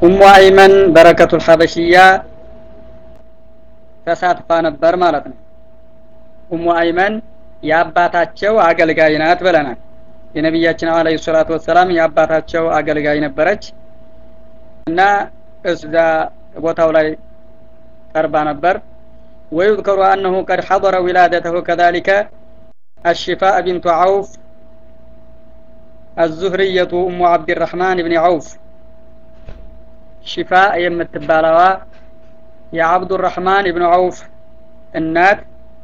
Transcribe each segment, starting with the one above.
ኡሙ አይመን በረከቱል ሐበሽያ ተሳትፋ ነበር ማለት ነው ኡሙ አይመን የአባታቸው አገልጋይ ናት ብለናል የነቢያችን አለይሂ ሰላቱ ወሰላም የአባታቸው አገልጋይ ነበረች እና እዛ ቦታው ላይ ቀርባ ነበር ويذكر أنه قد حضر ولادته كذلك الشفاء بنت عوف الزهرية أم عبد الرحمن بن عوف شفاء يمتبالوا يا عبد الرحمن بن عوف النات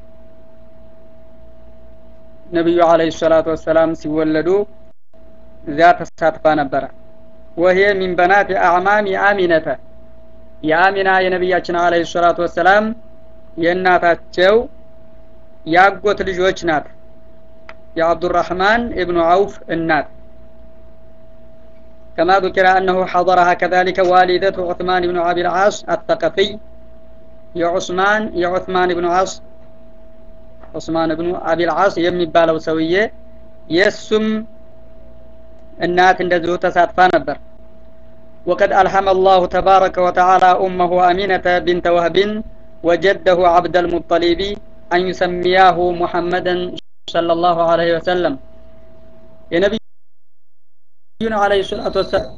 ነቢዩ አለይሂ ሰላቱ ወሰላም ሲወለዱ እዚያ ተሳትፋ ነበረ ወሄ ሚን በናት አዕማም የአሚነተ የአሚና የነቢያችን አለይሂ ሰላቱ ወሰላም የእናታቸው ያጎት ልጆች ናት የአብዱራህማን እብኑ አውፍ እናት كما ذكر أنه حضرها كذلك والدته عثمان بن أبي العاص الثقفي يا عثمان يا عثمان بن عاص ዑስማን ብኑ አቢል ዓስ የሚባለው ሰውዬ የእሱም እናት እንደዚሁ ተሳትፋ ነበር وقد ألهم الله تبارك وتعالى أمه أمينة بنت وهب وجده عبد المطلب أن يسمياه محمدا صلى الله عليه وسلم የነቢዩን አለይሂ ሰላቱ ወሰላም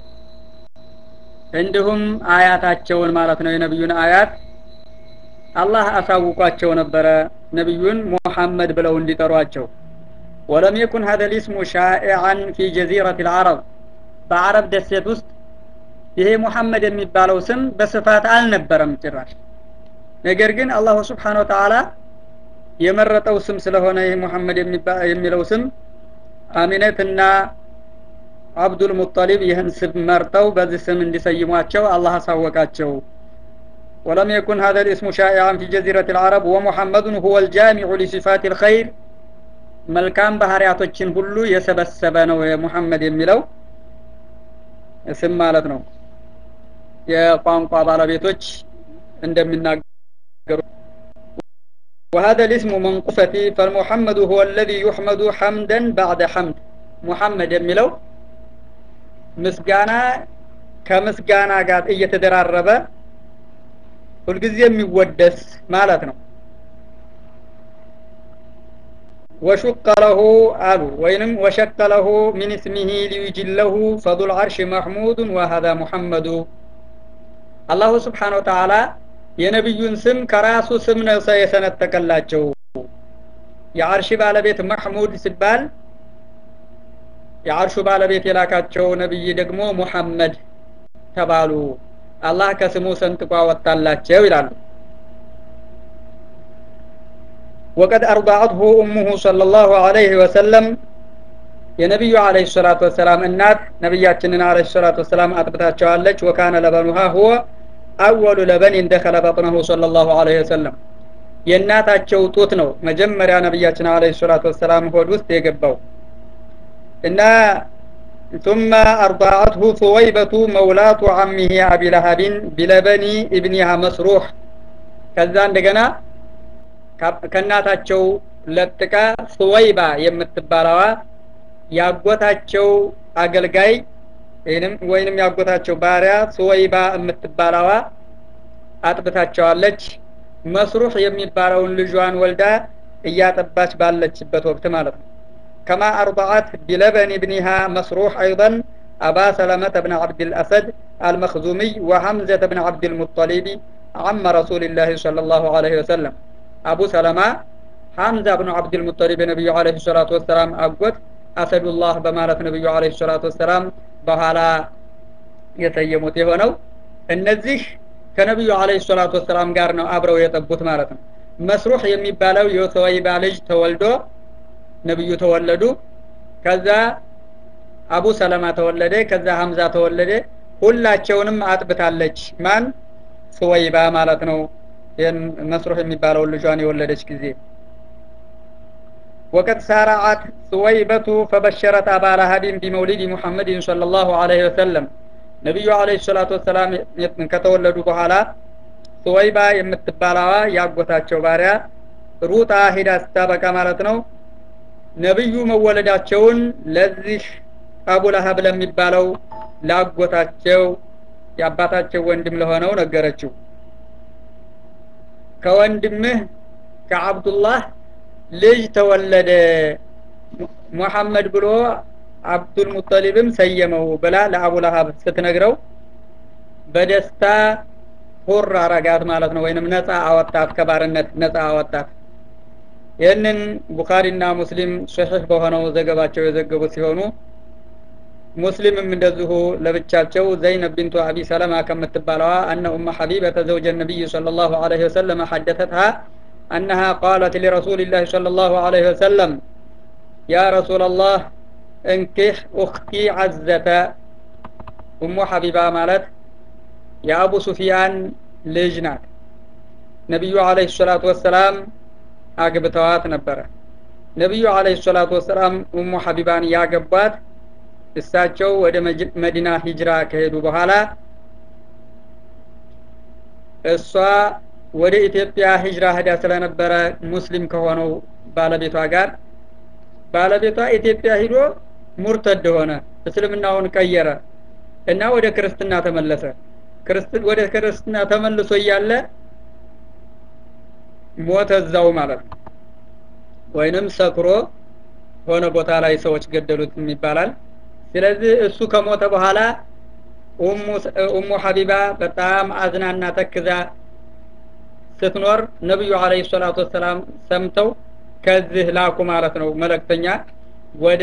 እንዲሁም አያታቸውን ማለት ነው የነቢዩን አያት አላህ አሳውቋቸው ነበረ ነቢዩን ሙሐመድ ብለው እንዲጠሯቸው ወለም የኩን ሀደ ልስሙ ሻኢዓን ፊ ጀዚረት ልዓረብ በአረብ ደሴት ውስጥ ይሄ ሙሐመድ የሚባለው ስም በስፋት አልነበረም ጭራሽ ነገር ግን አላሁ ስብሓን ወተዓላ የመረጠው ስም ስለሆነ ይህ ሙሐመድ የሚለው ስም አሚነትና አብዱል ሙጠሊብ ይህን ስም መርጠው በዚህ ስም እንዲሰይሟቸው አላህ አሳወቃቸው ولم يكن هذا الاسم شائعا في جزيرة العرب ومحمد هو الجامع لصفات الخير መልካም ባህሪያቶችን ሁሉ የሰበሰበ ነው የሙሐመድ የሚለው ስም ማለት ነው የቋንቋ ባለቤቶች እንደሚናገሩ وهذا الاسم منقصتي فالمحمد هو الذي يحمد حمدا بعد حمد محمد የሚለው ምስጋና ከምስጋና ጋር እየተደራረበ ሁልጊዜ የሚወደስ ማለት ነው ወሹቀ ለሁ አሉ ወይንም ወሸቀ ለሁ ሚን እስሚሂ ሊዩጅለሁ ፈዱል አርሽ መሕሙዱን ወሀዛ ሙሐመዱ አላሁ ስብሓን ወተዓላ የነቢዩን ስም ከራሱ ስም ነው የሰነጠቀላቸው የአርሽ ባለቤት መሕሙድ ሲባል የአርሹ ባለቤት የላካቸው ነቢይ ደግሞ ሙሐመድ ተባሉ አላህ ከስሙ ሰንጥቆ አወጣላቸው ይላሉ وقد أرضعته أمه صلى الله عليه وسلم የነቢዩ አለህ ሰላቱ ወሰላም እናት ነቢያችንን አለህ ሰላቱ ወሰላም አጥብታቸዋለች ወካነ ለበኑሃ ሁወ አወሉ ለበኒን ደኸለ በጥነሁ صلى الله عليه وسلم የእናታቸው ጡት ነው መጀመሪያ ነቢያችን አለህ ሰላቱ ወሰላም ሆድ ውስጥ የገባው እና ثم أرضعته ثويبة مولاة عمه أبي لهب بلبن ابنها مسروح ከዛ እንደገና ከእናታቸው ለጥቃ ሱወይባ የምትባለዋ ያጎታቸው አገልጋይ ወይንም ያጎታቸው ባሪያ ሱወይባ የምትባለዋ አጥብታቸዋለች መስሩህ የሚባለውን ልጇን ወልዳ እያጠባች ባለችበት ወቅት ማለት ነው كما أرضعت بلبن ابنها مسروح أيضا أبا سلمة بن عبد الأسد المخزومي وحمزة بن عبد المطلب عم رسول الله صلى الله عليه وسلم أبو سلمة حمزة بن عبد المطلب نبي عليه الصلاة والسلام أقوت أسد الله بمالة نبي عليه الصلاة والسلام بحالا يسيموت የሆነው እነዚህ ከነቢዩ አለህ ሰላቱ ወሰላም ጋር ነው አብረው የጠቡት ማለት ነው መስሩህ የሚባለው የሰወይባ ልጅ ተወልዶ ነብዩ ተወለዱ ከዛ አቡ ሰለማ ተወለደ ከዛ ሀምዛ ተወለደ ሁላቸውንም አጥብታለች ማን ሱወይባ ማለት ነው ይህን መስሩህ የሚባለውን ልጇን የወለደች ጊዜ وقد سارعت ثويبة فبشرت أبا لهب بمولد محمد صلى الله عليه وسلم ነቢዩ አለህ ሰላቱ ወሰላም ከተወለዱ በኋላ ሱወይባ የምትባላዋ ያጎታቸው ባሪያ ሩጣ ሄዳ ስታበቃ ማለት ነው ነብዩ መወለዳቸውን ለዚህ አቡ ለሀብ ለሚባለው ላጎታቸው የአባታቸው ወንድም ለሆነው ነገረችው ከወንድምህ ከአብዱላህ ልጅ ተወለደ ሙሐመድ ብሎ አብዱል ሙጠሊብም ሰየመው ብላ ለአቡ ለሀብ ስትነግረው በደስታ ሁር አረጋት ማለት ነው ወይንም ነፃ አወጣት ከባርነት ነፃ አወጣት ይህንን ቡኻሪና ሙስሊም ሶሒህ በሆነው ዘገባቸው የዘገቡት ሲሆኑ ሙስሊምም እንደዚሁ ለብቻቸው ዘይነብ ቢንቱ አቢ ሰለማ ከምትባለዋ አነ ኡመ ሐቢበተ ዘውጀ ነቢይ صلى الله عليه وسلم حدثتها أنها قالت لرسول الله صلى الله عليه وسلم يا رسول الله انكح أختي عزة أم حبيبة مالت يا أبو سفيان لجنات ነቢዩ አለህ ሰላቱ ወሰላም አግብተዋት ነበረ ነቢዩ አለህ ሰላቱ ወሰላም ኡሙ ሐቢባን ያገቧት እሳቸው ወደ መዲና ሂጅራ ከሄዱ በኋላ እሷ ወደ ኢትዮጵያ ሂጅራ ሄዳ ስለነበረ ሙስሊም ከሆነው ባለቤቷ ጋር ባለቤቷ ኢትዮጵያ ሂዶ ሙርተድ ሆነ እስልምናውን ቀየረ እና ወደ ክርስትና ተመለሰ ወደ ክርስትና ተመልሶ እያለ ሞተ እዛው ማለት ነው ወይንም ሰክሮ ሆነ ቦታ ላይ ሰዎች ገደሉት ይባላል ስለዚህ እሱ ከሞተ በኋላ ኡሙ ሐቢባ በጣም አዝናና ተክዛ ስትኖር ነብዩ አለይሂ ሰላቱ ወሰላም ሰምተው ከዚህ ላኩ ማለት ነው መለክተኛ ወደ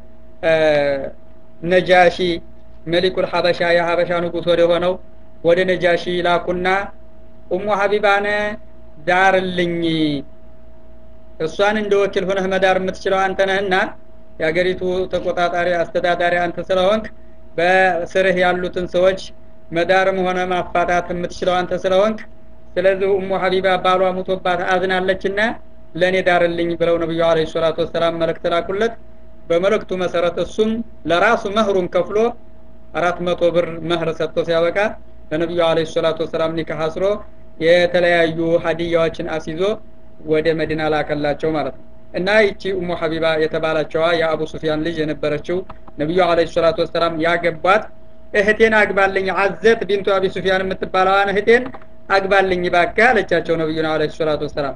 ነጃሺ መሊኩል ሐበሻ የሐበሻ ንጉስ ወደ ሆነው ወደ ነጃሺ ላኩና ኡሙ ሐቢባነ ዳርልኝ እሷን እንደ ወኪል ሆነህ መዳር የምትችለው አንተ ነህና የሀገሪቱ ተቆጣጣሪ አስተዳዳሪ አንተ ስለሆንክ በስርህ ያሉትን ሰዎች መዳርም ሆነ ማፋታት የምትችለው አንተ ስለሆንክ ስለዚህ ኡሙ ሀቢባ ባሏ ሙቶባት አዝናለችና ለእኔ ዳርልኝ ብለው ነቢዩ አለ ሰላቱ ወሰላም መልእክት ላኩለት በመልእክቱ መሰረት እሱም ለራሱ መህሩን ከፍሎ አራት መቶ ብር መህር ሰጥቶ ሲያበቃ ለነቢዩ አለ ሰላቱ ወሰላም ኒካህ አስሮ የተለያዩ ሀዲያዎችን አስይዞ ወደ መዲና ላከላቸው ማለት ነው እና ይቺ ኡሙ ሀቢባ የተባለችዋ የአቡ ሱፊያን ልጅ የነበረችው ነቢዩ አለ ሰላቱ ወሰላም ያገቧት እህቴን አግባልኝ አዘት ቢንቱ አቢ ሱፊያን የምትባለዋን እህቴን አግባልኝ ባካ አለቻቸው ነቢዩና አለ ሰላቱ ወሰላም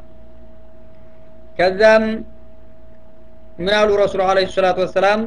ከዛም ምን አሉ ረሱሉ አለ ሰላቱ ወሰላም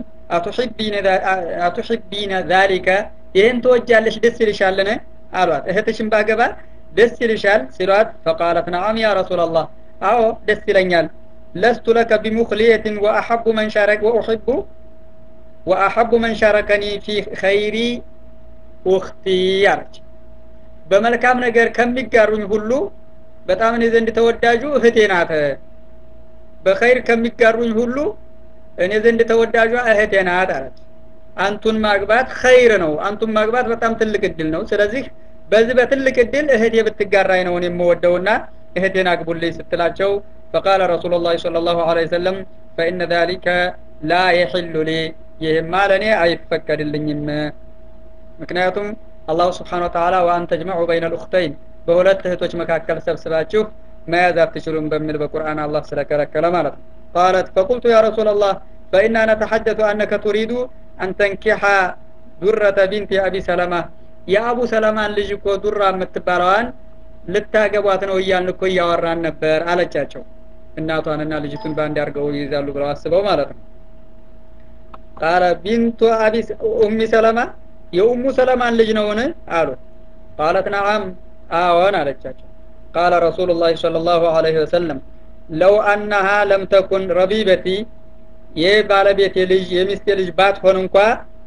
አቱሒቢነ ዛሊከ ይህን ትወጃለሽ ደስ ይልሻልን አሏት እህትሽን ባገባ ደስ ይልሻል ሲሏት ፈቃለት ነዓም ያ ረሱላላህ አዎ ደስ ይለኛል ለስቱ ለከ ቢሙክልየትን ወአሐቡ መን ሻረክ ወኡሕቡ ወአሐቡ መን ሻረከኒ ፊ ኸይሪ ውክቲ አለች በመልካም ነገር ከሚጋሩኝ ሁሉ በጣም እኔ ዘንድ ተወዳጁ እህቴ ናት በኸይር ከሚጋሩኝ ሁሉ እኔ ዘንድ ተወዳጇ እህቴ ናት አለች አንቱን ማግባት ኸይር ነው አንቱን ማግባት በጣም ትልቅ እድል ነው ስለዚህ በዚህ በትልቅ እድል እህቴ ብትጋራኝ ነው የምወደውና እህቴን አግቡልኝ ስትላቸው ፈቃለ ረሱሉ ላ ለ ላሁ ለ ሰለም ፈኢነ ذሊከ ላ የሕሉ ሊ ይህማ ለእኔ አይፈቀድልኝም ምክንያቱም አላሁ ስብሓን ወተላ ወአን ተጅመዑ በይነ ልኡክተይን በሁለት እህቶች መካከል ሰብስባችሁ መያዝ አትችሉም በሚል በቁርአን አላህ ስለከለከለ ማለት ነው ቃለት ፈቁልቱ ያ ረሱላ ላህ ፈኢና ነተሐደቱ አነከ ቱሪዱ አን ተንኪሐ ዱረተ ቢንቲ አቢ ሰለማ የአቡ ሰለማን ልጅ እኮ ዱራ የምትባለዋን ልታገቧት ነው እያልን እኮ እያወራን ነበር አለቻቸው እናቷንና ልጅቱን በአንድ አድርገው ይይዛሉ ብለው አስበው ማለት ነው ቃለ ቢንቱ አቢ ኡሚ ሰለማ የኡሙ ሰለማን ልጅ ነውን አሉ ቃለት ነዓም አዎን አለቻቸው ቃለ ረሱሉ ላ ለ ላሁ አለህ ወሰለም ለው አናሃ ለም ተኩን ረቢበቲ ይህ ባለቤቴ ልጅ የሚስቴ ልጅ ባትሆን እንኳ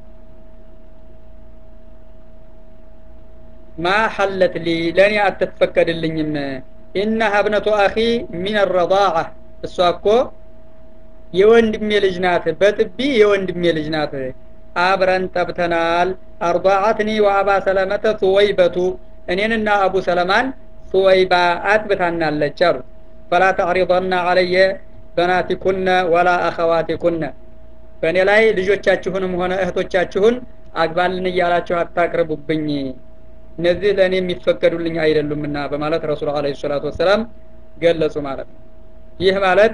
ማ ሐለት ሊ ለእኔ አትፈቀድልኝም ኢነሃ እብነቱ አኺ ሚን ረዳዓ እሷ እኮ የወንድሜ ልጅ ናት በጥቢ የወንድሜ ልጅ ናት አብረን ጠብተናል አርضዓትኒ ወአባ ሰለመተ ሱወይበቱ እኔንና አቡ ሰለማን ሱወይባ አጥብታናለች አሉ ፈላ ተዕሪضና አለየ በናቲኩነ ወላ አኸዋቲኩነ በእኔ ላይ ልጆቻችሁንም ሆነ እህቶቻችሁን አግባልን እያላችሁ አታቅርቡብኝ እነዚህ ለእኔ የሚፈቀዱልኝ አይደሉምና በማለት ረሱል አለ ሰላቱ ወሰላም ገለጹ ማለት ነው ይህ ማለት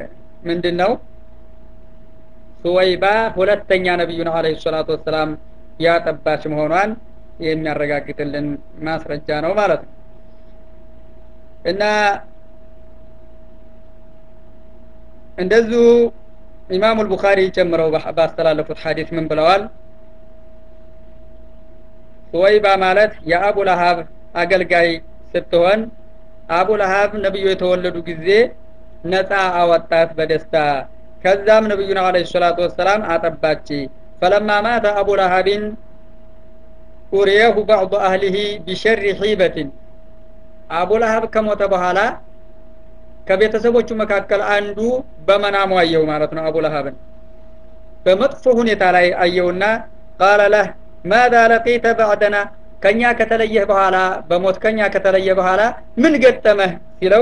ምንድን ነው ሱወይባ ሁለተኛ ነቢዩን አለ ሰላቱ ወሰላም ያጠባች መሆኗን የሚያረጋግጥልን ማስረጃ ነው ማለት ነው እና እንደዚሁ ኢማሙ አልቡኻሪ ጨምረው ባስተላለፉት ሐዲስ ምን ብለዋል ሱወይባ ማለት የአቡ ለሀብ አገልጋይ ስትሆን አቡ ለሀብ ነብዩ የተወለዱ ጊዜ ነፃ አወጣት በደስታ ከዛም ነብዩን አለ ሰላቱ ወሰላም አጠባች ፈለማ ማተ አቡ ለሀቢን ኡሪየሁ ባዕዱ አህሊሂ ቢሸሪ ሒበትን አቡ ለሀብ ከሞተ በኋላ ከቤተሰቦቹ መካከል አንዱ በመናሙ አየው ማለት ነው አቡ ለሀብን በመጥፎ ሁኔታ ላይ አየውና ቃለ ለህ ማዛ ለቂተ ባዕደና ከኛ ከተለየህ በኋላ በሞት ከኛ ከተለየ በኋላ ምን ገጠመህ ሲለው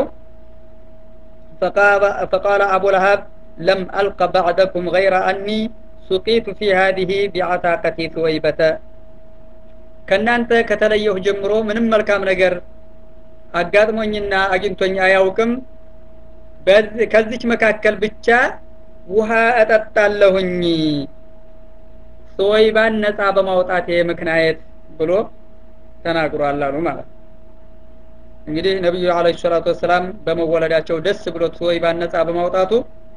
فقال أبو لهب لم ألق بعدكم غير أني سقيت في هذه بعتاقة ثويبة ከእናንተ ከተለየሁ ጀምሮ ምንም መልካም ነገር አጋጥሞኝና አግኝቶኝ አያውቅም ከዚች መካከል ብቻ ውሃ እጠጣለሁኝ ሶይባን ነፃ በማውጣት ምክንያት ብሎ ተናግሯል አሉ ማለት እንግዲህ ነቢዩ አለ ሰላቱ ወሰላም በመወለዳቸው ደስ ብሎት ሶይባን ነፃ በማውጣቱ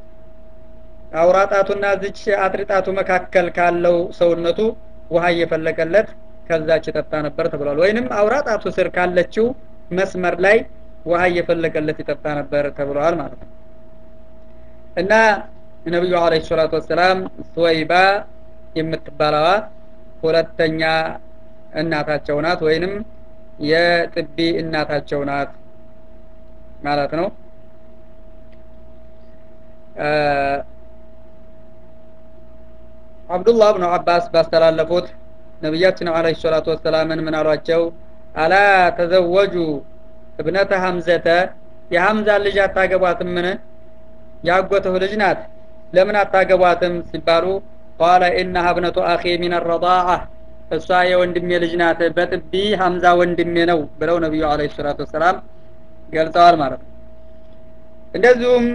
አውራጣቱና ዝች አጥሪጣቱ መካከል ካለው ሰውነቱ ውሃ እየፈለቀለት ከዛች ይጠጣ ነበር ተብሏል ወይንም አውራጣቱ ስር ካለችው መስመር ላይ ውሃ እየፈለቀለት ይጠጣ ነበር ተብሏል ማለት ነው እና ነቢዩ አለ ሰላቱ ወሰላም ሱወይባ የምትባለዋ ሁለተኛ እናታቸው ናት ወይንም የጥቢ እናታቸው ናት ማለት ነው አብዱላህ ብኑ አባስ ባስተላለፉት ነቢያችን አለ ሰላቱ ወሰላምን ምን አሏቸው አላ ተዘወጁ እብነተ ሐምዘተ የሐምዛን ልጅ አታገቧትም ምን ያጎትህ ልጅ ናት ለምን አታገቧትም ሲባሉ ቃለ ኢነሃ እብነቱ አኺ ሚን ረዳዓ እሷ የወንድሜ ልጅ ናት በጥቢ ሐምዛ ወንድሜ ነው ብለው ነቢዩ አለ ሰላቱ ወሰላም ገልጸዋል ማለት ነው እንደዚሁም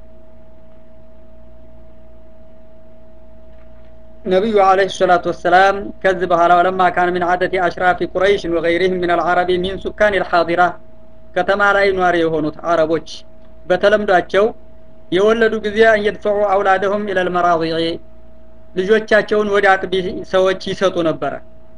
ነቢዩ አለህ ሰላቱ ወሰላም ከዚህ በኋላ ወለማ ካን ምን አደት አሽራፊ ቁረይሽን ወገይሪህም ምን አልዓረቢ ሚን ሱካን ልሓዲራ ከተማ ላይ ኗሪ የሆኑት አረቦች በተለምዷቸው የወለዱ ጊዜ አንየድፈዑ አውላደሁም ኢለል መራዲዒ ልጆቻቸውን ወደ አጥቢ ሰዎች ይሰጡ ነበረ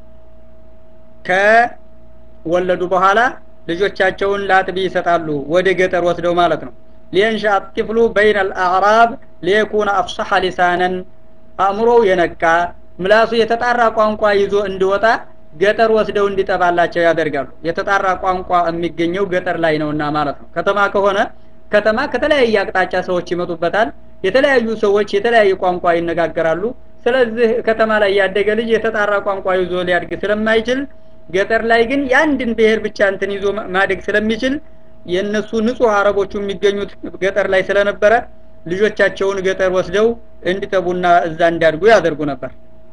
ከወለዱ በኋላ ልጆቻቸውን ለአጥቢ ይሰጣሉ ወደ ገጠር ወስደው ማለት ነው ሊየንሻ ጥፍሉ በይን አልአዕራብ ሊየኩነ አፍሰሐ ሊሳነን አእምሮው የነቃ ምላሱ የተጣራ ቋንቋ ይዞ እንዲወጣ ገጠር ወስደው እንዲጠባላቸው ያደርጋሉ የተጣራ ቋንቋ የሚገኘው ገጠር ላይ ነውና ማለት ነው ከተማ ከሆነ ከተማ ከተለያየ አቅጣጫ ሰዎች ይመጡበታል የተለያዩ ሰዎች የተለያየ ቋንቋ ይነጋገራሉ ስለዚህ ከተማ ላይ ያደገ ልጅ የተጣራ ቋንቋ ይዞ ሊያድግ ስለማይችል ገጠር ላይ ግን የአንድን ብሔር ብቻ እንትን ይዞ ማደግ ስለሚችል የእነሱ ንጹህ አረቦቹ የሚገኙት ገጠር ላይ ስለነበረ ልጆቻቸውን ገጠር ወስደው እንዲጠቡና እዛ እንዲያድጉ ያደርጉ ነበር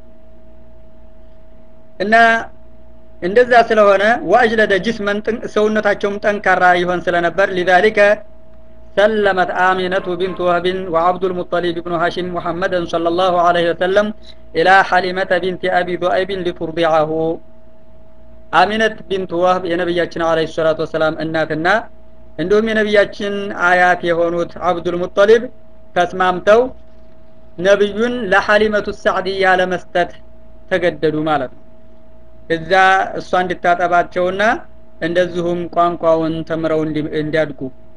እና እንደዛ ስለሆነ ወአጅለደ ጅስመን ሰውነታቸውም ጠንካራ ይሆን ስለነበር ሊዛሊከ سلمت آمنة بنت وهب وعبد المطلب بن هاشم محمدا صلى الله عليه وسلم إلى حليمة بنت أبي ذؤيب لترضعه آمنة بنت وهب የነብያችን عليه الصلاة والسلام እናትና እንዲሁም የነቢያችን አያት የሆኑት አብዱል ሙጠሊብ ተስማምተው ነብዩን ለሐሊመቱ ሳዕድያ ለመስጠት ተገደዱ ማለት ነው እዛ እሷ እንድታጠባቸውና እንደዚሁም ቋንቋውን ተምረው እንዲያድጉ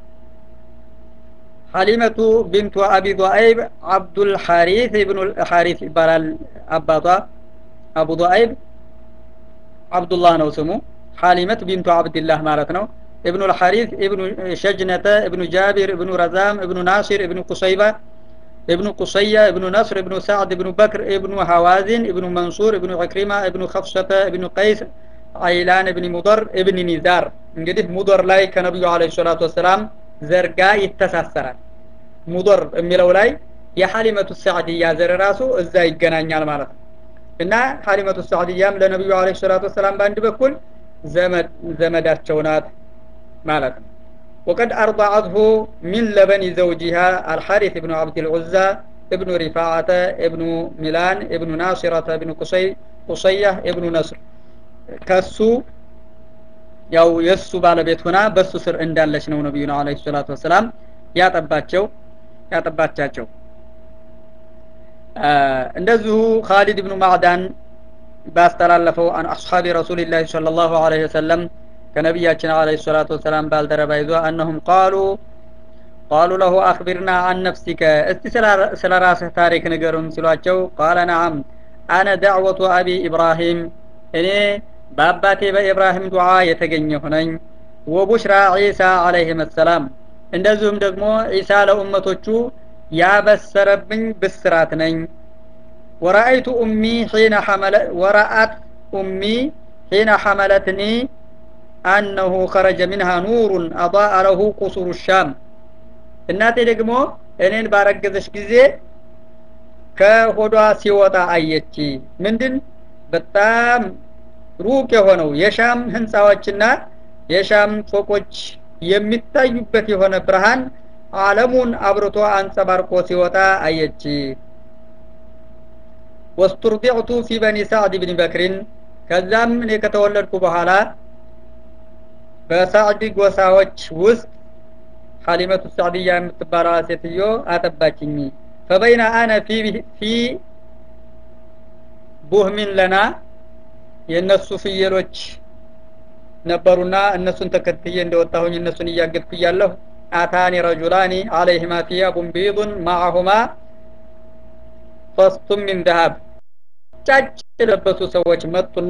ሐሊመቱ ቢንቱ አቢ ዱአይብ አብዱል ሐሪት ኢብኑ ሐሪት ይባላል አባቷ አቡ ዱአይብ አብዱላህ ነው ስሙ ሐሊመት ቢንቱ አብድላህ ማለት ነው ابن الحارث ابن شجنة ابن جابر ابن رزام ابن ناصر ابن قصيبة ابن قصية ابن نصر ابن سعد ابن بكر ابن هوازن ابن منصور ابن عكرمة ابن خفشة ابن قيس عيلان ابن مضر ابن نزار እንግዲህ ሙضር ላይ ከነቢዩ አለ ሰላቱ ወሰላም ዘርጋ ይተሳሰራል ሙضር የሚለው ላይ የሐሊመቱ ሰዕድያ ዘር ራሱ እዛ ይገናኛል ማለት ነው እና ሐሊመቱ ሰዕድያም ለነቢዩ አለ ሰላቱ ወሰላም በአንድ በኩል ዘመዳቸው ናት ማለት ነው وقد أرضعته من لبن زوجها الحارث بن عبد العزى ابن رفاعة ابن ميلان ابن ناصرة ابن قصي ቁሰያህ ኢብኑ ነስር ከሱ ያው የእሱ ባለቤት ሆና በሱ ስር እንዳለች ነው ነቢዩና አለይሂ ሰላቱ ወሰላም ያጠባቸው ያጠባቻቸው እንደዚሁ ካሊድ ብኑ ማዕዳን ባስተላለፈው አን አስሓቢ ረሱልላህ ሰለላሁ ዐለይሂ ወሰለም ከነቢያችን አለይሂ ሰላቱ ወሰላም ባልደረባ ይዞ አነሁም ቃሉ ቃሉ ለሁ አክቢርና አን ነፍሲከ እስቲ ስለ ራስህ ታሪክ ንገሩን ሲሏቸው ቃለ ነዓም አነ ዳዕወቱ አቢ ኢብራሂም እኔ በአባቴ በኢብራሂም ዱዓ የተገኘሁ ነኝ ወቡሽራ ዒሳ አለይህም ሰላም እንደዚሁም ደግሞ ዒሳ ለኡመቶቹ ያበሰረብኝ ብስራት ነኝ ወረአይቱ ኡሚ ሒነ ሐመለ ወረአት ኡሚ ሒነ ሐመለትኒ አነሁ ኸረጀ ሚንሃ ኑሩን አضاء ለሁ ቁሱሩ ሻም እናቴ ደግሞ እኔን ባረገዘች ጊዜ ከሆዷ ሲወጣ አየች ምንድን በጣም ሩቅ የሆነው የሻም ህንፃዎችና የሻም ፎቆች የሚታዩበት የሆነ ብርሃን አለሙን አብርቶ አንጸባርቆ ሲወጣ አየች ወስቱርዲዕቱ ፊ በኒ ሳዕድ ብን በክሪን ከዛም እኔ ከተወለድኩ በኋላ በሳዕድ ጎሳዎች ውስጥ ሐሊመቱ ሳዕድያ የምትባለዋ ሴትዮ አጠባችኝ ፈበይና አነ ፊ ቡህሚን ለና የእነሱ ፍየሎች ነበሩና እነሱን ተከትዬ እንደወጣሁኝ እነሱን እያገድኩ እያለሁ አታኒ ረጁላኒ አለይህማ ቲያቡን ቢዱን ማዐሁማ ፈስቱም ሚን ዘሀብ ጫጭ የለበሱ ሰዎች መጡና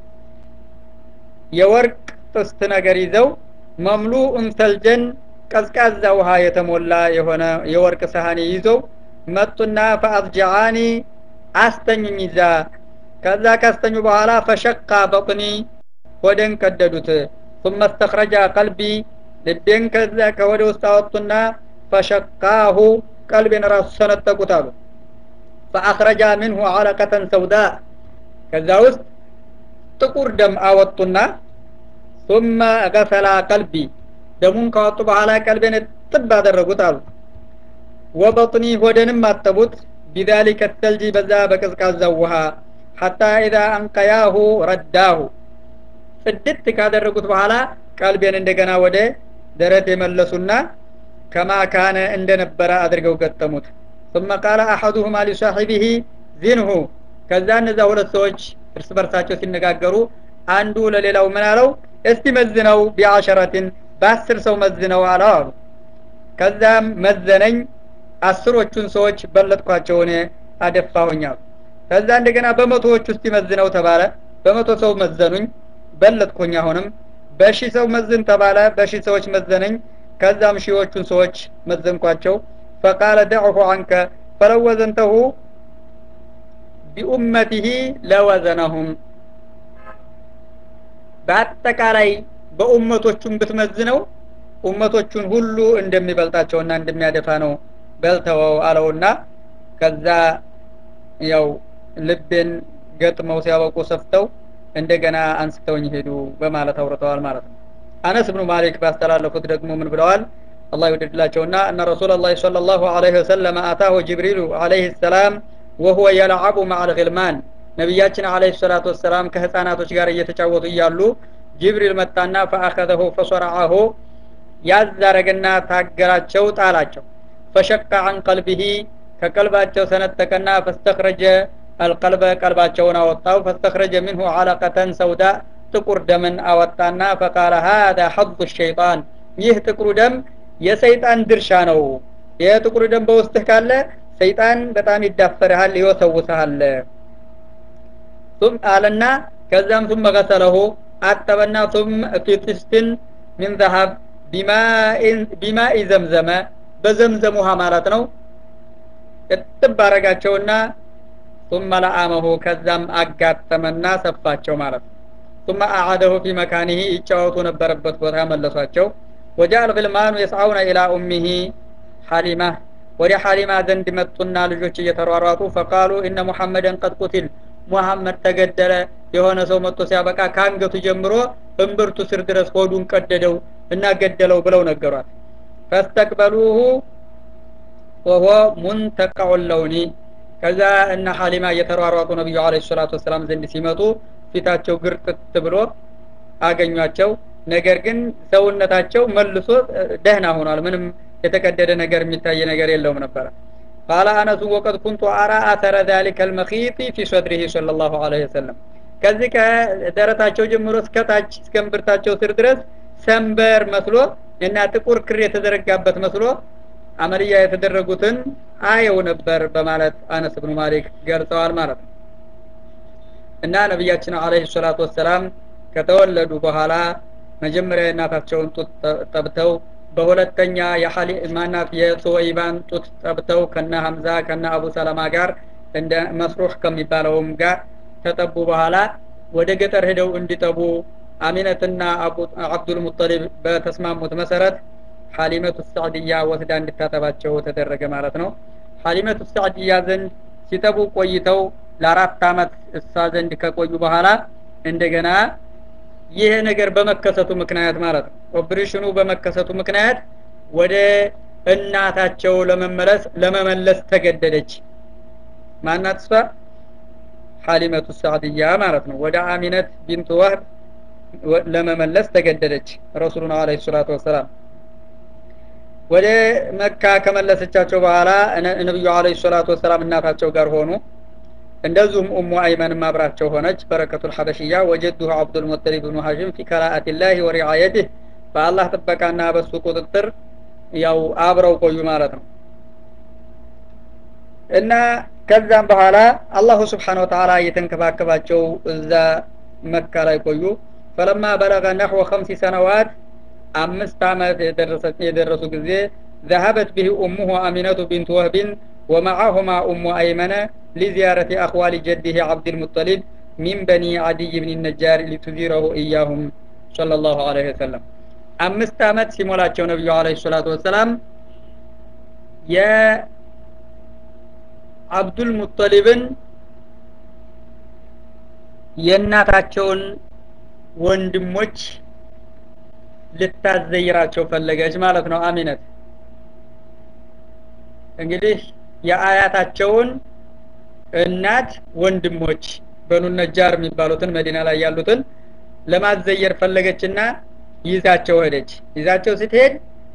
የወርቅ ጥስት ነገር ይዘው መምሉኡን ሰልጀን ቀዝቃዛ ውሃ የተሞላ የሆነ የወርቅ ሰሃኔ ይዘው መጡና ፈአዝጃአኒ አስተኙኝ ይዛ ከዛ ካስተኙ በኋላ ፈሸቃ በጥኒ ሆደን ቀደዱት ثم استخرج قلبي ልቤን ከዛ ከወደ ውስጥ አወጡና ፈሸቃሁ ቀልቤን ራሱ ሰነጠቁት አሉ ፈአኽረጃ ምንሁ አለቀተን ሰውዳ ከዛ ውስጥ ጥቁር ደም አወጡና ثم ገሰላ ቀልቢ ደሙን ካወጡ በኋላ ቀልቤን ጥብ አደረጉት አሉ ወበጥኒ ሆደንም አጠቡት ቢዛሊከ ተልጂ በዛ በቀዝቃዛው ውሃ ሐታ ኢዛ አንቀያሁ ረዳሁ ጽድት ካደረጉት በኋላ ቀልቤን እንደገና ወደ ደረት የመለሱና ከማ ካነ እንደነበረ አድርገው ገጠሙት ثم قال احدهما لصاحبه زنه ከዛ እነዛ ሁለት ሰዎች እርስ በርሳቸው ሲነጋገሩ አንዱ ለሌላው ምን አለው እስቲ መዝነው ቢአሸረትን በአስር ሰው መዝነው አለው አሉ ከዛም መዘነኝ አስሮቹን ሰዎች በለጥኳቸው እኔ አደፋሁኝ አሉ ከዛ እንደገና በመቶዎች ውስጥ ይመዝነው ተባለ በመቶ ሰው መዘኑኝ በለጥኩኝ አሁንም በሺ ሰው መዝን ተባለ በሺ ሰዎች መዘነኝ ከዛም ሺዎቹን ሰዎች መዘንኳቸው ፈቃለ ደዕሁ አንከ ፈለው ወዘንተሁ ቢኡመቲህ ለወዘነሁም በአጠቃላይ በኡመቶቹን ብትመዝነው ኡመቶቹን ሁሉ እንደሚበልጣቸውና እንደሚያደፋ ነው በልተወው አለውና ከዛ ያው ልቤን ገጥመው ሲያበቁ ሰፍተው እንደገና አንስተውኝ ሄዱ በማለት አውርተዋል ማለት ነው አነስ ብኑ ማሊክ ባስተላለፉት ደግሞ ምን ብለዋል አላህ ይወደድላቸውና እነ ረሱላ ላህ صلى الله عليه وسلم አታሁ ጅብሪሉ عليه السلام وهو يلعب مع الغلمان ነቢያችን አለይሂ ሰላቱ ወሰላም ከህፃናቶች ጋር እየተጫወቱ እያሉ ጅብሪል መጣና ፈአኸዘሁ ፈሰረዐሁ ያዛረገና ታገራቸው ጣላቸው ፈሸቀ አን ቀልቢሂ ከቀልባቸው ሰነጠቀና ፈስተኽረጀ አልቀልበ ቀልባቸውን አወጣው ፈስተኽረጀ ምንሁ አለቀተን ሰውዳ ጥቁር ደምን አወጣና ፈቃለ ሀዛ ሐظ ሸይጣን ይህ ጥቁሩ ደም የሰይጣን ድርሻ ነው ይህ ጥቁሩ ደም በውስጥህ ካለ ሰይጣን በጣም ይዳፈርሃል ይወሰውስሃል ثم አለና ከዛም ثم غسله አጠበና ثم في طست من ذهب بماء زمزم በዘምዘም ውሃ ማለት ነው እጥብ አረጋቸውና ثم لعامه ከዛም አጋጠመና ሰፋቸው ማለት ነው ثم أعاده في مكانه ይጫወቱ ነበረበት ቦታ መለሷቸው وجاء الغلمان يسعون إلى أمه حليمة ወደ ሐሊማ ዘንድ መጡና ልጆች እየተሯሯጡ ፈቃሉ እነ ሙሐመድን ቀድ ቁትል ሙሐመድ ተገደለ የሆነ ሰው መጥቶ ሲያበቃ ከአንገቱ ጀምሮ እምብርቱ ስር ድረስ ሆዱን ቀደደው እና ገደለው ብለው ነገሯት ፈስተቅበሉሁ ወሆ ሙንተቀዑ ለውኒ ከዛ እነ ሀሊማ እየተሯሯጡ ነቢዩ አለ ሰላቱ ወሰላም ዘንድ ሲመጡ ፊታቸው ግርጥት ብሎ አገኟቸው ነገር ግን ሰውነታቸው መልሶ ደህና ሆኗል ምንም የተቀደደ ነገር የሚታይ ነገር የለውም ነበረ ቃለ አነሱ ወቀድ ኩንቱ አራ አተረ ذلك المخيط في صدره صلى الله عليه وسلم ከዚህ ከደረታቸው ጀምሮ እስከ ታች እስከ እምብርታቸው ስር ድረስ ሰንበር መስሎ እና ጥቁር ክር የተዘረጋበት መስሎ አመልያ የተደረጉትን አየው ነበር በማለት አነስ ብኑ ማሊክ ገልጸዋል ማለት ነው እና ነቢያችን አለህ ሰላቱ ወሰላም ከተወለዱ በኋላ መጀመሪያ የእናታቸውን ጡት ጠብተው በሁለተኛ ማናት የሱወይባን ጡት ጠብተው ከነ ሀምዛ ከነ አቡ ሰለማ ጋር እንደ መስሩህ ከሚባለውም ጋር ተጠቡ በኋላ ወደ ገጠር ሄደው እንዲጠቡ አሚነትና አብዱል ሙጠሊብ በተስማሙት መሰረት ሐሊመቱ ሳዕድያ ወስዳ እንድታጠባቸው ተደረገ ማለት ነው ሐሊመቱ ሳዕድያ ዘንድ ሲጠቡ ቆይተው ለአራት አመት እሳ ዘንድ ከቆዩ በኋላ እንደገና ይህ ነገር በመከሰቱ ምክንያት ማለት ነው ኦፕሬሽኑ በመከሰቱ ምክንያት ወደ እናታቸው ለመመለስ ለመመለስ ተገደደች ማናት እሷ ሐሊመቱ ሳዕድያ ማለት ነው ወደ አሚነት ቢንት ወህብ ለመመለስ ተገደደች ረሱሉን አለ ሰላቱ ወሰላም ወደ መካ ከመለሰቻቸው በኋላ ነቢዩ አለ ሰላቱ ወሰላም እናታቸው ጋር ሆኑ እንደዚሁም ኡሙ አይመንም አብራቸው ሆነች በረከቱ ልሐበሽያ ወጀዱሁ አብዱልሙጠሊብ ብኑ ሀሽም ፊ ከራአትላህ ወሪዓየትህ በአላህ ጥበቃና በሱ ቁጥጥር ያው አብረው ቆዩ ማለት ነው እና ከዛም በኋላ አላሁ ስብሓን ወተላ እየተንከባከባቸው እዛ መካ ላይ ቆዩ ፈለማ በለገ ነሕወ ከምሲ ሰነዋት አምስት ዓመት የደረሱ ጊዜ ذهبت به أمه أمينة بنت وهب ومعهما أم أيمن لزيارة أخوال جده عبد المطلب من بني عدي بن النجار لتزيره إياهم صلى الله عليه وسلم አምስት ዓመት ሲሞላቸው ነቢዩ አለ ሰላቱ ወሰላም የአብዱል ሙጠሊብን የእናታቸውን ወንድሞች ልታዘይራቸው ፈለገች ማለት ነው አሚነት እንግዲህ የአያታቸውን እናት ወንድሞች በኑ ነጃር የሚባሉትን መዲና ላይ ያሉትን ለማዘየር ፈለገችና ይዛቸው ሄደች ይዛቸው ስትሄድ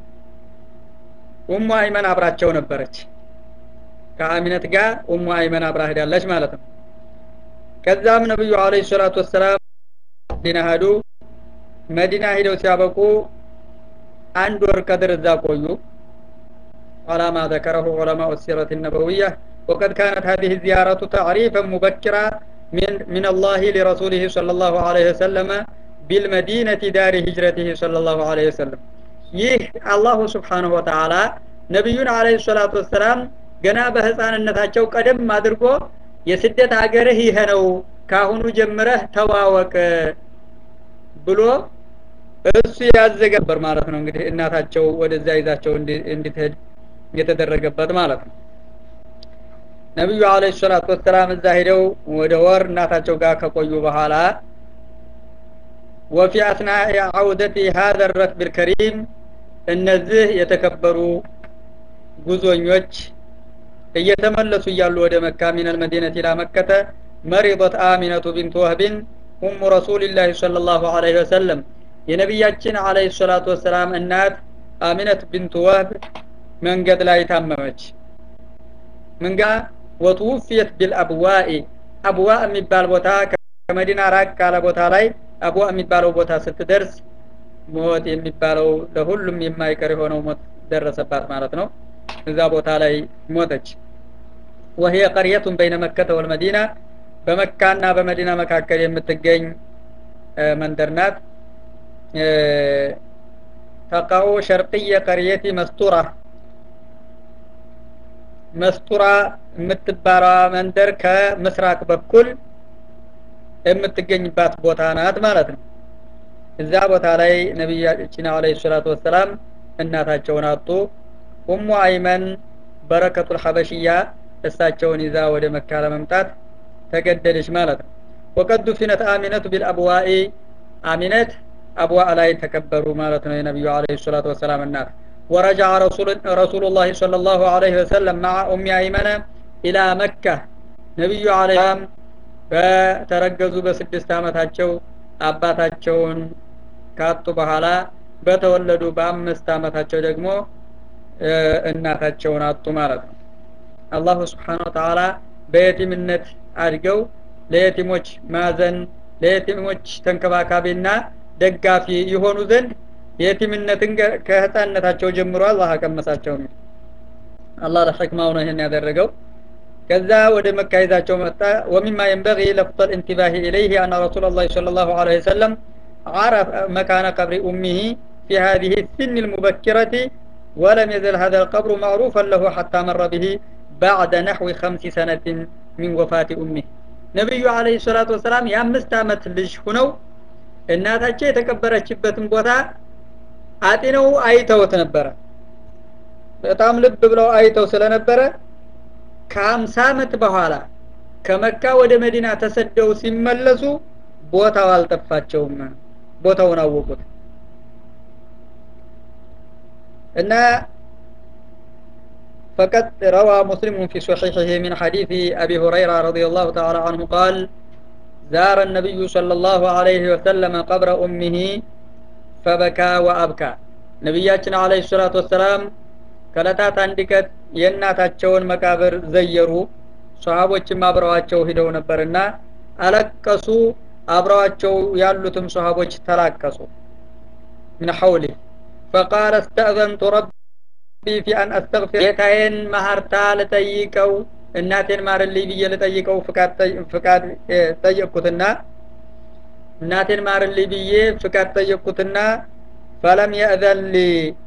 ኡሙ አይመን አብራቸው ነበረች ከአሚነት ጋር ኡሙ አይመን አብራ ሄዳለች ማለት ነው ከዛም ነብዩ አለይሂ ሰላቱ ወሰላም መዲና ሄዱ መዲና ሄደው ሲያበቁ አንድ ወር ቀድር እዛ ቆዩ على ما ذكره علماء السيرة النبوية وقد كانت هذه الزيارة تعريفا مبكرا من, من الله لرسوله صلى الله عليه وسلم بالمدينة دار هجرته صلى الله عليه وسلم ይህ አላሁ ስብሓንሁ ወተዓላ ነቢዩን አለ ሰላቱ ወሰላም ገና በህፃንነታቸው ቀደም አድርጎ የስደት ሀገርህ ይሄ ነው ካሁኑ ጀምረህ ተዋወቅ ብሎ እሱ ያዘገበር ማለት ነው እንግዲህ እናታቸው ወደዛ ይዛቸው እንድትሄድ የተደረገበት ማለት ነው ነቢዩ አለ ሰላቱ ወሰላም እዛ ሄደው ወደ ወር እናታቸው ጋር ከቆዩ በኋላ ወፊ አስናኢ አውደቲ ሀዘ ረክብ ልከሪም እነዚህ የተከበሩ ጉዞኞች እየተመለሱ እያሉ ወደ መካ ሚን አልመዲነት ኢላ መከተ መሪضት አሚነቱ ቢንት ወህብን ኡሙ ረሱልላህ صلى الله عليه وسلم የነቢያችን አለይሂ ሰላቱ ወሰላም እናት አሚነት ቢንት ወህብ መንገድ ላይ ታመመች ምንጋ ወትውፍየት ቢልአብዋኢ አብዋ የሚባል ቦታ ከመዲና ራቅ ካለ ቦታ ላይ አብዋ የሚባለው ቦታ ስትደርስ ሞት የሚባለው ለሁሉም የማይቀር የሆነው ሞት ደረሰባት ማለት ነው እዛ ቦታ ላይ ሞተች وهي قرية بين مكة والمدينة በመካና በመዲና መካከል የምትገኝ መንደር ናት ተቃው ሸርቅየ ቀርየቲ መስቱራ መስቱራ የምትባሏ መንደር ከምስራቅ በኩል የምትገኝባት ቦታ ናት ማለት ነው እዛ ቦታ ላይ ነቢያችን አለ ሰላቱ ወሰላም እናታቸውን አጡ ኡሙ አይመን በረከቱል ሐበሽያ እሳቸውን ይዛ ወደ መካ ለመምጣት ተገደደች ማለት ነው ወቀዱ ፊነት አሚነቱ ቢልአብዋኢ አሚነት አብዋ ላይ ተከበሩ ማለት ነው የነቢዩ አለ ሰላቱ ወሰላም እናት ورجع رسول, رسول الله صلى الله عليه وسلم مع أم أيمن ኢላ መካ ነቢዩ አለይሂም በተረገዙ በስድስት ዓመታቸው አባታቸውን ካጡ በኋላ በተወለዱ በአምስት ዓመታቸው ደግሞ እናታቸውን አጡ ማለት ነው አላሁ ስብሓን ወተላ በየቲምነት አድገው ለየቲሞች ማዘን ለየቲሞች ተንከባካቢና ደጋፊ የሆኑ ዘንድ የቲምነትን ከህፃነታቸው ጀምሮ አላህ አቀመሳቸው ነው አላህ ለሕክማው ነው ይህን ያደረገው ከዛ ወደ መካ ይዛቸው መጣ ወሚማ የንበغ ለፍظ الانتباه إليه أن رسول الله صلى الله عليه وسلم عرف مكان قبر أمه في هذه السن المبكرة ولم يزل هذا القبر معروفا له حتى مر به بعد نحو خمس سنة من وفاة أمه ነቢዩ አለህ ሰላቱ ወሰላም የአምስት ዓመት ልጅ ሁነው እናታቸው የተቀበረችበትን ቦታ አጢነው አይተውት ነበረ በጣም ልብ ብለው አይተው ስለነበረ ከሀምሳ ዓመት በኋላ ከመካ ወደ መዲና ተሰደው ሲመለሱ ቦታው አልጠፋቸውም ቦታውን አወቁት እና فقد روى مسلم في صحيحه من حديث أبي هريرة رضي الله تعالى عنه قال زار النبي صلى الله عليه وسلم قبر أمه فبكى وأبكى نبياتنا عليه الصلاة والسلام ከለታት አንድ ቀን የእናታቸውን መቃብር ዘየሩ ሰሃቦችም አብረዋቸው ሂደው ነበርና አለቀሱ አብረዋቸው ያሉትም ሰሃቦች ተላቀሱ ምን ሐውሊ ፈቃለ እስተእዘንቱ ረቢ ፊ አን አስተግፊር ጌታዬን ማህርታ ልጠይቀው እናቴን ማርልኝ ብዬ ልጠይቀው ፍቃድ ጠየቅኩትና እናቴን ማርልኝ ብዬ ፍቃድ ጠየቅኩትና ፈለም የእዘን ሊ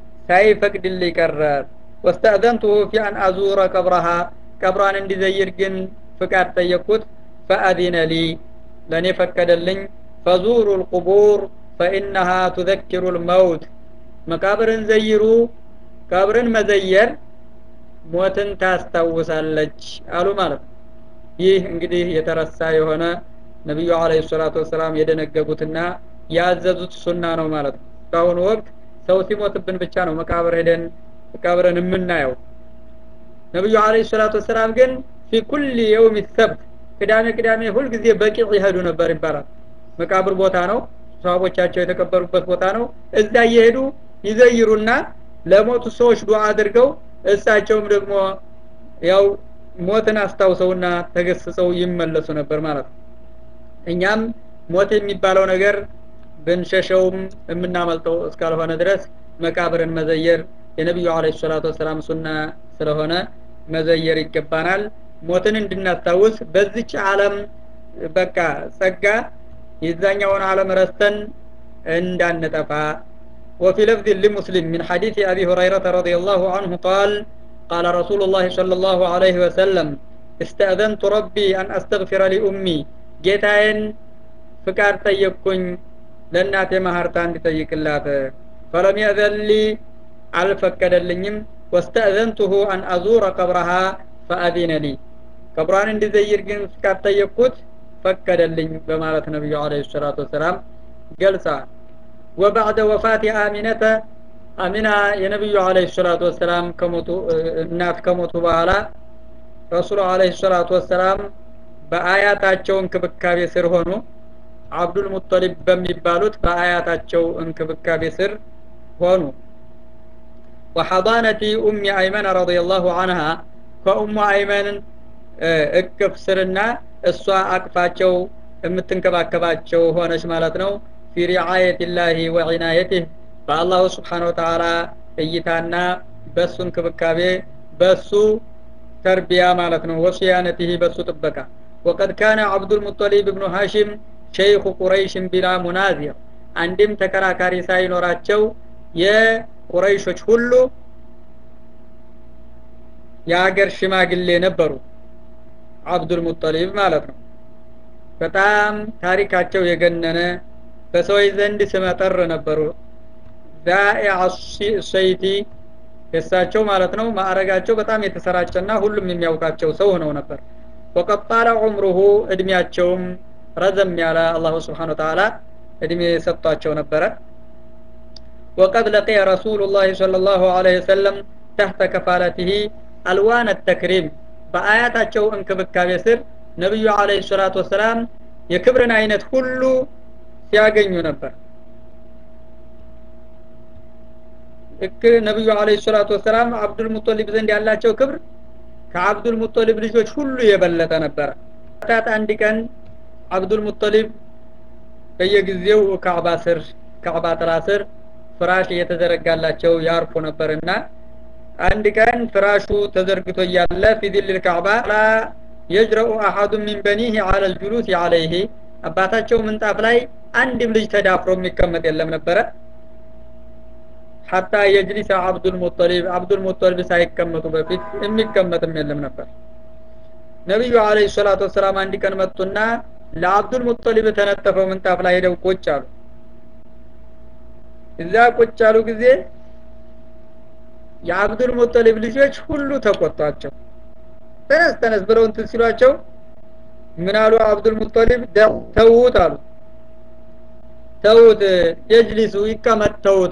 ሳይፈቅድልኝ ቀረ ወስተእዘንቱሁ ፊ አን አዙረ ቀብረሃ ቀብሯን እንዲዘይር ግን ፍቃድ ጠየቅኩት ፈአዚነ ሊ ለእኔ ፈቀደልኝ ፈዙሩ ልቁቡር ፈኢነሃ ቱዘኪሩ ልመውት መቃብርን ዘይሩ ቀብርን መዘየር ሞትን ታስታውሳለች አሉ ማለት ነው ይህ እንግዲህ የተረሳ የሆነ ነቢዩ አለ ሰላቱ ወሰላም የደነገጉትና ያዘዙት ሱና ነው ማለት ነው በአሁኑ ወቅት ሰው ሲሞትብን ብቻ ነው መቃብር ሄደን መቃብርን የምናየው ነቢዩ አለ ሰላቱ ወሰላም ግን ፊ ኩል የውም ሰብት ቅዳሜ ቅዳሜ ሁልጊዜ በቂዕ ይሄዱ ነበር ይባላል መቃብር ቦታ ነው ሰሃቦቻቸው የተቀበሩበት ቦታ ነው እዛ እየሄዱ ይዘይሩና ለሞቱ ሰዎች ዱዓ አድርገው እሳቸውም ደግሞ ያው ሞትን አስታውሰውና ተገስጸው ይመለሱ ነበር ማለት ነው እኛም ሞት የሚባለው ነገር ብንሸሸውም የምናመልጠው እስካልሆነ ድረስ መቃብርን መዘየር የነቢዩ አለ ሰላቱ ወሰላም ሱና ስለሆነ መዘየር ይገባናል ሞትን እንድናስታውስ በዚች ዓለም በቃ ጸጋ የዛኛውን ዓለም ረስተን እንዳንጠፋ وفي لفظ لمسلم من حديث أبي هريرة رضي الله عنه قال قال رسول الله صلى الله عليه وسلم استأذنت ربي أن أستغفر لأمي جيتاين فكار تيكون لناتي مهارتان تيك الله فلم يأذن لي على فكد اللنيم واستأذنته أن أزور قبرها فأذن لي قبران اندي زير جن فكار تيكوت فكد اللنيم بمالة النبي عليه الصلاة والسلام جلسة وبعد وفاة آمنة آمنة የነቢዩ አለህ ሰላቱ ወሰላም ከሞቱ እናት ከሞቱ በኋላ ረሱሉ አለህ ሰላቱ ወሰላም በአያታቸው እንክብካቤ ስር ሆኑ አብዱል ሙጠሊብ በሚባሉት በአያታቸው እንክብካቤ ስር ሆኑ ወሐضانة ኡሚ አይመን ረዲየላሁ ዐንሃ ከኡሙ አይመን እቅፍ ስርና እሷ አቅፋቸው የምትንከባከባቸው ሆነች ማለት ነው في رعاية الله وعنايته فالله سبحانه وتعالى እይታና በሱ እንክብካቤ በሱ ተርቢያ ማለት ነው ወሲያነቲህ በሱ ጥበቃ وقد كان عبد المطلب بن هاشم شيخ قريش بلا منازع አንድም ተከራካሪ ሳይኖራቸው የቁረይሾች ሁሉ የሀገር ሽማግሌ ነበሩ አብዱል ሙጠሊብ ማለት ነው በጣም ታሪካቸው የገነነ በሰዎች ዘንድ ስመጠር ነበሩ ዛኢዐ ሰይቲ የሳቸው ማለት ነው ማዕረጋቸው በጣም የተሰራጨና ሁሉም የሚያውቃቸው ሰው ሆነው ነበር ወቀድ ጣለ ዑምሩሁ እድሜያቸውም ረዘም ያለ አላሁ ስብሓን ወተላ እድሜ ሰጥቷቸው ነበረ وقد لقي رسول الله صلى الله عليه وسلم تحت كفالته ألوان التكريم በአያታቸው እንክብካቤ ስር ነቢዩ አለይሂ ሰላቱ ወሰላም የክብርን አይነት ሁሉ ሲያገኙ ነበር ልክ ነቢዩ አለይሂ ሰላቱ ወሰላም አብዱል ሙጠሊብ ዘንድ ያላቸው ክብር ከአብዱል ሙጠሊብ ልጆች ሁሉ የበለጠ ነበረ ታት አንድ ቀን አብዱል ሙጠሊብ በየጊዜው ካዕባ ስር ካዕባ ጥላ ስር ፍራሽ እየተዘረጋላቸው ያርፉ ነበርና አንድ ቀን ፍራሹ ተዘርግቶ እያለ ፊ ዚል ልካዕባ ላ የጅረኡ አሐዱ ሚን በኒህ አለ ልጁሉስ አለይህ አባታቸው ምንጣፍ ላይ አንድም ልጅ ተዳፍሮ የሚቀመጥ የለም ነበረ ሐታ የጅሊሰ አብዱል ሙጠሊብ አብዱል ሙጠሊብ ሳይቀመጡ በፊት የሚቀመጥም የለም ነበር ነቢዩ አለይሂ ሰላቱ ወሰላም አንድ ቀን መጡና ለአብዱል ሙጠሊብ የተነጠፈው ምንጣፍ ላይ ሄደው ቁጭ አሉ እዛ ቁጭ ያሉ ጊዜ የአብዱል ሙጠሊብ ልጆች ሁሉ ተቆጧቸው ተነስ ተነስ ብለው እንትን ሲሏቸው ምን አሉ አብዱል ሙጠሊብ ተውት አሉ ተውት የጅሊሱ ይቀመጥ ተውት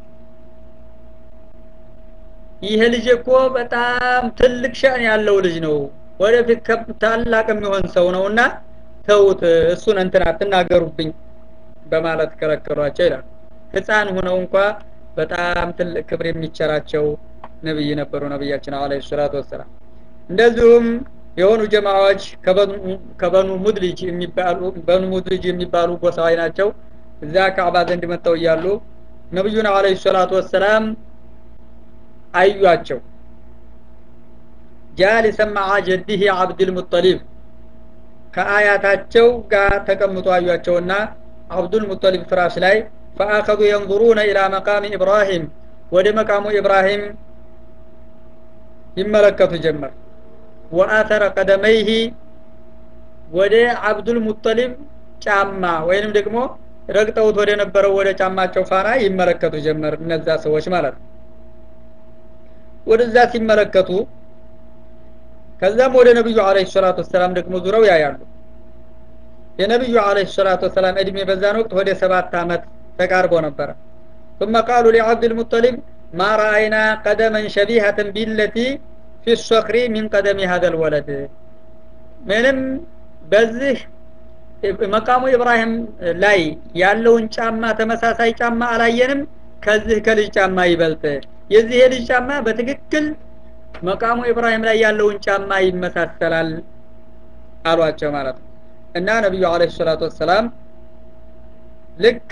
ይሄ ልጅ እኮ በጣም ትልቅ ሻን ያለው ልጅ ነው ወደፊት ታላቅ የሚሆን ሰው ነውና ተውት እሱን እንትን አትናገሩብኝ በማለት ከለከሏቸው ይላል ህፃን ሆነው እንኳ በጣም ትልቅ ክብር የሚቸራቸው ነብይ ነበሩ ነብያችን አለይሂ ሰላቱ ወሰላም እንደዚሁም የሆኑ ጀማዎች ከበኑ ሙድሊጅ የሚባሉ በኑ ሙድሊጅ የሚባሉ ጎሳዎች ናቸው እዛ ካዕባ ዘንድ መጥተው እያሉ ነብዩን አለይሂ ሰላቱ ወሰላም አዩአቸው ጃሊሰን መዓ ጀዲህ አብዱል ሙጠሊብ ከአያታቸው ጋር ተቀምጦ አዩአቸውና አብዱል ሙጠሊብ ፍራሽ ላይ ፈአኸዙ የንظሩነ ኢላ መቃሚ ኢብራሂም ወደ መቃሙ ኢብራሂም ይመለከቱ ጀመር ወአተረ ቀደመይህ ወደ አብዱል ሙጠሊብ ጫማ ወይንም ደግሞ ረግጠውት ወደ ነበረው ወደ ጫማቸው ፋና ይመለከቱ ጀመር እነዛ ሰዎች ማለት ነው ወደዛ ሲመለከቱ ከዛም ወደ ነብዩ አለይሂ ሰላቱ ወሰላም ደግሞ ዙረው ያያሉ የነብዩ አለይሂ ሰላቱ ወሰላም እድሜ በዛን ወቅት ወደ ሰባት አመት ተቃርቦ ነበረ ثم قالوا لعبد المطلب ما رأينا قدما شبيهة بالتي في الصخر من قدم هذا الولد ምንም በዚህ መቃሙ ኢብራሂም ላይ ያለውን ጫማ ተመሳሳይ ጫማ አላየንም ከዚህ ከልጅ ጫማ ይበልጥ የዚህ የልጅ ጫማ በትክክል መቃሙ ኢብራሂም ላይ ያለውን ጫማ ይመሳሰላል አሏቸው ማለት ነው እና ነቢዩ አለ ሰላቱ ወሰላም ልክ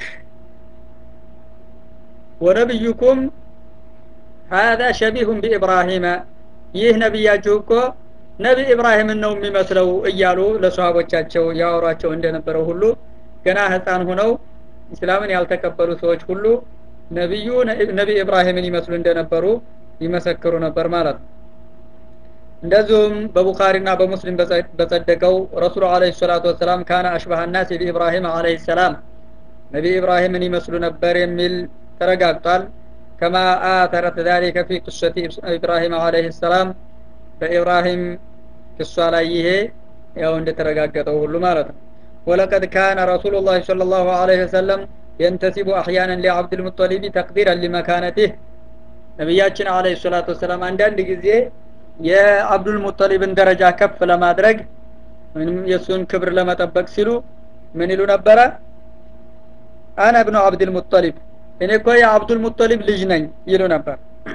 ወነቢዩኩም ሀዛ ሸቢሁን ቢኢብራሂመ ይህ ነቢያችሁ እኮ ነቢ ኢብራሂምን ነው የሚመስለው እያሉ ለሰሃቦቻቸው ያወሯቸው እንደነበረው ሁሉ ገና ህፃን ሁነው እስላምን ያልተቀበሉ ሰዎች ሁሉ ነቢዩ ነቢ ኢብራሂምን ይመስሉ እንደነበሩ ይመሰክሩ ነበር ማለት ነው እንደዚሁም በቡኻሪና በሙስሊም በጸደቀው ረሱሉ አለ ሰላቱ ወሰላም ካነ አሽባህ ናስ ቢኢብራሂም አለህ ሰላም ነቢ ኢብራሂምን ይመስሉ ነበር የሚል ተረጋግጧል ከማ አተረት ذلك في قصة إبراهيم عليه السلام በኢብራሂም ክሷ ላይ ይሄ ያው እንደተረጋገጠው ሁሉ ማለት ነው ولقد كان رسول الله صلى الله عليه وسلم ينتسب أحيانا لعبد المطلب تقديرا لمكانته ነቢያችን አለይሂ ሰላቱ ወሰላም አንዳንድ ጊዜ የአብዱል ሙጠሊብን ደረጃ ከፍ ለማድረግ ወይም የእሱን ክብር ለመጠበቅ ሲሉ ምን ይሉ ነበረ አነ እብኑ አብዱል ሙጠሊብ እኔ እኮ የአብዱል ሙጠሊብ ልጅ ነኝ ይሉ ነበር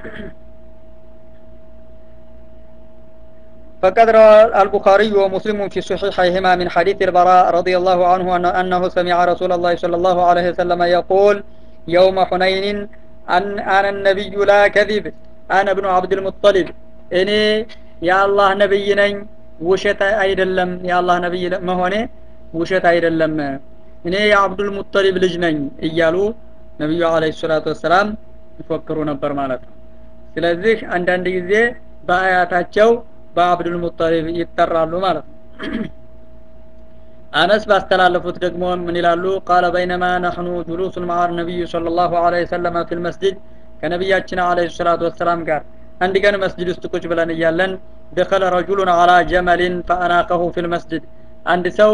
فقد روى البخاري ومسلم في صحيحيهما من حديث البراء رضي الله عنه أنه سمع رسول الله صلى الله عليه وسلم يقول يوم حنين أن أنا النبي لا كذب أنا ابن عبد المطلب إني يا الله نبي نኝ ውሸት አይደለም የአላህ ነብይ መሆኔ ውሸት አይደለም እኔ የአብዱል ሙጠሊብ ልጅ ነኝ እያሉ ነቢዩ አለ ሰላቱ ወሰላም ይፎክሩ ነበር ማለት ነው ስለዚህ አንዳንድ ጊዜ በአያታቸው በአብዱል ሙጠሊብ ይጠራሉ ማለት ነው አነስ ባስተላለፉት ደግሞ ምን ይላሉ ቃለ በይነማ ነሕኑ ጁሉሱን ማዓ ነቢዩ صለ ላሁ ለ ሰለመ ፊ ልመስጅድ ከነቢያችን አለ ሰላቱ ወሰላም ጋር አንድ ቀን መስጅድ ውስጥ ቁጭ ብለን እያለን ደኸለ ረጁሉን አላ ጀመሊን ፈአናቀሁ ፊ ልመስጅድ አንድ ሰው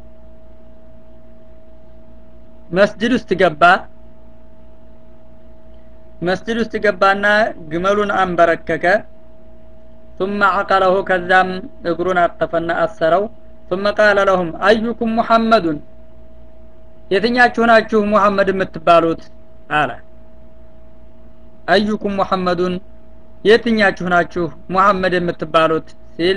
መስጅድ ውስጥ ገባ መስጅድ ውስጥ ገባና ግመሉን አንበረከከ ثم عقله ከዛም እግሩን አጠፈና አሰረው ثم قال لهم أيكم محمد የትኛችሁ ናችሁ ሙሐመድ የምትባሉት አለ አዩኩም ሙሐመዱን የትኛችሁ ናችሁ ሙሐመድ የምትባሉት ሲል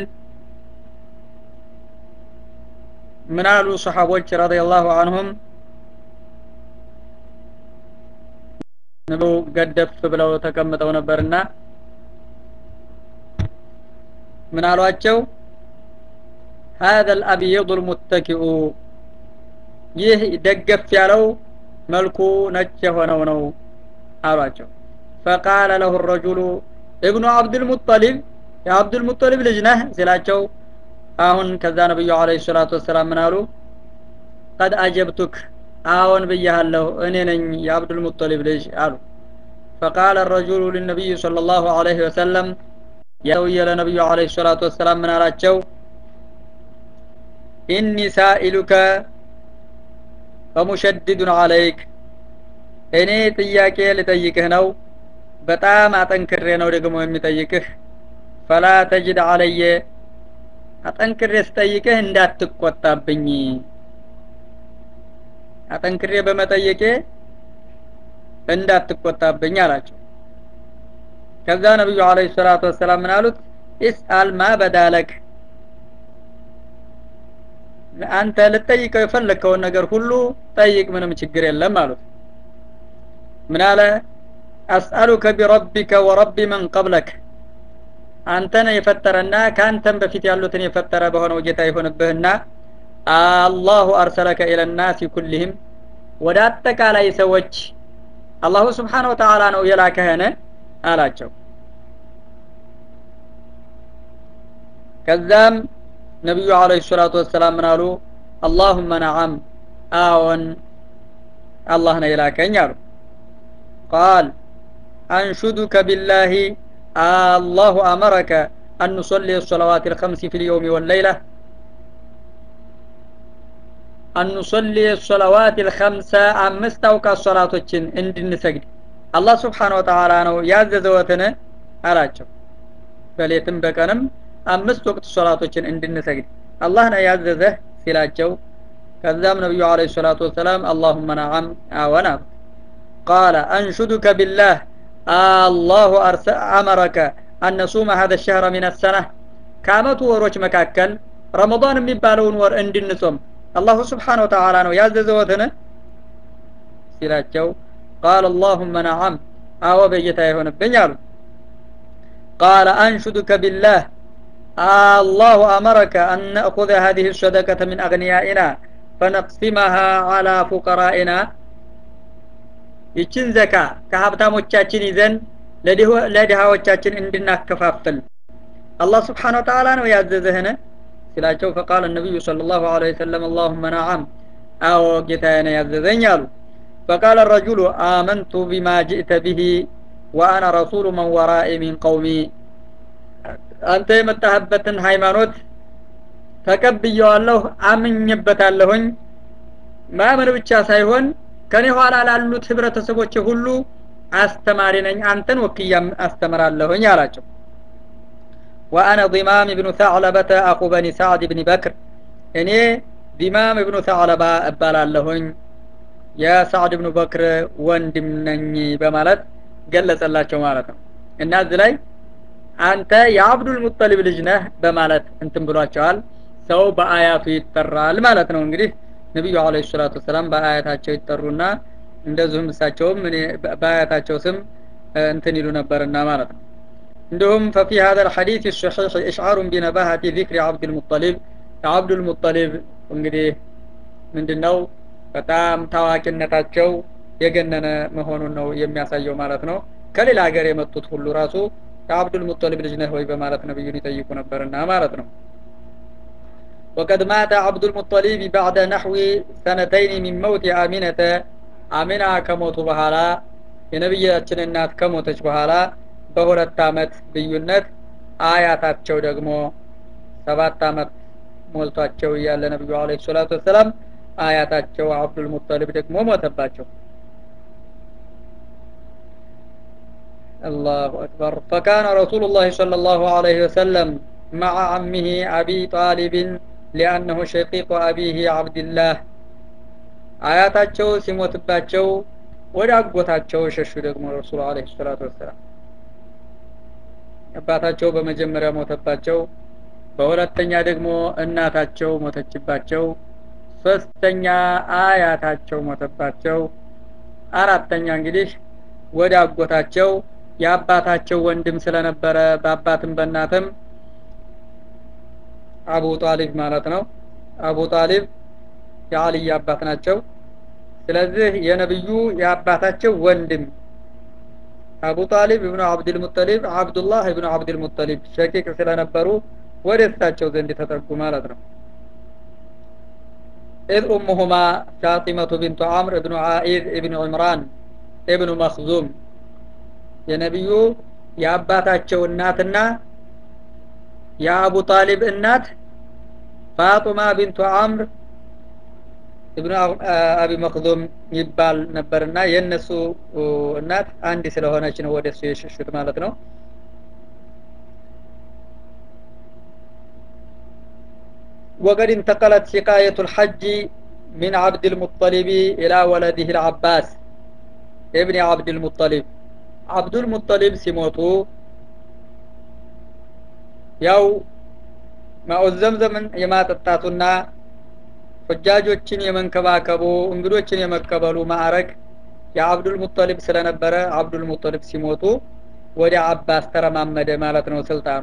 ምን አሉ ሰሓቦች ረዲየላሁ አንሁም ንቡ ገደፍ ብለው ተቀምጠው ነበርና ምን አሏቸው هذا الأبيض المتكئ ይህ ደገፍ ያለው መልኩ ነጭ የሆነው ነው አሏቸው ፈቃለ ለሁ ረጁሉ እብኑ አብድልሙጠሊብ የአብዱልሙጠሊብ ልጅ ነህ ሲላቸው አሁን ከዛ ነብዩ አለይሂ ሰላቱ ወሰላም ምን አሉ ቀድ አጀብቱክ አዎን ብያለሁ እኔ ነኝ የአብዱልሙጠሊብ ልጅ አሉ ፈቃለ الرجل للنبي صلى الله عليه وسلم የሰውየ ለነብዩ አለይሂ ሰላቱ ወሰላም ምን አላቸው ኢኒ ሳኢሉከ ፈሙሸድዱን አለይክ እኔ ጥያቄ ልጠይቅህ ነው በጣም አጠንክሬ ነው ደግሞ የሚጠይቅህ ፈላ ተጅድ አለየ አጠንክሬ ስጠይቅህ እንዳትቆጣብኝ አጠንክሬ በመጠየቄ እንዳትቆጣብኝ አላቸው ከዛ ነብዩ አለይሂ ሰላቱ ወሰላም ምን አሉት ኢስአል ማ በዳለክ አንተ ልጠይቀው የፈለግከውን ነገር ሁሉ ጠይቅ ምንም ችግር የለም አሉት ምን አለ አስአሉከ ቢረቢከ ወረቢ መን ቀብለክ አንተን የፈጠረና ከአንተም በፊት ያሉትን የፈጠረ በሆነው ጌታ ይሆንብህና አላሁ አርሰለከ ኢለናሲ ኩልህም ወደ አጠቃላይ ሰዎች አላሁ ስብሓን ወተዓላ ነው የላከህን አላቸው ከዛም ነቢዩ አለይሂ ሰላቱ ወሰላም ምን አሉ አላሁመ ነዓም አዎን አላህ ነው የላከኝ አሉ ቃል አንሹዱከ ቢላሂ አላሁ አመረከ አን ኑሰሊ الصلوات الخمس في اليوم والليلة أن نصلي الصلوات الخمسة አምስት አውቃት ሶላቶችን እንድንሰግድ አላህ ስብሓን ወተዓላ ነው ያዘዘወትን አላቸው በሌትም በቀንም አምስት ወቅት ሶላቶችን እንድንሰግድ አላህ ነው ያዘዘህ ሲላቸው ከዛም ነቢዩ አለ ሰላቱ ወሰላም አላሁመ ነዓም አወን አሉ ቃለ አንሹዱከ ቢላህ አላሁ አመረከ አነሱመ ሀደ ሸህረ ሚን ሰና ከአመቱ ወሮች መካከል ረመዳን የሚባለውን ወር እንድንጾም አላሁ ስብሓን ወተዓላ ነው ያዘዘወትን ሲላቸው ቃል አላሁመ ነዓም አዎ በጌታ ይሆንብኝ አሉ ቃለ አንሹዱከ ቢላህ الله أمرك أن نأخذ هذه الصدقة من أغنيائنا فنقسمها على فقرائنا ይችን ዘካ ከሀብታሞቻችን ይዘን ለድሃዎቻችን እንድናከፋፍል አላህ ስብሓን ወተዓላ ነው ያዘዘህን ሲላቸው ፈቃል ነቢዩ صلى الله عليه وسلم اللهم نعم አዎ ጌታዬ ነው ያዘዘኝ አሉ فقال الرجل آمنت بما جئت به وأنا رسول من ورائي من قومي አንተ የመጣህበትን ሃይማኖት ተቀብየዋለሁ አምኝበታለሁኝ ማመን ብቻ ሳይሆን ከኔ ኋላ ላሉት ህብረተሰቦች ሁሉ አስተማሪ ነኝ አንተን ወክያ አስተምራለሁኝ አላቸው ወአነ ዲማም ብኑ ተዕለበተ አኹ በኒ ሳዕድ ብኒ በክር እኔ ዲማም ብኑ ተዕለባ እባላለሁኝ የሳዕድ ብኑ በክር ወንድም ነኝ በማለት ገለጸላቸው ማለት ነው እና እዚህ ላይ አንተ የአብዱል ሙጠሊብ ልጅ ነህ በማለት እንትን ብሏቸዋል ሰው በአያቱ ይጠራል ማለት ነው እንግዲህ ነቢዩ አለ ሰላቱ ወሰላም በአያታቸው ይጠሩና እንደዚሁም እሳቸውም በአያታቸው ስም እንትን ይሉ ነበርና ማለት ነው እንዲሁም ፈፊ هذا الحديث الصحيح إشعار بنباهة ذكر عبد المطلب عبد المطلب እንግዲህ ምንድነው በጣም ታዋቂነታቸው የገነነ መሆኑን ነው የሚያሳየው ማለት ነው ከሌላ ሀገር የመጡት ሁሉ ራሱ ከአብዱል ሙጠሊብ ልጅ ነህ ወይ በማለት ነብዩን ይጠይቁ ነበርና ማለት ነው وقد مات عبد المطلب بعد نحو سنتين من موت آمنة آمنة ከሞቱ በኋላ የነብያችን እናት ከሞተች በኋላ በሁለት አመት ልዩነት አያታቸው ደግሞ ሰባት አመት ሞልቷቸው እያለ ነብዩ አለይሂ ሰላቱ ወሰላም አያታቸው አብዱል ሙጠሊብ ደግሞ ሞተባቸው الله أكبر فكان رسول الله صلى الله عليه وسلم مع عمه أبي طالب لأنه شقيق أبيه عبد الله አያታቸው ሲሞትባቸው ወደ አጎታቸው ሸሹ ደግሞ ረሱል አለ ሰላቱ ወሰላም አባታቸው በመጀመሪያ ሞተባቸው በሁለተኛ ደግሞ እናታቸው ሞተችባቸው ሶስተኛ አያታቸው ሞተባቸው አራተኛ እንግዲህ ወደ አጎታቸው የአባታቸው ወንድም ስለነበረ በአባትም በእናትም አቡ ጣሊብ ማለት ነው አቡ ጣሊብ የአልይ አባት ናቸው ስለዚህ የነብዩ የአባታቸው ወንድም አቡ ጣሊብ ኢብኑ አብዱል ሙጠሊብ አብዱላህ ኢብኑ አብዱል ሙጠሊብ ሸቂቅ ስለነበሩ ወደ እሳቸው ዘንድ ተጠጉ ማለት ነው إذ أمهما فاطمة بنت عمرو بن عائذ ابن عمران ابن مخزوم የነቢዩ የአባታቸው እናትና የአቡ ጣሊብ እናት ፋጡማ ቢንቱ አምር ኢብኑ አቢ መክዙም ይባል ነበርና የእነሱ እናት አንድ ስለሆነች ነው ወደ እሱ የሸሹት ማለት ነው وقد انتقلت سقاية الحج من عبد المطلب إلى ولده العباس ابن عبد المطلب عبد المطلب سيموتو ያው ማኡ ዘምዘምን የማጠጣቱና ሁጃጆችን የመንከባከቡ እንግዶችን የመቀበሉ ማዕረግ የአብዱል ሙጠሊብ ስለነበረ አብዱል ሙጠሊብ ሲሞቱ ወደ አባስ ተረማመደ ማለት ነው ስልጣኑ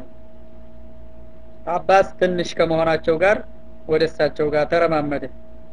አባስ ትንሽ ከመሆናቸው ጋር ወደ እሳቸው ጋር ተረማመደ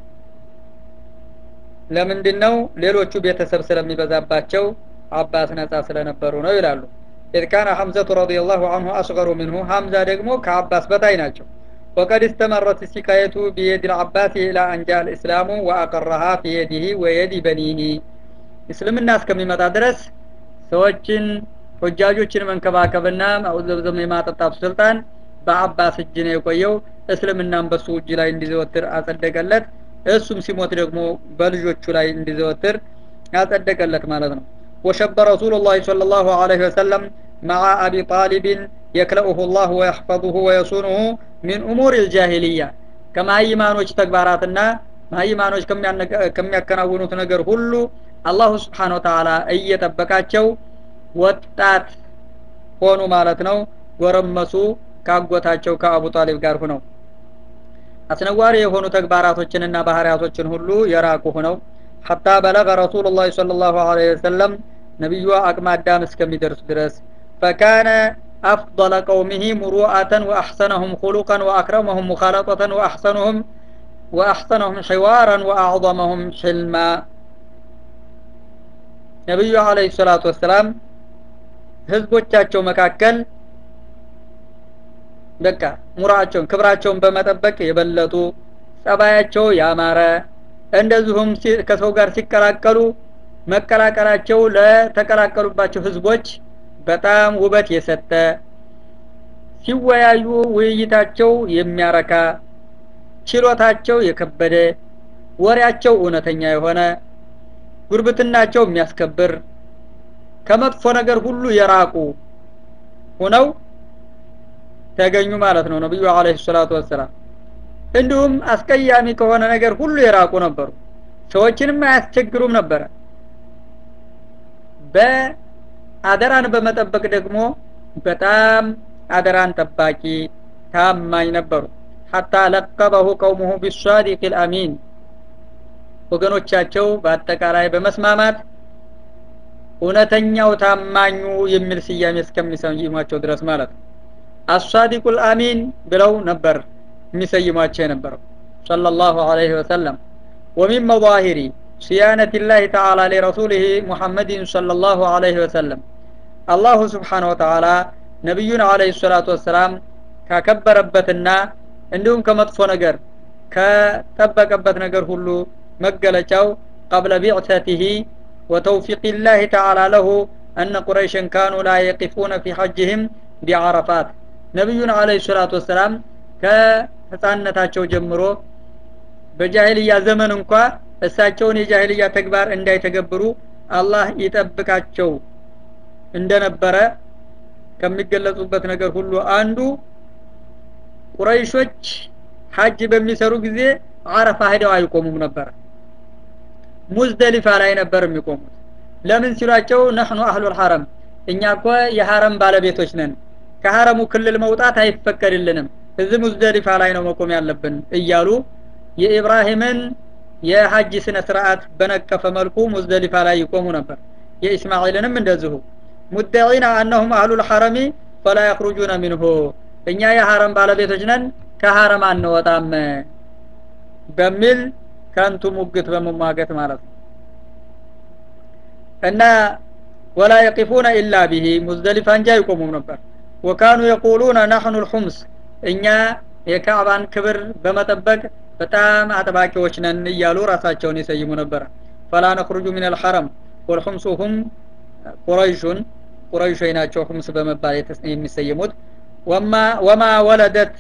ለምንድን ነው ሌሎቹ ቤተሰብ ስለሚበዛባቸው አባስ ነጻ ስለነበሩ ነው ይላሉ إذ كان حمزة رضي الله عنه أصغر منه حمزة دقمو كعباس بتاي ناتشو وقد استمرت السكاية بيد العباس إلى أن جاء الإسلام وأقرها في يده ويد بنيه اسلم الناس كم يمتى درس سوچن حجاجوችን መንከባከብና ማውዘብዘብ የማጠጣቱ ስልጣን በአባስ እጅ ነው የቆየው እስልምናም በሱ እጅ ላይ እንዲዘወትር አጸደቀለት እሱም ሲሞት ደግሞ በልጆቹ ላይ እንዲዘወትር አጸደቀለት ማለት ነው وشب رسول الله صلى الله عليه وسلم مع أبي طالب يكلأه الله ويحفظه ويصونه من أمور الجاهلية كما إيمانوች ተግባራትና ማይማኖች ከሚያከናውኑት ነገር ሁሉ አላሁ ስብሓን ወተዓላ እየጠበቃቸው ወጣት ሆኑ ማለት ነው ጎረመሱ ካጎታቸው ከአቡ ጣሊብ ጋር ሁነው አስነዋሪ የሆኑ ተግባራቶችንና ባህሪያቶችን ሁሉ የራቁ ሁነው حتى بلغ رسول الله صلى الله عليه وسلم نبي أقم الدام اسكم درس درس فكان أفضل قومه مروءة وأحسنهم خلقا وأكرمهم مخالطة وأحسنهم وأحسنهم حوارا وأعظمهم حلما ነቢዩ አለህ ሰላቱ ወሰላም ህዝቦቻቸው መካከል በቃ ሙራቸውን ክብራቸውን በመጠበቅ የበለጡ ጸባያቸው ያማረ እንደዚሁም ከሰው ጋር ሲቀላቀሉ መቀላቀላቸው ለተቀላቀሉባቸው ህዝቦች በጣም ውበት የሰጠ ሲወያዩ ውይይታቸው የሚያረካ ችሎታቸው የከበደ ወሬያቸው እውነተኛ የሆነ ጉርብትናቸው የሚያስከብር ከመጥፎ ነገር ሁሉ የራቁ ሆነው ተገኙ ማለት ነው ነብዩ አለይሂ ሰላቱ ወሰላም እንዲሁም አስቀያሚ ከሆነ ነገር ሁሉ የራቁ ነበሩ ሰዎችንም አያስቸግሩም ነበረ በአደራን በመጠበቅ ደግሞ በጣም አደራን ጠባቂ ታማኝ ነበሩ ሐታ ለቀበሁ ቀውሙሁ ቢሷዲቅ ልአሚን ወገኖቻቸው በአጠቃላይ በመስማማት እውነተኛው ታማኙ የሚል ስያሜ እስከሚሰይሟቸው ድረስ ማለት ነው አሳዲቁ ልአሚን ብለው ነበር የሚሰይሟቸው የነበረው ሰለላሁ ዐለይሂ ወሰለም ومن مظاهر صيانة الله تعالى لرسوله محمد صلى الله عليه وسلم الله سبحانه وتعالى ነቢዩን አለይሂ ሰላቱ ወሰላም ካከበረበትና እንዲሁም ከመጥፎ ነገር ከጠበቀበት ነገር ሁሉ መገለጫው قبل بعثته وتوفيق الله تعالى له أن قريشا كانوا لا يقفون في حجهم بعرفات ነቢዩን አለይሂ ሰላቱ ወሰላም ከህፃንነታቸው ጀምሮ በጃሂልያ ዘመን እንኳ እሳቸውን የጃሂልያ ተግባር እንዳይተገብሩ አላህ ይጠብቃቸው እንደነበረ ከሚገለጹበት ነገር ሁሉ አንዱ ቁረይሾች ሀጅ በሚሰሩ ጊዜ አረፋ ሄደው አይቆሙም ነበር ሙዝደሊፋ ላይ ነበር የሚቆሙት ለምን ሲሏቸው ነህኑ አህሉል ሐረም እኛ እኮ የሐረም ባለቤቶች ነን ከሐረሙ ክልል መውጣት አይፈቀድልንም እዚህ ሙዝደሊፋ ላይ ነው መቆም ያለብን እያሉ የኢብራሂምን የሀጅ ስነ ስርዓት በነቀፈ መልኩ ሙዝደሊፋ ላይ ይቆሙ ነበር የኢስማኤልንም እንደዚሁ ሙደዒና አነሁም አህሉል ሐረሚ ፈላ የኽሩጁነ ሚንሁ እኛ የሐረም ባለቤቶች ነን ከሐረም አንወጣም በሚል ከንቱ ሙግት በመሟገት ማለት ነው እና ወላ የቂፉነ ኢላ ቢሂ ሙዝደሊፋ እንጂ አይቆሙም ነበር ወካኑ የቁሉነ ናሕኑ ልሑምስ እኛ የካዕባን ክብር በመጠበቅ በጣም አጥባቂዎች ነን እያሉ ራሳቸውን ይሰይሙ ነበር ፈላ ነኽሩጁ ምን አልሐረም ወልሑምሱ ሁም ቁረይሹን ቁረይሾች ናቸው ሁምስ በመባል የሚሰየሙት ወማ ወለደት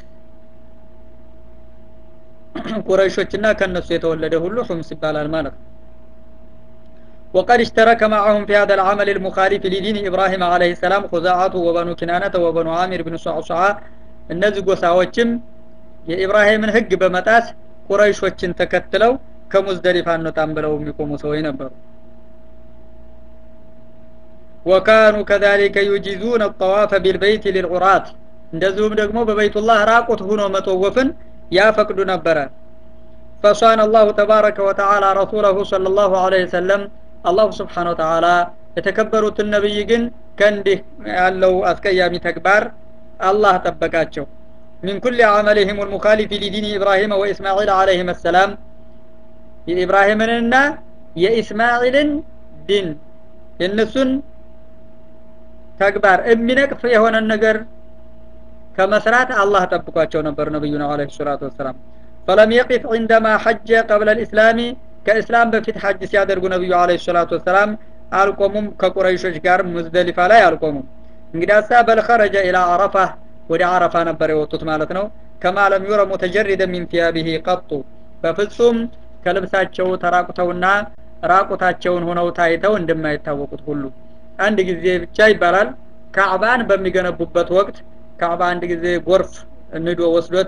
ቁረይሾችና ከነሱ የተወለደ ሁሉ ሁምስ ይባላል ማለት ነው وقد اشترك معهم في هذا العمل المخالف لدين إبراهيم عليه السلام خزاعة وبنو كنانة وبنو عامر بن صعصعة እነዚህ ጎሳዎችም የኢብራሂምን ህግ በመጣስ ቁረይሾችን ተከትለው ከሙዝደሊፋ እንወጣም ብለው የሚቆሙ ሰዎች ነበሩ ወካኑ ከዛሊከ ዩጂዙን አጠዋፈ ቢልበይት ሊልዑራት እንደዚሁም ደግሞ በበይቱላህ ራቁት ሁኖ መጠወፍን ያፈቅዱ ነበረ ፈሷን አላሁ ተባረከ ወተዓላ ረሱለሁ صለ ላሁ ዐለይሂ ወሰለም አላሁ ስብሓን ወተዓላ የተከበሩትን ነቢይ ግን ከእንዲህ ያለው አስቀያሚ ተግባር አላህ ጠበቃቸው من كل عملهم المخالف لدين إبراهيم وإسماعيل عليهم السلام የኢብራሂምንና የኢስማኤልን ዲን የእነሱን ተግባር የሚነቅፍ የሆነን ነገር ከመስራት አላህ ጠብቋቸው ነበር ነቢዩና አለ ሰላቱ ወሰላም ፈለም የቂፍ ዕንደማ ሐጀ ቀብለ ልእስላሚ ከእስላም በፊት ሐጅ ሲያደርጉ ነቢዩ አለ ሰላቱ ወሰላም አልቆሙም ከቁረይሾች ጋር ሙዝደሊፋ ላይ አልቆሙም እንግዲያሳ በል ኸረጀ ኢላ አረፋ ወደ አረፋ ነበር የወጡት ማለት ነው ከማ ለም ዩረ ሙተጀሪደ ሚን ቲያቢሂ ቀጡ በፍጹም ከልብሳቸው ተራቁተውና ራቁታቸውን ሆነው ታይተው እንደማይታወቁት ሁሉ አንድ ጊዜ ብቻ ይባላል ካዕባን በሚገነቡበት ወቅት ካዕባ አንድ ጊዜ ጎርፍ ንዶ ወስዶት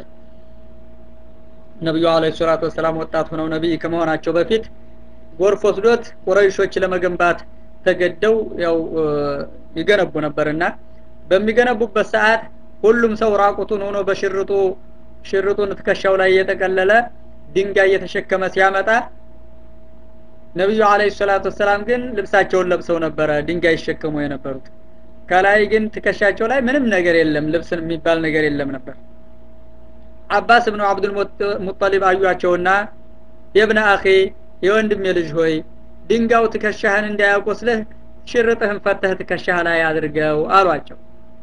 ነቢዩ አለ ሰላቱ ወሰላም ወጣት ሆነው ነቢይ ከመሆናቸው በፊት ጎርፍ ወስዶት ቁረይሾች ለመገንባት ተገደው ያው ይገነቡ ነበርና በሚገነቡበት ሰዓት ሁሉም ሰው ራቁቱን ሆኖ በሽርጡ ሽርጡን ትከሻው ላይ እየጠቀለለ ድንጋይ እየተሸከመ ሲያመጣ ነቢዩ አለ ሰላቱ ወሰላም ግን ልብሳቸውን ለብሰው ነበረ ድንጋይ ይሸከሙ የነበሩት ከላይ ግን ትከሻቸው ላይ ምንም ነገር የለም ልብስን የሚባል ነገር የለም ነበር አባስ ብኑ አብዱል ሙጠሊብ አዩቸውና የብነ አኺ የወንድሜ ልጅ ሆይ ድንጋው ትከሻህን እንዳያቆስልህ ሽርጥህን ፈተህ ትከሻህ ላይ አድርገው አሏቸው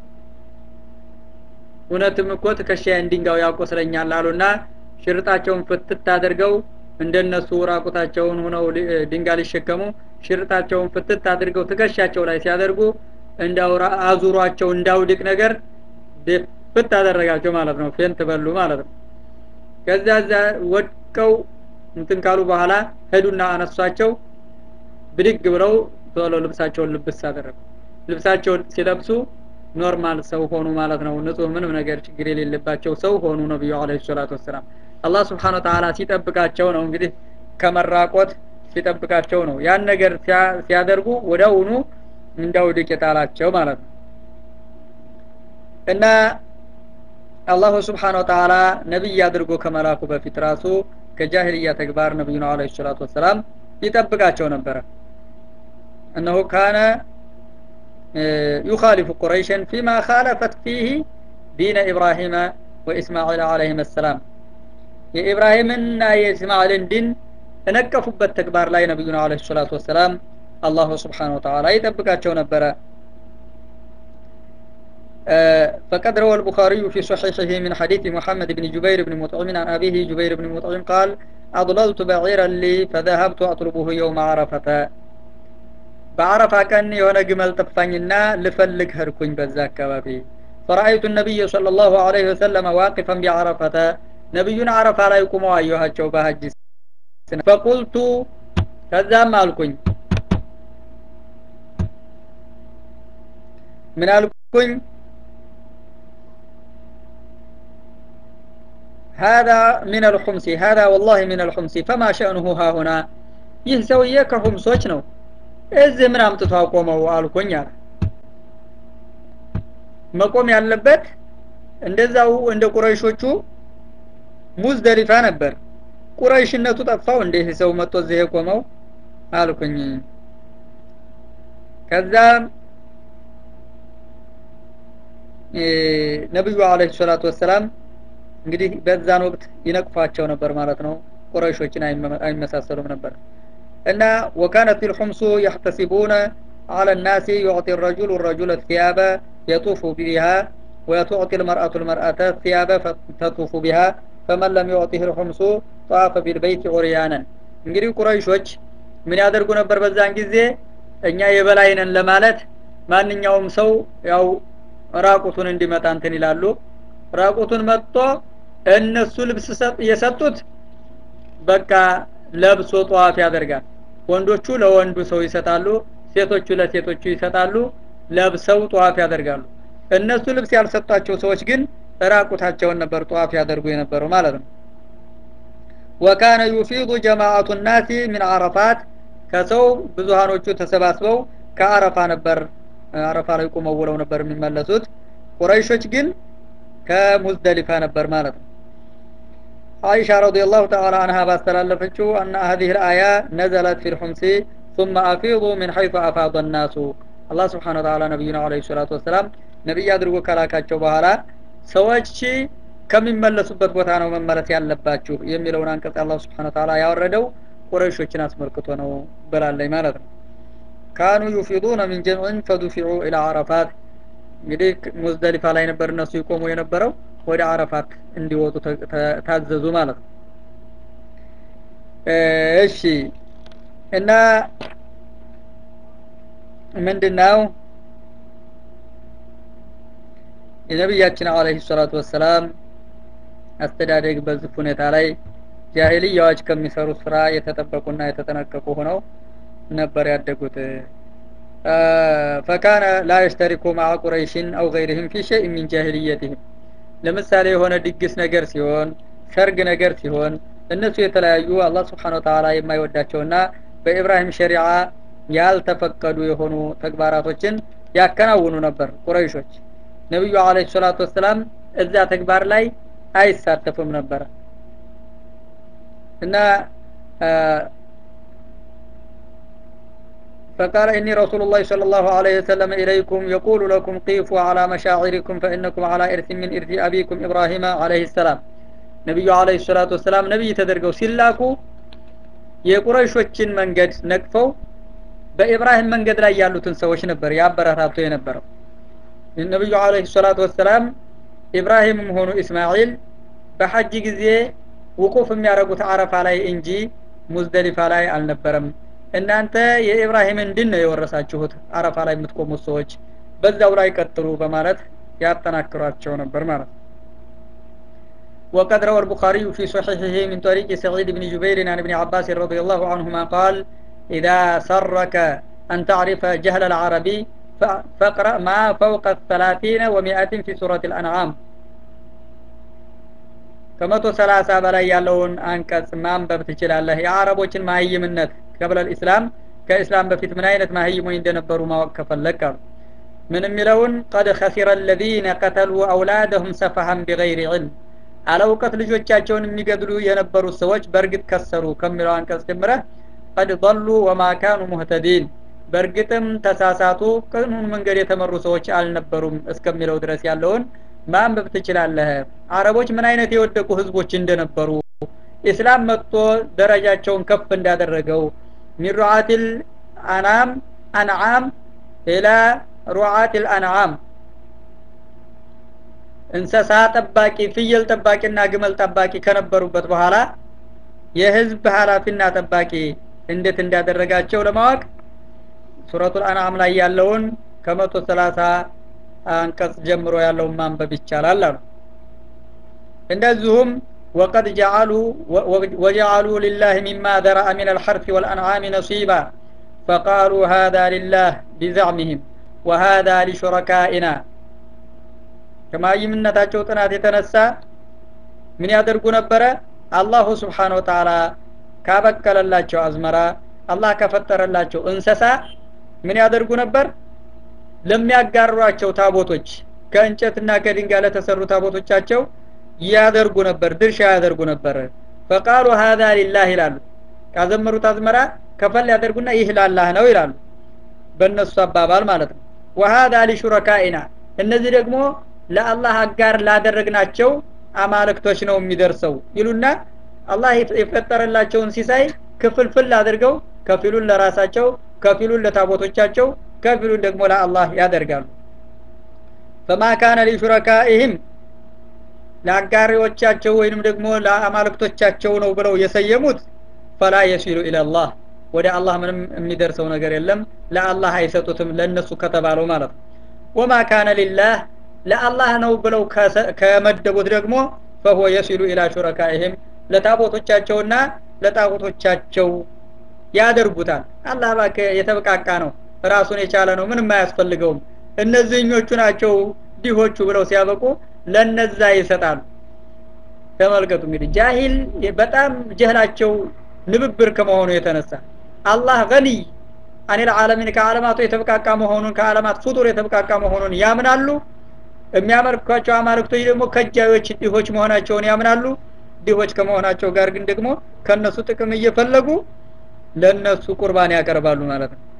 እውነትም እኮ ትከሻዬን ድንጋው ያቆስለኛል አሉና ሽርጣቸውን ፍትት አድርገው እንደነሱ ራቁታቸውን ሆነው ድንጋይ ሊሸከሙ ሽርጣቸውን ፍትት አድርገው ትከሻቸው ላይ ሲያደርጉ እንዳው አዙሯቸው እንዳውድቅ ነገር ፍት አደረጋቸው ማለት ነው ፌንት በሉ ማለት ነው ከዛ ዛ ወድቀው እንትን ካሉ በኋላ ሄዱና አነሷቸው ብድግ ብለው ቶሎ ልብሳቸውን ልብስ አደረጉ ልብሳቸውን ሲለብሱ ኖርማል ሰው ሆኑ ማለት ነው ንጹህ ምንም ነገር ችግር የሌለባቸው ሰው ሆኑ ነብዩ አለ ሰላቱ ወሰላም አላህ ስብሓን ወተላ ሲጠብቃቸው ነው እንግዲህ ከመራቆት ሲጠብቃቸው ነው ያን ነገር ሲያደርጉ ወደውኑ እንዳውድቅ የጣላቸው ማለት ነው እና አላሁ ስብሓን ወተላ ነቢይ አድርጎ ከመላኩ በፊት ራሱ ከጃሂልያ ተግባር ነቢዩና አለ ሰላቱ ወሰላም ይጠብቃቸው ነበረ እነሆ ካነ يخالف قريشا فيما خالفت فيه دين إبراهيم وإسماعيل عليهم السلام የኢብራሂምና የእስማኤልን ዲን እነቀፉበት ተግባር ላይ ነቢዩና አለ ሰላቱ ወሰላም አላሁ ስብሓን ወተላ ይጠብቃቸው ነበረ فقد روى البخاري في صحيحه من حديث محمد بن جبير بن مطعم عن أبيه جبير بن مطعم قال أضللت بعيرا لي فذهبت أطلبه يوم عرفة بعرفة كان يونا جمل طفانينا لفلك هركون بذا كبابي فرأيت النبي صلى الله عليه وسلم واقفا بعرفة نبينا عرفة لا يقوم أيها الشوبة هجي فقلت كذا مالكن ምን አልኩኝ هذا من الخمس هذا والله من الخمس فما شأنه ها هنا ይህ ሰውዬ ከሁምሶች ነው እዚህ ምን አምጥቶ አቆመው አልኩኝ አለ መቆም ያለበት እንደዛው እንደ ቁረይሾቹ ሙዝደሊፋ ነበር ቁረይሽነቱ ጠፋው እንደ ሰው መጥቶ እዚህ የቆመው አልኩኝ ከዛ ነብዩ አለይሂ ሰላቱ ወሰላም እንግዲህ በዛን ወቅት ይነቅፏቸው ነበር ማለት ነው ቁረይሾችን አይመሳሰሉም ነበር እና ወካነት الحمص يحتسبون على الناس يعطي الرجل الرجل الثياب يطوف بها وتعطي المرأة المرأة الثياب فتطوف بها فمن لم يعطيه الحمص طاف بالبيت عريانا እንግዲህ ቁረይሾች ምን ያደርጉ ነበር በዛን ጊዜ እኛ የበላይነን ለማለት ማንኛውም ሰው ያው ራቁቱን እንዲመጣ እንትን ይላሉ ራቁቱን መጥቶ እነሱ ልብስ የሰጡት በቃ ለብሶ ጧፍ ያደርጋል ወንዶቹ ለወንዱ ሰው ይሰጣሉ ሴቶቹ ለሴቶቹ ይሰጣሉ ለብሰው ጧፍ ያደርጋሉ እነሱ ልብስ ያልሰጣቸው ሰዎች ግን ራቁታቸውን ነበር ጧፍ ያደርጉ የነበረው ማለት ነው ወካነ ዩፊዱ ጀማዓቱ ናሲ ሚን አረፋት ከሰው ብዙሃኖቹ ተሰባስበው ከአረፋ ነበር አረፋ ላይ ቁመው ውለው ነበር የሚመለሱት ቁረይሾች ግን ከሙዝደሊፋ ነበር ማለት ነው አይሻ ረዲየላሁ ተዓላ አንሃ ባስተላለፈችው አና هذه الآية نزلت في الحمص ثم أفيضوا من حيث أفاض الناس አላህ ስብሓን ወተዓላ ነቢዩና አለይሂ ሰላቱ ወሰላም ነቢይ አድርጎ ከላካቸው በኋላ ሰዎች ከሚመለሱበት ቦታ ነው መመለስ ያለባችሁ የሚለውን አንቀጽ አላህ ስብሓን ወተዓላ ያወረደው ቁረይሾችን አስመልክቶ ነው ብላለኝ ማለት ነው ካኑ ዩፊዱነ ሚን ጀምዕን ፈዱፊዑ ኢላ አረፋት እንግዲህ ሙዝደሊፋ ላይ ነበር እነሱ ይቆሙ የነበረው ወደ አረፋት እንዲወጡ ታዘዙ ማለት ነው እሺ እና ምንድነው የነቢያችን አለይሂ ሰላቱ ወሰላም አስተዳደግ በዚህ ሁኔታ ላይ ጃሂልያዎች ከሚሰሩት ስራ የተጠበቁና የተጠነቀቁ ሆነው ነበር ያደጉት ፈካነ ላ የሽተሪኩ ማዓ ቁረይሽን አው ገይርህም ፊ ሸይእ ሚን ጃሂልየትህም ለምሳሌ የሆነ ድግስ ነገር ሲሆን ሰርግ ነገር ሲሆን እነሱ የተለያዩ አላህ ስብሓን ወተዓላ የማይወዳቸውና በኢብራሂም ሸሪዓ ያልተፈቀዱ የሆኑ ተግባራቶችን ያከናውኑ ነበር ቁረይሾች ነቢዩ አለ ሰላቱ ወሰላም እዛ ተግባር ላይ አይሳተፉም ነበረ እና فقال إني رسول الله صلى الله عليه وسلم إليكم يقول لكم قيفوا على مشاعركم فإنكم على إرث من إرث أبيكم إبراهيم عليه السلام ነቢዩ አለይሂ ሰላቱ ወሰላም ነቢይ ተደርገው ሲላኩ የቁረይሾችን መንገድ ነቅፈው በኢብራሂም መንገድ ላይ ያሉትን ሰዎች ነበር ያበረታቱ የነበረው ነቢዩ አለይሂ ሰላቱ ወሰላም ኢብራሂምም ሆኑ ኢስማኤል በሐጅ ጊዜ ውቁፍ የሚያደርጉት አረፋ ላይ እንጂ ሙዝደሊፋ ላይ አልነበረም እናንተ የኢብራሂምን ድን ነው የወረሳችሁት አረፋ ላይ የምትቆሙት ሰዎች በዛው ላይ ቀጥሉ በማለት ያጠናክሯቸው ነበር ማለት ነው وقد روى البخاري في صحيحه من طريق سعيد بن جبير عن ابن عباس رضي الله عنهما قال إذا سرك أن تعرف جهل العربي فاقرأ ما فوق الثلاثين ومائة في سورة الأنعام ከመቶ ሰላሳ በላይ ያለውን አንቀጽ ማንበብ ትችላለህ የአረቦችን ማህይምነት ቀብለ ልእስላም ከእስላም በፊት ምን አይነት ማህይሞች እንደነበሩ ማወቅ ከፈለግ አሉ ምን የሚለውን ቀድ ከሲረ አለዚነ ቀተሉ አውላደሁም ሰፈሀን ቢገይር ዕልም አለ እውቀት ልጆቻቸውን የሚገድሉ የነበሩት ሰዎች በእርግጥ ከሰሩ ከሚለው አንቀጽ ጀምረህ ቀድ ضሉ ወማ ካኑ ሙህተዲን በእርግጥም ተሳሳቱ ቅኑን መንገድ የተመሩ ሰዎች አልነበሩም እስከሚለው ድረስ ያለውን ማንበብ ትችላለህ አረቦች ምን አይነት የወደቁ ህዝቦች እንደነበሩ ኢስላም መጥቶ ደረጃቸውን ከፍ እንዳደረገው ሚን ሩዓቲል አናም አንዓም ኢላ ሩዓቲል አንዓም እንሰሳ ጠባቂ ፍየል ጠባቂና ግመል ጠባቂ ከነበሩበት በኋላ የህዝብ ኃላፊና ጠባቂ እንዴት እንዳደረጋቸው ለማወቅ ሱረቱል አንዓም ላይ ያለውን ከመቶ ሰላሳ አንቀጽ ጀምሮ ያለውን ማንበብ ይቻላል አሉ እንደዚሁም ወቀድ ጀዓሉ ወጀዓሉ ሊላህ ሚማ ዘረአ ሚን አልሐርፍ ወልአንዓም ነሲባ ፈቃሉ ሃذا ሊላህ ቢዘዕሚህም ወሃዛ ሊሹረካኢና ከማይምነታቸው ጥናት የተነሳ ምን ያደርጉ ነበረ አላሁ ስብሓን ወተላ ካበቀለላቸው አዝመራ አላህ ከፈጠረላቸው እንሰሳ ምን ያደርጉ ነበር ለሚያጋሯቸው ታቦቶች ከእንጨትና ከድንጋይ ለተሰሩ ታቦቶቻቸው ያደርጉ ነበር ድርሻ ያደርጉ ነበር ፈቃሉ ሀዛ ሊላህ ይላሉ ካዘመሩት አዝመራ ከፈል ያደርጉና ይህ ላላህ ነው ይላሉ በእነሱ አባባል ማለት ነው ወሀዛ ሊሹረካኢና እነዚህ ደግሞ ለአላህ አጋር ላደረግናቸው አማልክቶች ነው የሚደርሰው ይሉና አላህ የፈጠረላቸውን ሲሳይ ክፍልፍል አድርገው ከፊሉን ለራሳቸው ከፊሉን ለታቦቶቻቸው ከፊሉን ደግሞ ለአላህ ያደርጋሉ ፈማ ካነ ሊሹረካኢህም ለአጋሪዎቻቸው ወይንም ደግሞ ለአማልክቶቻቸው ነው ብለው የሰየሙት ፈላ የሲሉ ኢለላህ ወደ አላህ ምንም የሚደርሰው ነገር የለም ለአላህ አይሰጡትም ለእነሱ ከተባለው ማለት ነው ወማ ካነ ሊላህ ለአላህ ነው ብለው ከመደቡት ደግሞ ፈሁወ የሲሉ ኢላ ሹረካኢህም ለታቦቶቻቸውና ለጣዖቶቻቸው ያደርጉታል አላህ ባከ የተበቃቃ ነው ራሱን የቻለ ነው ምንም አያስፈልገውም እነዚህኞቹ ናቸው ዲሆቹ ብለው ሲያበቁ ለነዛ ይሰጣሉ ተመልከቱ እንግዲህ ጃሂል በጣም ጀህላቸው ንብብር ከመሆኑ የተነሳ አላህ ገኒይ አኒል ዓለሚን ከዓለማቱ የተበቃቃ መሆኑን ከዓለማት ፍጡር የተበቃቃ መሆኑን ያምናሉ የሚያመልኳቸው አማልክቶች ደግሞ ከጃዮች ድሆች መሆናቸውን ያምናሉ ድሆች ከመሆናቸው ጋር ግን ደግሞ ከነሱ ጥቅም እየፈለጉ ለነሱ ቁርባን ያቀርባሉ ማለት ነው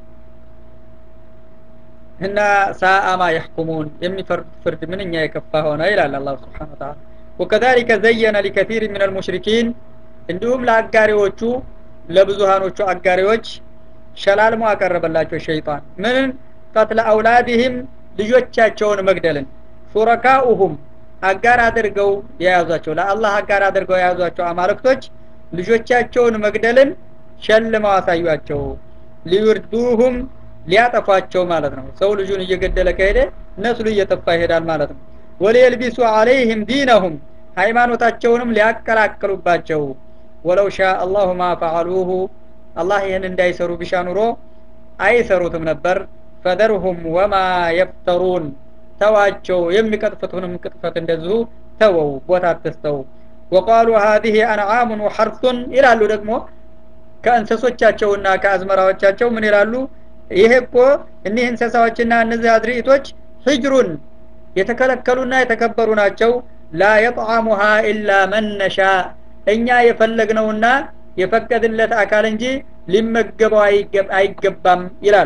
እና ሳአማ የሕኩሙን የሚፈርዱት ፍርድ ምንኛ የከፋ ሆነ ይላል አላህ ስብሓን ወተላ ወከዛሊከ ዘየነ ሊከቲር ምን አልሙሽሪኪን እንዲሁም ለአጋሪዎቹ ለብዙሃኖቹ አጋሪዎች ሸላልሞ አቀረበላቸው ሸይጣን ምንን ቀትለ አውላድህም ልጆቻቸውን መግደልን ሹረካኡሁም አጋር አድርገው የያዟቸው ለአላህ አጋር አድርገው የያዟቸው አማልክቶች ልጆቻቸውን መግደልን ሸልመው አሳዩቸው ሊዩርዱሁም ሊያጠፏቸው ማለት ነው ሰው ልጁን እየገደለ ከሄደ ነስሉ እየጠፋ ይሄዳል ማለት ነው ወሊየልቢሱ አለይህም ዲነሁም ሃይማኖታቸውንም ሊያቀላቅሉባቸው ወለው ሻ አላሁ ማ ፈዓሉሁ አላህ ይህን እንዳይሰሩ ቢሻ ኑሮ አይሰሩትም ነበር ፈደርሁም ወማ የፍተሩን ተዋቸው የሚቀጥፉትንም ቅጥፈት እንደዚሁ ተወው ቦታ አትስተው ወቃሉ ሀዚህ አንዓሙን ወሐርሱን ይላሉ ደግሞ ከእንሰሶቻቸውና ከአዝመራዎቻቸው ምን ይላሉ ይሄ እኮ እኒህ እንስሳዎችና እነዚህ አዝርኢቶች ህጅሩን የተከለከሉና የተከበሩ ናቸው ላ የጥዓሙሃ ኢላ መነሻ እኛ የፈለግነውና የፈቀድለት አካል እንጂ ሊመገበው አይገባም ይላሉ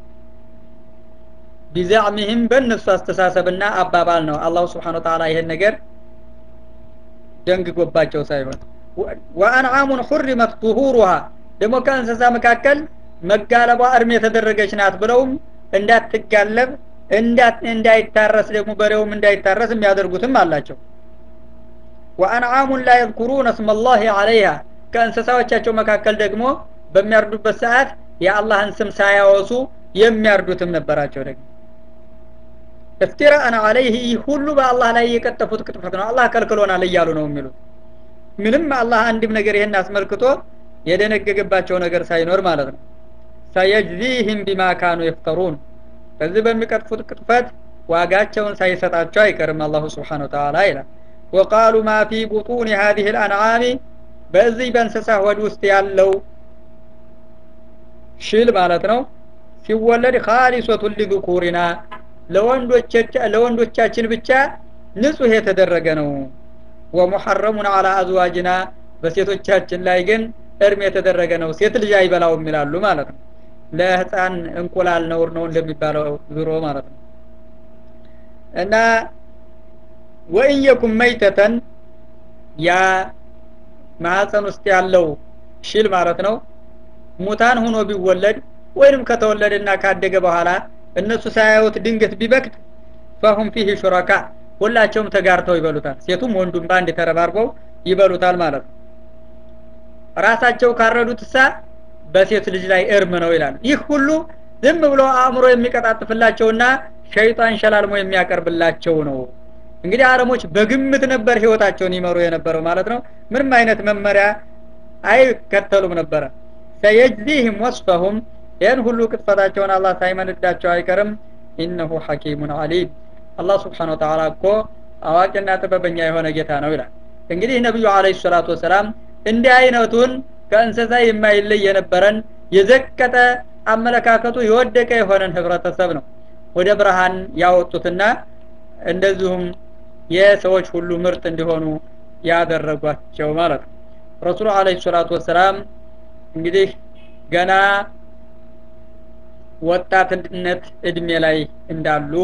ቢዛዕሚህም በእነሱ አስተሳሰብና አባባል ነው አላሁ ስብሓን ወተላ ይህን ነገር ደንግጎባቸው ሳይሆን ወአንዓሙን ሁሪመት ጡሁሩሃ ደግሞ ከእንስሳ መካከል መጋለቧ እርም የተደረገች ናት ብለውም እንዳትጋለብ እንዳይታረስ ደግሞ በሬውም እንዳይታረስ የሚያደርጉትም አላቸው ወአንዓሙን ላ የذኩሩነ እስመ ላህ አለይሃ ከእንስሳዎቻቸው መካከል ደግሞ በሚያርዱበት ሰዓት የአላህን ስም ሳያወሱ የሚያርዱትም ነበራቸው ደግሞ እፍቲራአን አለይህ ይህ ሁሉ በአላህ ላይ የቀጠፉት ቅጥፈት ነው አላህ ከልክሎናል እያሉ ነው የሚሉት ምንም አላህ አንድም ነገር ይህን አስመልክቶ የደነገገባቸው ነገር ሳይኖር ማለት ነው ሰየጅዚህም ቢማ ካኑ የፍተሩን በዚህ በሚቀጥፉት ቅጥፈት ዋጋቸውን ሳይሰጣቸው አይቀርም አላሁ ስብሓን ወተላ ይላል ወቃሉ ማ ፊ ቡጡን ሀዚህ ልአንዓሚ በዚህ በእንስሳ ሆድ ውስጥ ያለው ሽል ማለት ነው ሲወለድ ካሊሶቱን ሊذኩሪና ለወንዶቻችን ብቻ ንጹህ የተደረገ ነው ወሙሐረሙን አላ አዝዋጅና በሴቶቻችን ላይ ግን እርም የተደረገ ነው ሴት ልጅ አይበላውም ይላሉ ማለት ነው ለህፃን እንቁላል ነውር ነው እንደሚባለው ዙሮ ማለት ነው እና ወኢየኩም መይተተን ያ ማህፀን ውስጥ ያለው ሽል ማለት ነው ሙታን ሆኖ ቢወለድ ወይንም ከተወለደና ካደገ በኋላ እነሱ ሳያዩት ድንገት ቢበክት ፈሁም ፊህ ሹረካ ሁላቸውም ተጋርተው ይበሉታል ሴቱም ወንዱም በአንድ ተረባርበው ይበሉታል ማለት ነው ራሳቸው ካረዱት እሳ በሴት ልጅ ላይ እርም ነው ይላል ይህ ሁሉ ዝም ብሎ አእምሮ የሚቀጣጥፍላቸውና ሸይጣን ሸላልሞ የሚያቀርብላቸው ነው እንግዲህ አረሞች በግምት ነበር ህይወታቸውን ይመሩ የነበረው ማለት ነው ምንም አይነት መመሪያ አይከተሉም ነበረ ሰየጅዚህም ወስፈሁም ይህን ሁሉ ቅጥፈታቸውን አላህ ሳይመንዳቸው አይቀርም ኢነሁ ሐኪሙን አሊም አላህ ስብሓን ወተላ እኮ አዋቂና ጥበበኛ የሆነ ጌታ ነው ይላል እንግዲህ ነቢዩ አለ ሰላቱ ወሰላም እንዲህ አይነቱን ከእንስሳ የማይለይ የነበረን የዘቀጠ አመለካከቱ የወደቀ የሆነን ህብረተሰብ ነው ወደ ብርሃን ያወጡትና እንደዚሁም የሰዎች ሁሉ ምርጥ እንዲሆኑ ያደረጓቸው ማለት ነው ረሱሉ አለ ሰላቱ ወሰላም እንግዲህ ገና ወጣትነት እድሜ ላይ እንዳሉ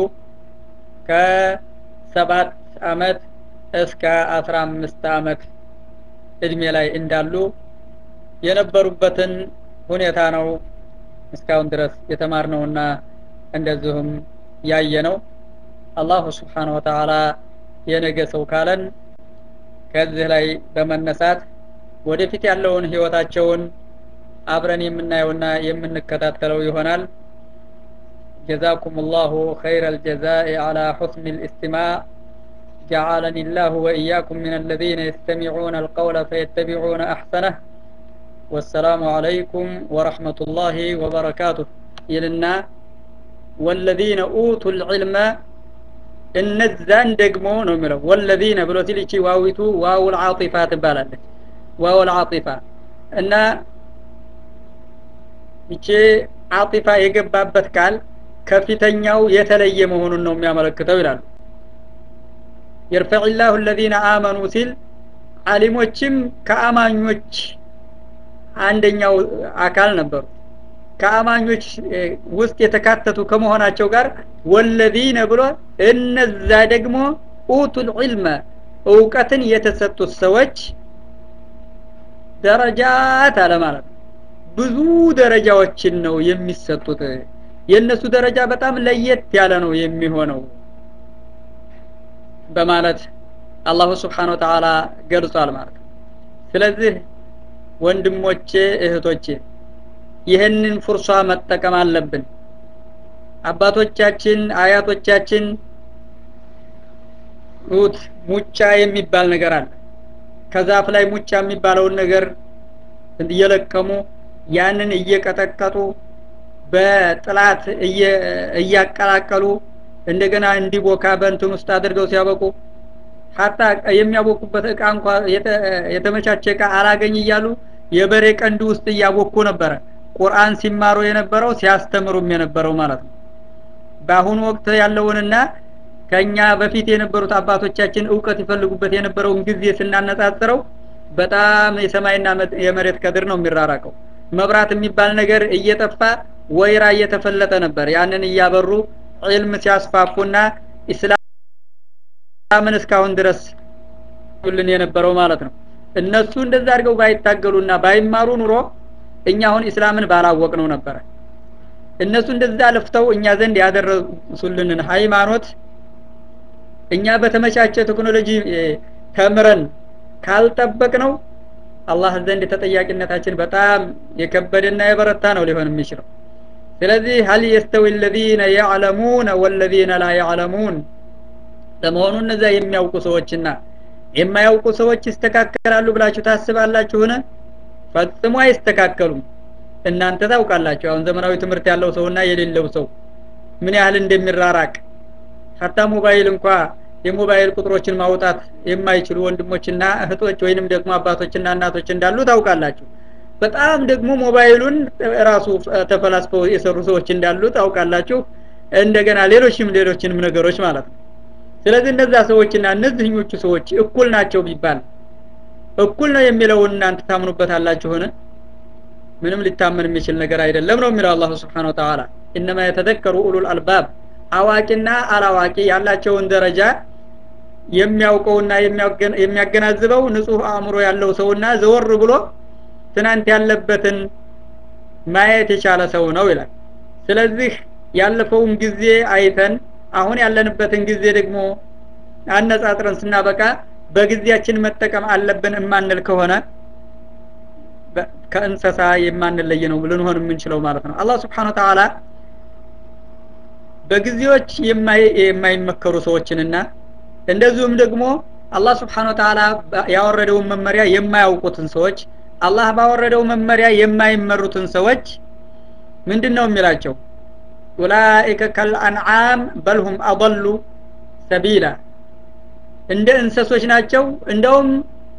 ከሰባት አመት እስከ አስራ አምስት አመት እድሜ ላይ እንዳሉ የነበሩበትን ሁኔታ ነው እስካሁን ድረስ የተማርነውና እንደዚሁም ያየ ነው አላሁ ስብሓን ወተላ የነገ ሰው ካለን ከዚህ ላይ በመነሳት ወደፊት ያለውን ህይወታቸውን አብረን የምናየውና የምንከታተለው ይሆናል جزاكم الله خير الجزاء على حسن الاستماع جعلني الله وإياكم من الذين يستمعون القول فيتبعون أحسنه والسلام عليكم ورحمة الله وبركاته إلنا والذين أوتوا العلم እነዛን ደግሞ ነው የሚለው ወለዚነ ብሎ ሲል ይቺ ዋዊቱ ዋውል ዓጢፋ ትባላለች ዋውል ዓጢፋ እና ይቺ ዓጢፋ የገባበት ቃል ከፊተኛው የተለየ መሆኑን ነው የሚያመለክተው ይላሉ የርፈዕ ላሁ ለዚነ አመኑ ሲል አሊሞችም ከአማኞች አንደኛው አካል ነበሩ ከአማኞች ውስጥ የተካተቱ ከመሆናቸው ጋር ወለዚነ ብሎ እነዛ ደግሞ ኡቱል ዒልመ እውቀትን የተሰጡት ሰዎች ደረጃት አለ ማለት ነው ብዙ ደረጃዎችን ነው የሚሰጡት የእነሱ ደረጃ በጣም ለየት ያለ ነው የሚሆነው በማለት አላሁ ስብሓን ወተላ ገልጿል ማለት ነው ስለዚህ ወንድሞቼ እህቶቼ ይህንን ፉርሷ መጠቀም አለብን አባቶቻችን አያቶቻችን ሩት ሙጫ የሚባል ነገር አለ ከዛፍ ላይ ሙጫ የሚባለውን ነገር እየለቀሙ ያንን እየቀጠቀጡ በጥላት እያቀላቀሉ እንደገና እንዲቦካ በእንትን ውስጥ አድርገው ሲያበቁ ሀታ የሚያቦኩበት እቃ እንኳ የተመቻቸ እቃ አላገኝ እያሉ የበሬ ቀንድ ውስጥ እያቦኩ ነበረ ቁርአን ሲማሩ የነበረው ሲያስተምሩም የነበረው ማለት ነው በአሁኑ ወቅት ያለውንና ከኛ በፊት የነበሩት አባቶቻችን እውቀት ይፈልጉበት የነበረውን ጊዜ ስናነጻጽረው በጣም የሰማይና የመሬት ከድር ነው የሚራራቀው መብራት የሚባል ነገር እየጠፋ ወይራ እየተፈለጠ ነበር ያንን እያበሩ ዒልም ሲያስፋፉና ኢስላምን እስካሁን ድረስ ልን የነበረው ማለት ነው እነሱ እንደዛ አድርገው ባይታገሉና ባይማሩ ኑሮ እኛ አሁን ኢስላምን ባላወቅ ነው ነበረ እነሱ እንደዛ ለፍተው እኛ ዘንድ ያደረሱልንን ሃይማኖት እኛ በተመቻቸ ቴክኖሎጂ ተምረን ካልጠበቅ ነው አላህ ዘንድ ተጠያቂነታችን በጣም የከበደና የበረታ ነው ሊሆን የሚችለው ስለዚህ ሀል የስተዊ ለዚነ ያዕለሙነ ወለዚነ ላ ያዕለሙን ለመሆኑ እነዛ የሚያውቁ ሰዎችና የማያውቁ ሰዎች ይስተካከላሉ ብላችሁ ታስባላችሁን ፈጽሞ አይስተካከሉም እናንተ ታውቃላችሁ አሁን ዘመናዊ ትምህርት ያለው ሰውና የሌለው ሰው ምን ያህል እንደሚራራቅ ሀታ ሞባይል እንኳ የሞባይል ቁጥሮችን ማውጣት የማይችሉ ወንድሞችና እህቶች ወይንም ደግሞ አባቶችና እናቶች እንዳሉ ታውቃላችሁ በጣም ደግሞ ሞባይሉን ራሱ ተፈላስፈው የሰሩ ሰዎች እንዳሉ ታውቃላችሁ እንደገና ሌሎችም ሌሎችንም ነገሮች ማለት ነው ስለዚህ እነዛ ሰዎችና እነዚህኞቹ ሰዎች እኩል ናቸው ቢባል እኩል ነው የሚለውን እናንተ ታምኑበታላችሁን ምንም ሊታመን የሚችል ነገር አይደለም ነው የሚለው አላሁ ስብሓን ወተላ እነማ የተዘከሩ ኡሉል አልባብ አዋቂና አላዋቂ ያላቸውን ደረጃ የሚያውቀውና የሚያገናዝበው ንጹህ አእምሮ ያለው ሰውና ዘወር ብሎ ትናንት ያለበትን ማየት የቻለ ሰው ነው ይላል ስለዚህ ያለፈውን ጊዜ አይተን አሁን ያለንበትን ጊዜ ደግሞ አነጻጥረን ስናበቃ በጊዜያችን መጠቀም አለብን እማንል ከሆነ ከእንሰሳ የማንለይ ነው ልንሆን የምንችለው ማለት ነው አላህ ስብሓን ተዓላ በጊዜዎች የማይመከሩ ሰዎችንና እንደዚሁም ደግሞ አላህ ስብሓን ተዓላ ያወረደውን መመሪያ የማያውቁትን ሰዎች አላህ ባወረደው መመሪያ የማይመሩትን ሰዎች ምንድን ነው የሚላቸው ኡላኢከ ከልአንዓም በልሁም አضሉ ሰቢላ እንደ እንሰሶች ናቸው እንደውም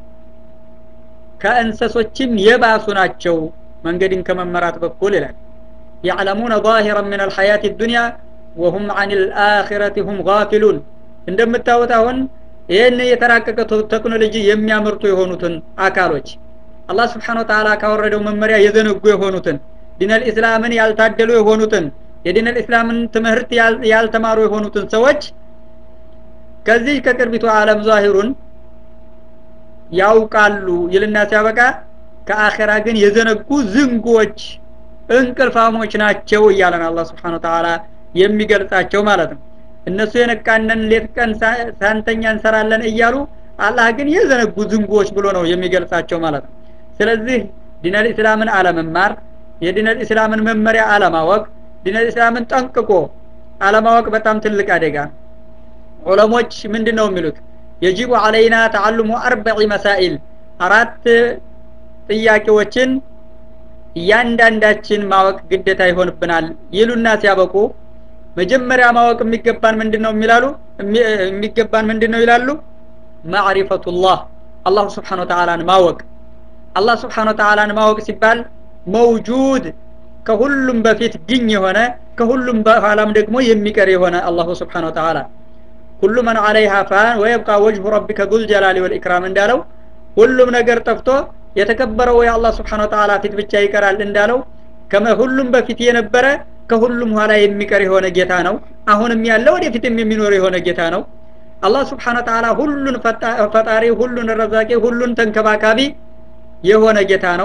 ከእንሰሶችም የባሱ ናቸው መንገድን ከመመራት በኩል ይላል يعلمون ظاهرا من الحياة الدنيا وهم عن الآخرة هم غافلون እንደምታዩት አሁን ይህን የተራቀቀ ቴክኖሎጂ የሚያመርቱ የሆኑትን አካሎች አላህ ስብሓን ወተላ ካወረደው መመሪያ የዘነጉ የሆኑትን ዲነል ኢስላምን ያልታደሉ የሆኑትን የዲነል ኢስላምን ትምህርት ያልተማሩ የሆኑትን ሰዎች ከዚህ ከቅርቢቱ ዓለም ዛሂሩን ያውቃሉ ይልና ሲያበቃ ከአኼራ ግን የዘነጉ ዝንጎች እንቅልፋሞች ናቸው እያለን አላህ ስብሓን ወተላ የሚገልጻቸው ማለት ነው እነሱ የነቃነን ሌት ቀን ሳንተኛ እንሰራለን እያሉ አላህ ግን የዘነጉ ዝንጎች ብሎ ነው የሚገልጻቸው ማለት ነው ስለዚህ ዲነል ኢስላምን አለመማር የዲነል ኢስላምን መመሪያ አለማወቅ ዲነል ኢስላምን ጠንቅቆ አለማወቅ በጣም ትልቅ አደጋ ዑለሞች ምንድን ነው የሚሉት የጂቡ አለይና ተዓልሙ አርበዒ መሳኢል አራት ጥያቄዎችን እያንዳንዳችን ማወቅ ግዴታ ይሆንብናል ይሉና ሲያበቁ መጀመሪያ ማወቅ የሚገባን ምንድን ነው የሚላሉ የሚገባን ምንድን ነው ይላሉ ማዕሪፈቱላህ አላሁ ስብሓን ወተላን ማወቅ አላህ ስብሓን ወተላን ማወቅ ሲባል መውጁድ ከሁሉም በፊት ግኝ የሆነ ከሁሉም በኋላም ደግሞ የሚቀር የሆነ አላሁ ስብሓን ወተላ ኩሉ መን አለይሃ ፋን ወየብቃ ወጅሁ ረቢከ ዙል ጀላሊ ወልኢክራም እንዳለው ሁሉም ነገር ጠፍቶ የተከበረው የአላህ ስብሓን ወተላ ፊት ብቻ ይቀራል እንዳለው ሁሉም በፊት የነበረ ከሁሉም ኋላ የሚቀር የሆነ ጌታ ነው አሁንም ያለ ወደፊትም የሚኖር የሆነ ጌታ ነው አላህ ስብሓን ወተላ ሁሉን ፈጣሪ ሁሉን ረዛቂ ሁሉን ተንከባካቢ የሆነ ጌታ ነው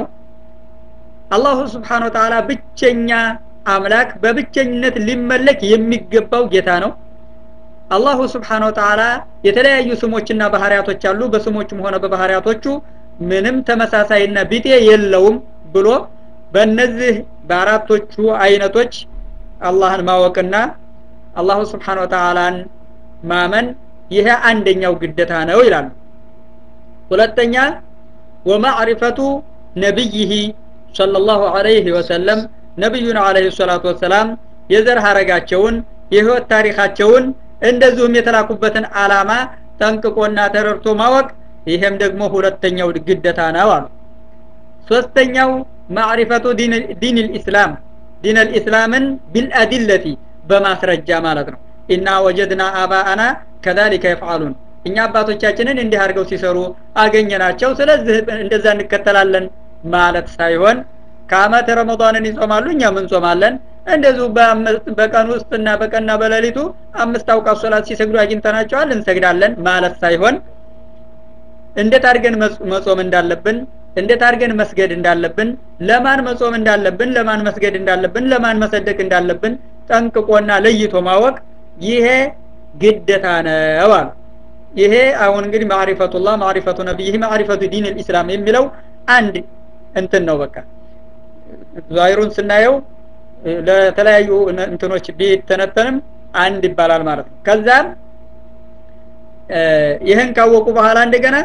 አላሁ ስብሓን ወተላ ብቸኛ አምላክ በብቸኝነት ሊመለክ የሚገባው ጌታ ነው አላሁ ስብሓን ወተላ የተለያዩ ስሞችና ባህርያቶች አሉ በስሞቹም ሆነ በባህርያቶቹ ምንም ተመሳሳይና ቢጤ የለውም ብሎ በእነዚህ በአራቶቹ አይነቶች አላህን ማወቅና አላሁ ስብሓን ወተላን ማመን ይሄ አንደኛው ግደታ ነው ይላሉ ሁለተኛ ወማዕሪፈቱ ነቢይህ ሰለላሁ ዐለይሂ ወሰለም ነቢዩን ዐለይሂ ሰላቱ ወሰላም የዘር ሀረጋቸውን የህይወት ታሪካቸውን እንደዚሁም የተላኩበትን አላማ ጠንቅቆና ተረድቶ ማወቅ ይሄም ደግሞ ሁለተኛው ግደታ ነው አሉ ሶስተኛው ማዕሪፈቱ ዲን ልእስላም ዲን ልእስላምን ቢልአዲለቲ በማስረጃ ማለት ነው ኢና ወጀድና አባአና ከዛሊከ የፍዓሉን እኛ አባቶቻችንን እንዲህ አድርገው ሲሰሩ አገኘናቸው ስለዚህ እንደዛ እንከተላለን ማለት ሳይሆን ከአመት ረመዳንን ይጾማሉ እኛም እንጾማለን እንደዚሁ በቀን ውስጥና በቀንና በሌሊቱ አምስት አውቃት ሶላት ሲሰግዱ አግኝተናቸዋል እንሰግዳለን ማለት ሳይሆን እንዴት አድርገን መጾም እንዳለብን እንዴት አድርገን መስገድ እንዳለብን ለማን መጾም እንዳለብን ለማን መስገድ እንዳለብን ለማን መሰደቅ እንዳለብን ጠንቅቆና ለይቶ ማወቅ ይሄ ግደታ ነው አሉ ይሄ አሁን እንግዲህ ማዕሪፈቱላህ ማዕሪፈቱ ነቢይህ ማዕሪፈቱ ዲን ልእስላም የሚለው አንድ እንትን ነው በቃ ዛሂሩን ስናየው ለተለያዩ እንትኖች ቢተነተንም አንድ ይባላል ማለት ነው ከዛም ይህን ካወቁ በኋላ እንደገና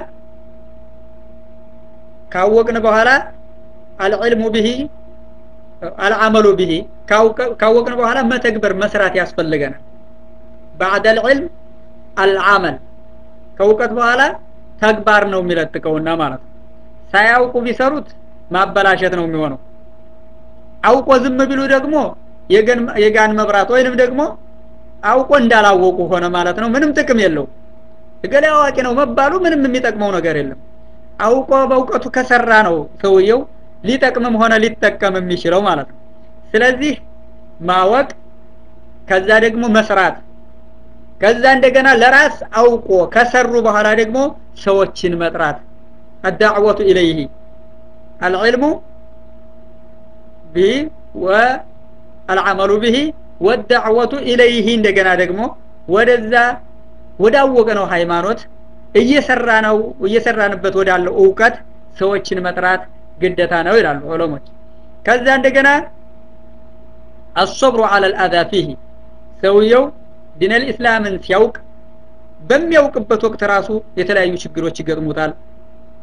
ካወቅን በኋላ አልዕልሙ ብሂ አልዓመሉ ብሂ ካወቅን በኋላ መተግበር መስራት ያስፈልገናል ባዕድ አልዕልም አልዓመል ከእውቀት በኋላ ተግባር ነው የሚለጥቀውና ማለት ነው ሳያውቁ ቢሰሩት ማበላሸት ነው የሚሆነው አውቆ ዝም ቢሉ ደግሞ የጋን መብራት ወይንም ደግሞ አውቆ እንዳላወቁ ሆነ ማለት ነው ምንም ጥቅም የለው እገሌ አዋቂ ነው መባሉ ምንም የሚጠቅመው ነገር የለም አውቆ በእውቀቱ ከሰራ ነው ሰውየው ሊጠቅምም ሆነ ሊጠቀም የሚችለው ማለት ነው ስለዚህ ማወቅ ከዛ ደግሞ መስራት ከዛ እንደገና ለራስ አውቆ ከሰሩ በኋላ ደግሞ ሰዎችን መጥራት አዳዕወቱ ኢለይህ አልዕልሙ ቢህ ወአልዓመሉ ብሂ ወዳዕወቱ ኢለይህ እንደገና ደግሞ ወደዛ ወዳወቀ ነው ሃይማኖት እየሰራ ነው እየሰራንበት ወዳለው እውቀት ሰዎችን መጥራት ግደታ ነው ይላሉ ዑለሞች ከዛ እንደገና አሶብሩ አለ ልአዛ ፊህ ሰውየው ዲነል ኢስላምን ሲያውቅ በሚያውቅበት ወቅት ራሱ የተለያዩ ችግሮች ይገጥሙታል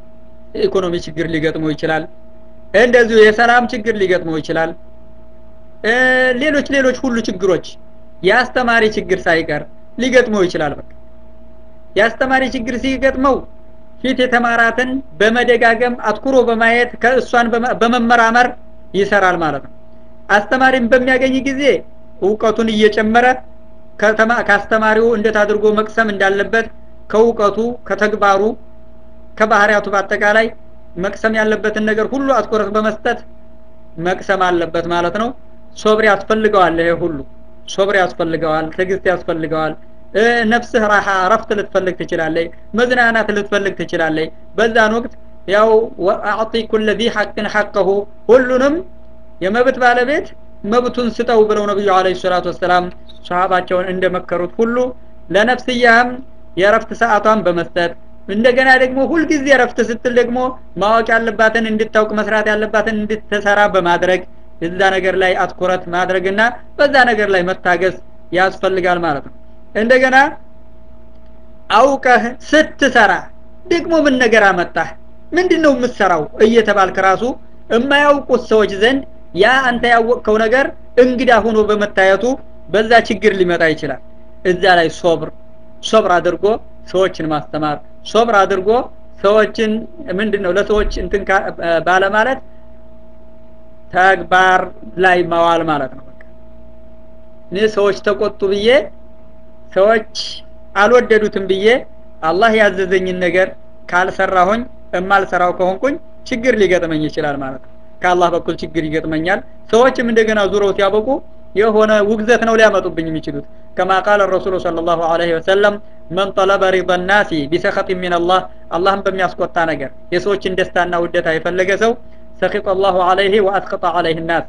የኢኮኖሚ ችግር ሊገጥመው ይችላል እንደዚሁ የሰላም ችግር ሊገጥመው ይችላል ሌሎች ሌሎች ሁሉ ችግሮች የአስተማሪ ችግር ሳይቀር ሊገጥመው ይችላል በቃ የአስተማሪ ችግር ሲገጥመው ፊት የተማራትን በመደጋገም አትኩሮ በማየት ከእሷን በመመራመር ይሰራል ማለት ነው አስተማሪም በሚያገኝ ጊዜ እውቀቱን እየጨመረ ከአስተማሪው እንዴት አድርጎ መቅሰም እንዳለበት ከእውቀቱ ከተግባሩ ከባህሪያቱ በአጠቃላይ መቅሰም ያለበትን ነገር ሁሉ አትኩረት በመስጠት መቅሰም አለበት ማለት ነው ሶብር ያስፈልገዋል ይሄ ሁሉ ሶብር ያስፈልገዋል ትዕግስት ያስፈልገዋል ነፍስህ ራሓ ረፍት ልትፈልግ ትችላለች መዝናናት ልትፈልግ ትችላለች በዛን ወቅት ያው አዕጢ ኩለ ዚ ሐቅን ሐቀሁ ሁሉንም የመብት ባለቤት መብቱን ስጠው ብለው ነቢዩ አለ ሰላቱ ወሰላም ሰሃባቸውን እንደመከሩት ሁሉ ለነፍስያህም የረፍት ሰዓቷን በመስጠት እንደገና ደግሞ ሁልጊዜ ረፍት ስትል ደግሞ ማወቅ ያለባትን እንድታውቅ መስራት ያለባትን እንድትሰራ በማድረግ እዛ ነገር ላይ አትኩረት ማድረግና በዛ ነገር ላይ መታገስ ያስፈልጋል ማለት ነው እንደገና አውቀህ ስትሰራ ደግሞ ምን ነገር አመጣህ ምንድን ነው የምትሰራው እየተባልክ ራሱ የማያውቁት ሰዎች ዘንድ ያ አንተ ያወቅከው ነገር እንግዳ ሆኖ በመታየቱ በዛ ችግር ሊመጣ ይችላል እዛ ላይ ሶብር ሶብር አድርጎ ሰዎችን ማስተማር ሶብር አድርጎ ሰዎችን ምንድን ነው ለሰዎች እንትን ባለማለት ተግባር ላይ መዋል ማለት ነው በቃ እኔ ሰዎች ተቆጡ ብዬ ሰዎች አልወደዱትም ብዬ አላህ ያዘዘኝን ነገር ካልሰራሁኝ እማልሰራው ከሆንኩኝ ችግር ሊገጥመኝ ይችላል ማለት ነው ከአላህ በኩል ችግር ይገጥመኛል ሰዎችም እንደገና ዙረው ሲያበቁ የሆነ ውግዘት ነው ሊያመጡብኝ የሚችሉት ከማ ቃል ረሱሉ صلى الله عليه وسلم من طلب رضا الناس بسخط من الله አላህም በሚያስቆጣ ነገር የሰዎችን ደስታና ውደታ የፈለገ ሰው ሰኺط الله عليه واسخط عليه الناس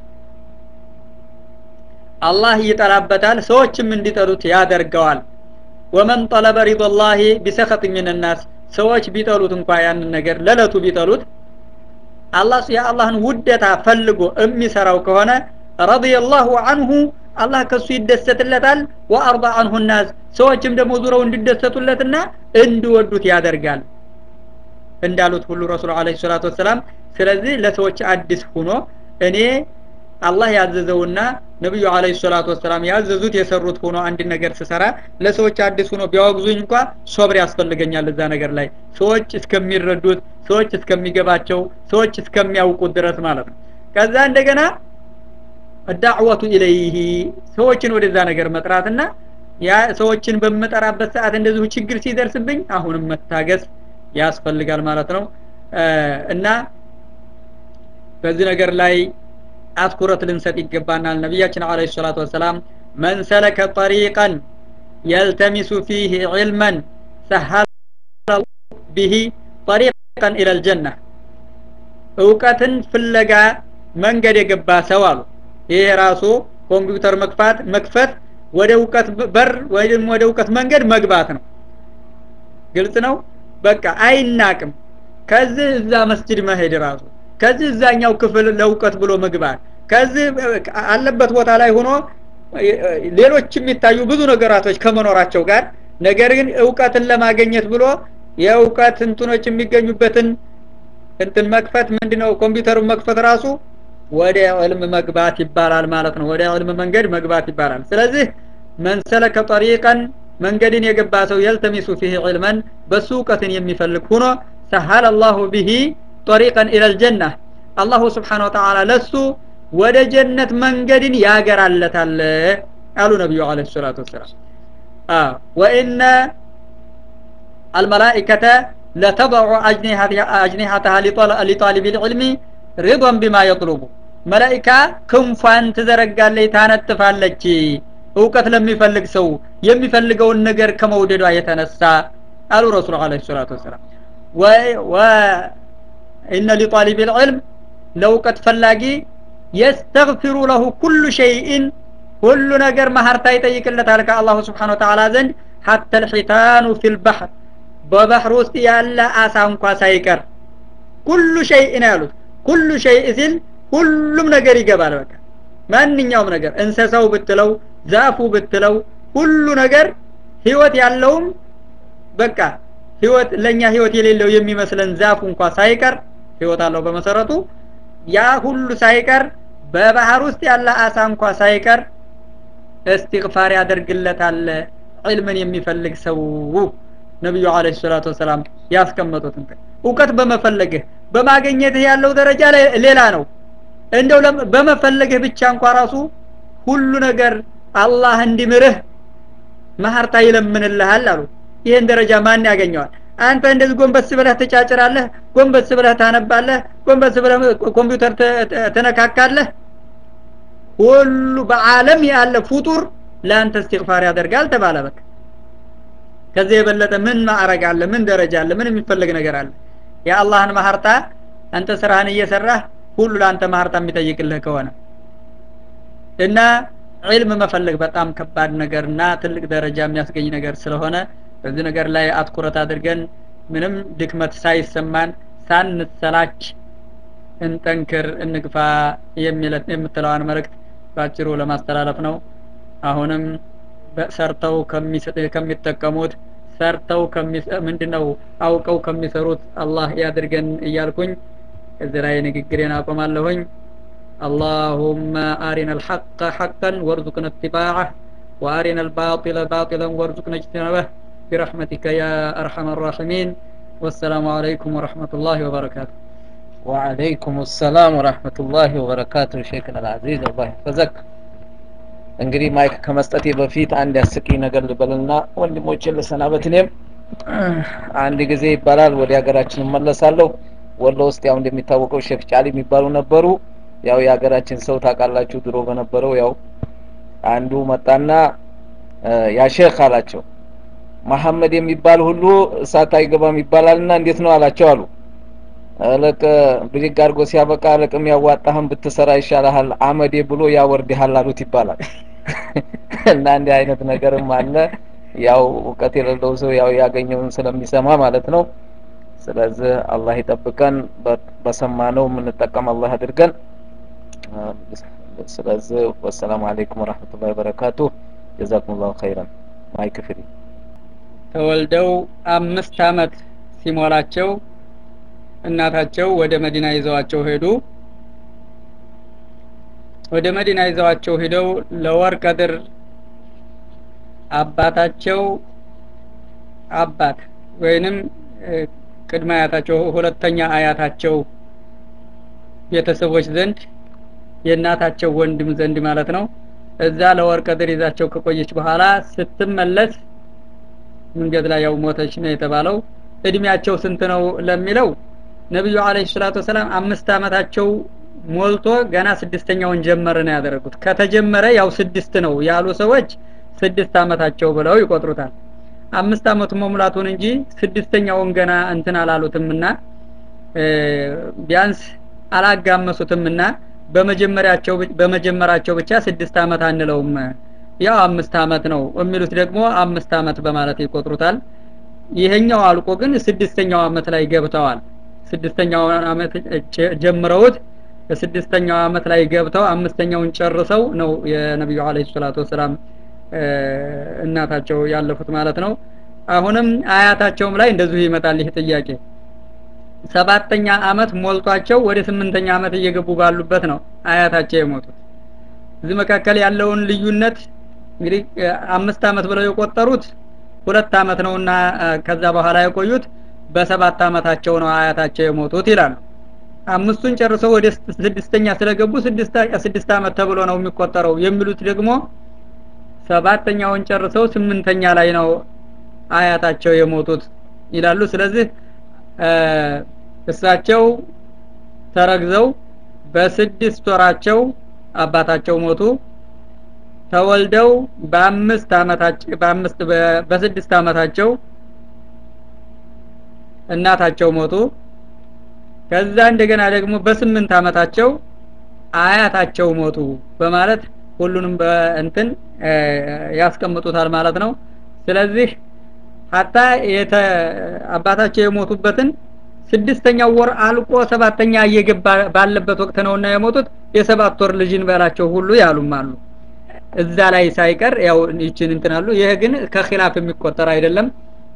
አላህ ይጠላበታል ሰዎችም እንዲጠሉት ያደርገዋል ወመን ጠለበ ሪضላህ ቢሰኸጥ ምን ናስ ሰዎች ቢጠሉት እንኳ ያንን ነገር ለለቱ ቢጠሉት አላህ የአላህን ውደታ ፈልጎ የሚሰራው ከሆነ ረዲየላሁ አንሁ አላህ ከሱ ይደሰትለታል ወአርዳ አንሁ ናስ ሰዎችም ደግሞ ዙረው እንዲደሰቱለትና እንዲወዱት ያደርጋል እንዳሉት ሁሉ ረሱል አለ ሰላቱ ወሰላም ስለዚህ ለሰዎች አዲስ ሁኖ እኔ አላህ ያዘዘውና ነብዩ አለይሂ ሰላቱ ወሰላም ያዘዙት የሰሩት ሆኖ አንድ ነገር ስሰራ ለሰዎች አዲስ ሆኖ ቢያወግዙኝ እንኳ ሶብር ያስፈልገኛል እዛ ነገር ላይ ሰዎች እስከሚረዱት ሰዎች እስከሚገባቸው ሰዎች እስከሚያውቁት ድረስ ማለት ነው ከዛ እንደገና ዳዕወቱ ኢለይህ ሰዎችን ወደዛ ነገር መጥራትና ያ ሰዎችን በምጠራበት ሰዓት እንደዚሁ ችግር ሲደርስብኝ አሁንም መታገስ ያስፈልጋል ማለት ነው እና በዚህ ነገር ላይ አትኩረት ልንሰጥ ይገባናል ነቢያችን አለ ሰላቱ ወሰላም መን ሰለከ ጠሪቀን የልተሚሱ ፊህ ዕልመን ሰሀለ ብሂ ጠሪቀን ኢለ ልጀና እውቀትን ፍለጋ መንገድ የገባ ሰው አሉ ይሄ ራሱ ኮምፒውተር መክፋት መክፈት ወደ እውቀት በር ወይም ወደ እውቀት መንገድ መግባት ነው ግልጽ ነው በቃ አይናቅም ከዚህ እዛ መስጅድ መሄድ ራሱ ከዚህ እዛኛው ክፍል ለእውቀት ብሎ መግባት ከዚህ አለበት ቦታ ላይ ሆኖ ሌሎች የሚታዩ ብዙ ነገራቶች ከመኖራቸው ጋር ነገር ግን እውቀትን ለማገኘት ብሎ የእውቀት እንትኖች የሚገኙበትን እንትን መክፈት ምንድነው ኮምፒውተሩን መክፈት ራሱ ወደ ዕልም መግባት ይባላል ማለት ነው ወደ ዕልም መንገድ መግባት ይባላል ስለዚህ መንሰለከ ጠሪቀን መንገድን የገባ ሰው የልተሚሱ ፊህ ዕልመን በሱ እውቀትን የሚፈልግ ሁኖ ሰሀል አላሁ ቢሂ ጠሪቀን ኢለል ጀና አላሁ ስብሓን ወተዓላ ለሱ ወደ ጀነት መንገድን ያገራለታል አሉ ነቢዩ አለ ሰላቱ ወሰላም ወኢነ አልመላኢከተ ለተضع أجنحتها لطالب العلم رضا بما يطلب መላኢካ ክንፏን ትዘረጋለች ታነጥፋለች እውቀት ለሚፈልግ ሰው የሚፈልገውን ነገር ከመውደዷ የተነሳ አሉ ረሱል አለ ሰላቱ ወሰላም ወኢነ ሊጣሊብ ልዕልም ለእውቀት ፈላጊ የስተግፊሩ ለሁ ኩሉ ሸይኢን ሁሉ ነገር ማሀርታ ይጠይቅለታል ከአላሁ ስብሓን ወተዓላ ዘንድ ሐተ ልሒታኑ ፊ ልባሕር በባህር ውስጥ ያለ አሳ እንኳ ሳይቀር ኩሉ ሸይእ ነው ያሉት ኩሉ ሸይእ ሲል ሁሉም ነገር ይገባል በቃ ማንኛውም ነገር እንሰሳው ብትለው ዛፉ ብትለው ሁሉ ነገር ህይወት ያለውም በቃ ህይወት ለኛ ህይወት የሌለው የሚመስለን ዛፉ እንኳ ሳይቀር ህይወት አለው በመሰረቱ ያ ሁሉ ሳይቀር በባህር ውስጥ ያለ አሳ እንኳ ሳይቀር እስትግፋር ያደርግለታል ዒልምን የሚፈልግ ሰው ነቢዩ አለ ሰላቱ ወሰላም ያስቀመጡት እንትን እውቀት በመፈለግህ በማግኘትህ ያለው ደረጃ ሌላ ነው እንደው በመፈለግህ ብቻ እንኳ ራሱ ሁሉ ነገር አላህ እንዲምርህ መሀርታ ይለምንልሃል አሉ ይህን ደረጃ ማን ያገኘዋል አንተ እንደዚህ ጎንበስ ብለህ ትጫጭራለህ ጎንበስ ብለህ ታነባለህ ጎንበስ ብለህ ኮምፒውተር ትነካካለህ ሁሉ በአለም ያለ ፍጡር ለአንተ እስትግፋር ያደርጋል ተባለ በቃ ከዚህ የበለጠ ምን ማዕረግ አለ ምን ደረጃ አለ ምን የሚፈልግ ነገር አለ የአላህን ማህርታ አንተ ስራህን እየሰራህ ሁሉ ለአንተ ማህርታ የሚጠይቅልህ ከሆነ እና ዒልም መፈለግ በጣም ከባድ ነገርና ትልቅ ደረጃ የሚያስገኝ ነገር ስለሆነ በዚህ ነገር ላይ አትኩረት አድርገን ምንም ድክመት ሳይሰማን ሳንሰላች እንጠንክር እንግፋ የምትለዋን መልእክት ባጭሩ ለማስተላለፍ ነው አሁንም ሰርተው ከሚጠቀሙት ሰርተው ምንድነው አውቀው ከሚሰሩት አላህ ያድርገን እያልኩኝ እዚህ ላይ ንግግሬን አቆማለሁኝ اللهم أرنا الحق حقا وارزقنا اتباعه وأرنا الباطل باطلا وارزقنا اجتنابه برحمتك يا أرحم الراحمين والسلام عليكم ورحمة الله وبركاته وعليكم السلام ورحمة الله وبركاته شيخنا العزيز الله يحفظك እንግዲህ ማይክ ከመስጠቴ በፊት አንድ ያስቂኝ ነገር ልበልና ወንድሞችን ልሰናበት እኔም አንድ ጊዜ ይባላል ወደ ሀገራችን እመለሳለሁ ወሎ ውስጥ ያው እንደሚታወቀው ሼፍ ጫሊ የሚባሉ ነበሩ ያው የሀገራችን ሰው ታውቃላችሁ ድሮ በነበረው ያው አንዱ መጣና ያ ሼክ አላቸው መሐመድ የሚባል ሁሉ እሳት አይገባም ይባላልና እንዴት ነው አላቸው አሉ እልቅ ብድግ አድርጎ ሲያበቃ እልቅም ያዋጣህም ብትሰራ ይሻልሃል አመዴ ብሎ ያወርድሃል አሉት ይባላል እና እንዲህ አይነት ነገርም አለ ያው እውቀት የሌለው ሰው ያው ያገኘውን ስለሚሰማ ማለት ነው ስለዚህ አላህ ይጠብቀን በሰማነው የምንጠቀም አላህ አድርገን ስለዚህ ወሰላሙ አለይኩም ወራህመቱላሂ ወበረካቱ ጀዛኩም ላሁ ኸይረን ማይክ ፍሪ ተወልደው አምስት አመት ሲሞላቸው እናታቸው ወደ መዲና ይዘዋቸው ሄዱ ወደ መዲና ይዘዋቸው ሄደው ለወር ቀድር አባታቸው አባት ወይንም ቅድመ አያታቸው ሁለተኛ አያታቸው ቤተሰቦች ዘንድ የእናታቸው ወንድም ዘንድ ማለት ነው እዛ ለወር ቀድር ይዛቸው ከቆየች በኋላ ስትመለስ መንገድ ላይ ያው ሞተች ነው የተባለው እድሜያቸው ስንት ነው ለሚለው ነቢዩ አለይሂ ሰላቱ ወሰላም አምስት አመታቸው ሞልቶ ገና ስድስተኛውን ጀመረ ነው ያደረጉት ከተጀመረ ያው ስድስት ነው ያሉ ሰዎች ስድስት አመታቸው ብለው ይቆጥሩታል አምስት አመቱ መሙላቱን እንጂ ስድስተኛውን ገና እንትን አላሉትምና ቢያንስ አላጋመሱትምና በመጀመሪያቸው በመጀመራቸው ብቻ ስድስት አመት አንለውም ያው አምስት አመት ነው የሚሉት ደግሞ አምስት አመት በማለት ይቆጥሩታል ይሄኛው አልቆ ግን ስድስተኛው አመት ላይ ገብተዋል ስድስተኛው አመት ጀምረውት በስድስተኛው አመት ላይ ገብተው አምስተኛውን ጨርሰው ነው የነብዩ አለይሂ ሰላቱ ወሰላም እናታቸው ያለፉት ማለት ነው አሁንም አያታቸውም ላይ እንደዚሁ ይመጣል ይህ ጥያቄ ሰባተኛ አመት ሞልቷቸው ወደ ስምንተኛ አመት እየገቡ ባሉበት ነው አያታቸው የሞቱት እዚህ መካከል ያለውን ልዩነት እንግዲህ አምስት አመት ብለው የቆጠሩት ሁለት አመት ነውና ከዛ በኋላ የቆዩት በሰባት አመታቸው ነው አያታቸው የሞቱት ይላሉ አምስቱን ጨርሰው ወደ ስድስተኛ ስለገቡ ስድስት አመት ተብሎ ነው የሚቆጠረው የሚሉት ደግሞ ሰባተኛውን ጨርሰው ስምንተኛ ላይ ነው አያታቸው የሞቱት ይላሉ ስለዚህ እሳቸው ተረግዘው በስድስት ወራቸው አባታቸው ሞቱ ተወልደው በአምስት አመታቸው በአምስት በስድስት አመታቸው እናታቸው ሞቱ ከዛ እንደገና ደግሞ በስምንት አመታቸው አያታቸው ሞቱ በማለት ሁሉንም በእንትን ያስቀምጡታል ማለት ነው ስለዚህ ሀታ አባታቸው የሞቱበትን ስድስተኛው ወር አልቆ ሰባተኛ እየገባ ባለበት ወቅት ነውና የሞቱት የሰባት ወር ልጅን በላቸው ሁሉ ያሉም አሉ እዛ ላይ ሳይቀር ያው ይችን እንትናሉ ይሄ ግን ከኺላፍ የሚቆጠር አይደለም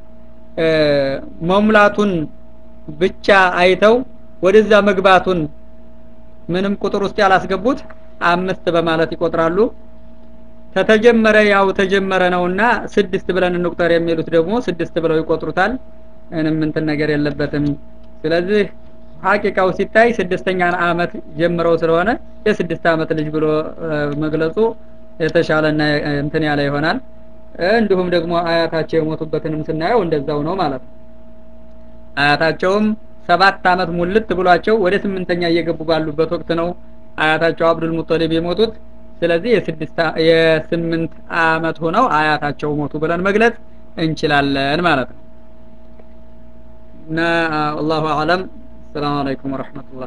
መሙላቱን ብቻ አይተው ወደዛ መግባቱን ምንም ቁጥር ውስጥ ያላስገቡት አምስት በማለት ይቆጥራሉ ተተጀመረ ያው ተጀመረ ነውና ስድስት ብለን እንቁጠር የሚሉት ደግሞ ስድስት ብለው ይቆጥሩታል ምንም እንትን ነገር የለበትም ስለዚህ ሀቂቃው ሲታይ ስድስተኛ አመት ጀምረው ስለሆነ የስድስት አመት ልጅ ብሎ መግለጹ የተሻለና እንትን ያለ ይሆናል እንዲሁም ደግሞ አያታቸው የሞቱበትንም ስናየው እንደዛው ነው ማለት ነው አያታቸውም ሰባት አመት ሙልት ብሏቸው ወደ ስምንተኛ እየገቡ ባሉበት ወቅት ነው አያታቸው አብዱል ሙጠሊብ የሞቱት ስለዚህ የስድስት የስምንት አመት ሆነው አያታቸው ሞቱ ብለን መግለጽ እንችላለን ማለት ነው እና አላሁ አለም السلام عليكم ورحمة الله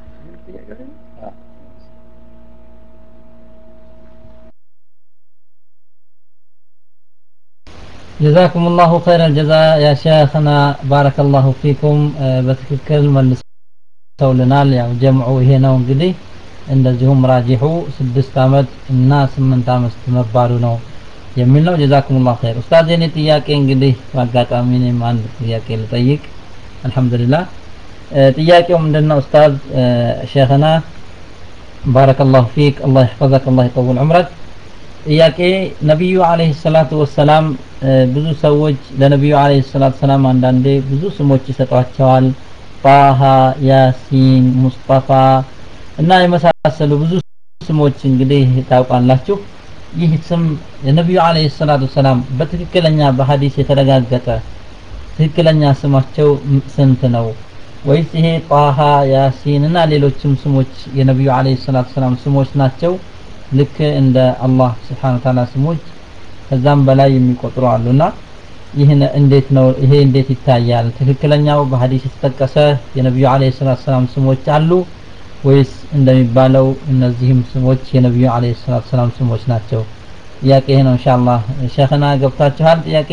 جزاكم الله خير الجزاء يا شيخنا بارك الله فيكم በትክክል መልሰውልናል ያው ጀምዑ ይሄ ነው እንግዲህ እንደዚሁም ራጂሑ ስድስት አመት እና ስምንት አመት መባሉ ነው የሚል ነው ጀዛኩም ላሁ ኸይር ኡስታዝ የኔ ጥያቄ እንግዲህ በአጋጣሚ እኔም አንድ ጥያቄ ልጠይቅ አልሐምዱሊላህ ጥያቄው ምንድነው ኡስታዝ ሼኽና ባረከላሁ ፊክ አላህ ይሕፈዘክ አላህ ይጠውል ዑምረክ ጥያቄ ነቢዩ አለይሂ ሰላቱ ወሰላም ብዙ ሰዎች ለነቢዩ አለይሂ ሰላቱ ሰላም አንዳንዴ ብዙ ስሞች ይሰጧቸዋል ጣሃ ያሲን ሙስጠፋ እና የመሳሰሉ ብዙ ስሞች እንግዲህ ታውቃላችሁ ይህ ስም የነቢዩ አለይሂ ሰላቱ ሰላም በትክክለኛ በሀዲስ የተረጋገጠ ትክክለኛ ስማቸው ስንት ነው ወይስ ይሄ ጣሃ ያሲን እና ሌሎችም ስሞች የነቢዩ አለይሂ ሰላቱ ሰላም ስሞች ናቸው ልክ እንደ አላህ ስብሓን ታላ ስሞች ከዛም በላይ የሚቆጥሩ አሉና ይህን እንዴት ነው ይሄ እንዴት ይታያል ትክክለኛው በሀዲስ የተጠቀሰ የነቢዩ አለይሂ ሰላቱ ሰላም ስሞች አሉ ወይስ እንደሚባለው እነዚህም ስሞች የነቢዩ አለይሂ ሰላቱ ሰላም ስሞች ናቸው ጥያቄ ይሄ ነው ኢንሻአላህ ሸይኽና ገብታችኋል ጥያቄ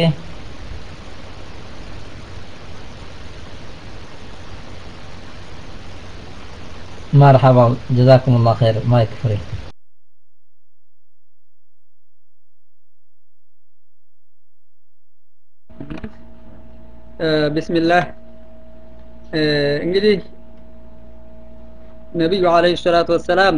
مرحبا جزاكم الله خير ما يكفري ቢስሚላህ እንግዲህ ነቢዩ አለይሂ ሰላቱ ወሰላም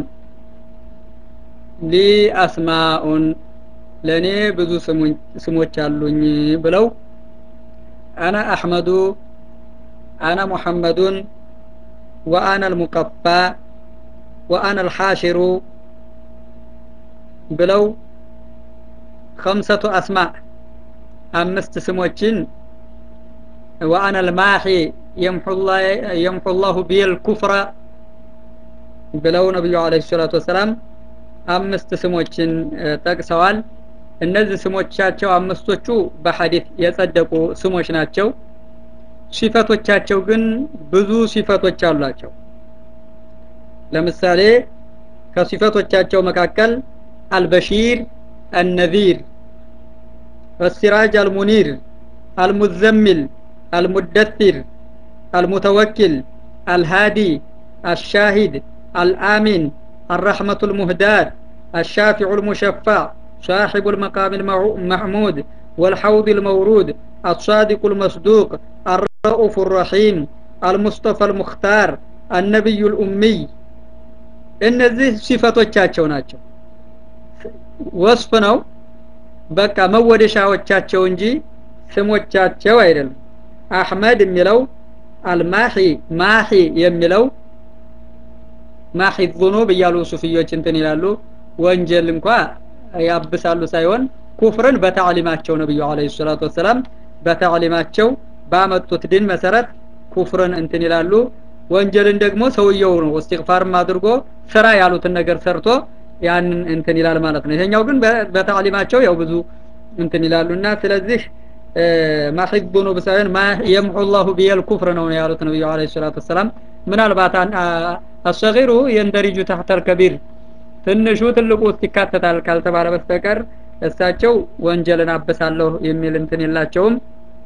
ሊ አስማኡን ለእኔ ብዙ ስሞች አሉኝ ብለው አና አሕመዱ አና ሙሐመዱን وأنا المقفى وأنا الحاشر ብለው ከምሰቱ አስማዕ አምስት ስሞችን ወአነ ልማሒ የምሑ ላሁ ቢል ኩፍረ ብለው ነቢዩ አለ ሰላቱ ወሰላም አምስት ስሞችን ጠቅሰዋል እነዚህ ስሞቻቸው አምስቶቹ በሐዲት የጸደቁ ስሞች ናቸው ሲፈቶቻቸው ግን ብዙ ሲፈቶች አሏቸው ለምሳሌ ከሲፈቶቻቸው መካከል አልበሺር አነዚር السراج المنير المزمل المدثر المتوكل الهادي الشاهد الآمن الرحمة المهداة الشافع المشفع صاحب المقام المحمود والحوض المورود الصادق المصدوق الرؤوف الرحيم المصطفى المختار النبي الأمي እነዚህ ሲፈቶቻቸው ናቸው ወስፍ ነው በቃ መወደሻዎቻቸው እንጂ ስሞቻቸው አይደለም አህመድ የሚለው አልማሂ ማሂ የሚለው ማሂ ዙኑብ እያሉ ሱፍዮች እንትን ይላሉ ወንጀል እንኳ ያብሳሉ ሳይሆን ኩፍርን በታዕሊማቸው ነብዩ አለይሂ ሰላቱ ወሰላም በታዕሊማቸው ባመጡት ድን መሰረት ኩፍርን እንትን ይላሉ ወንጀልን ደግሞ ሰውየው ነው እስትግፋርም አድርጎ ስራ ያሉትን ነገር ሰርቶ ያንን እንትን ይላል ማለት ነው ይሄኛው ግን በታዕሊማቸው ያው ብዙ እንትን ይላሉና ስለዚህ ማሂብ ነው ሳይሆን ማ የምሑ ላሁ ቢየል ኩፍር ነው ያሉት ነብዩ አለይሂ ሰላቱ ወሰላም ምናልባት አሰጊሩ የንደሪጁ ታህተል ከቢር ትንሹ ትልቁ ውስጥ ይካተታል ካልተባለ በስተቀር እሳቸው ወንጀልን አበሳለሁ የሚል እንትን የላቸውም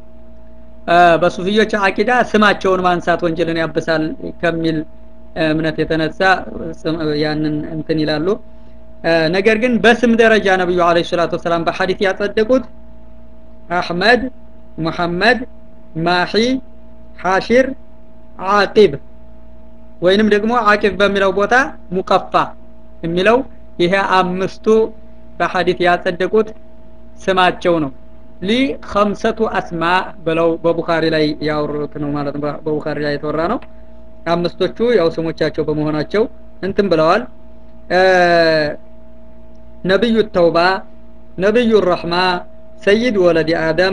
በሱፊዮች አቂዳ ስማቸውን ማንሳት ወንጀልን ያበሳል ከሚል እምነት የተነሳ ያንን እንትን ይላሉ ነገር ግን በስም ደረጃ ነብዩ አለይሂ ሰላቱ ወሰላም በሐዲስ ያጸደቁት አህመድ ሙሐመድ ማሂ ሐሽር አቂብ ወይንም ደግሞ አቂብ በሚለው ቦታ ሙቀፋ የሚለው ይሄ አምስቱ በሐዲት ያጸደቁት ስማቸው ነው ሊ ከምሰቱ አስማ ብለው በቡኻሪ ላይ ያወሩት ነው ማለት ነው በቡኻሪ ላይ የተወራ ነው አምስቶቹ ያው ስሞቻቸው በመሆናቸው እንትን ብለዋል ነብዩ ተውባ ነብዩ ረሕማ ሰይድ ወለዲ አደም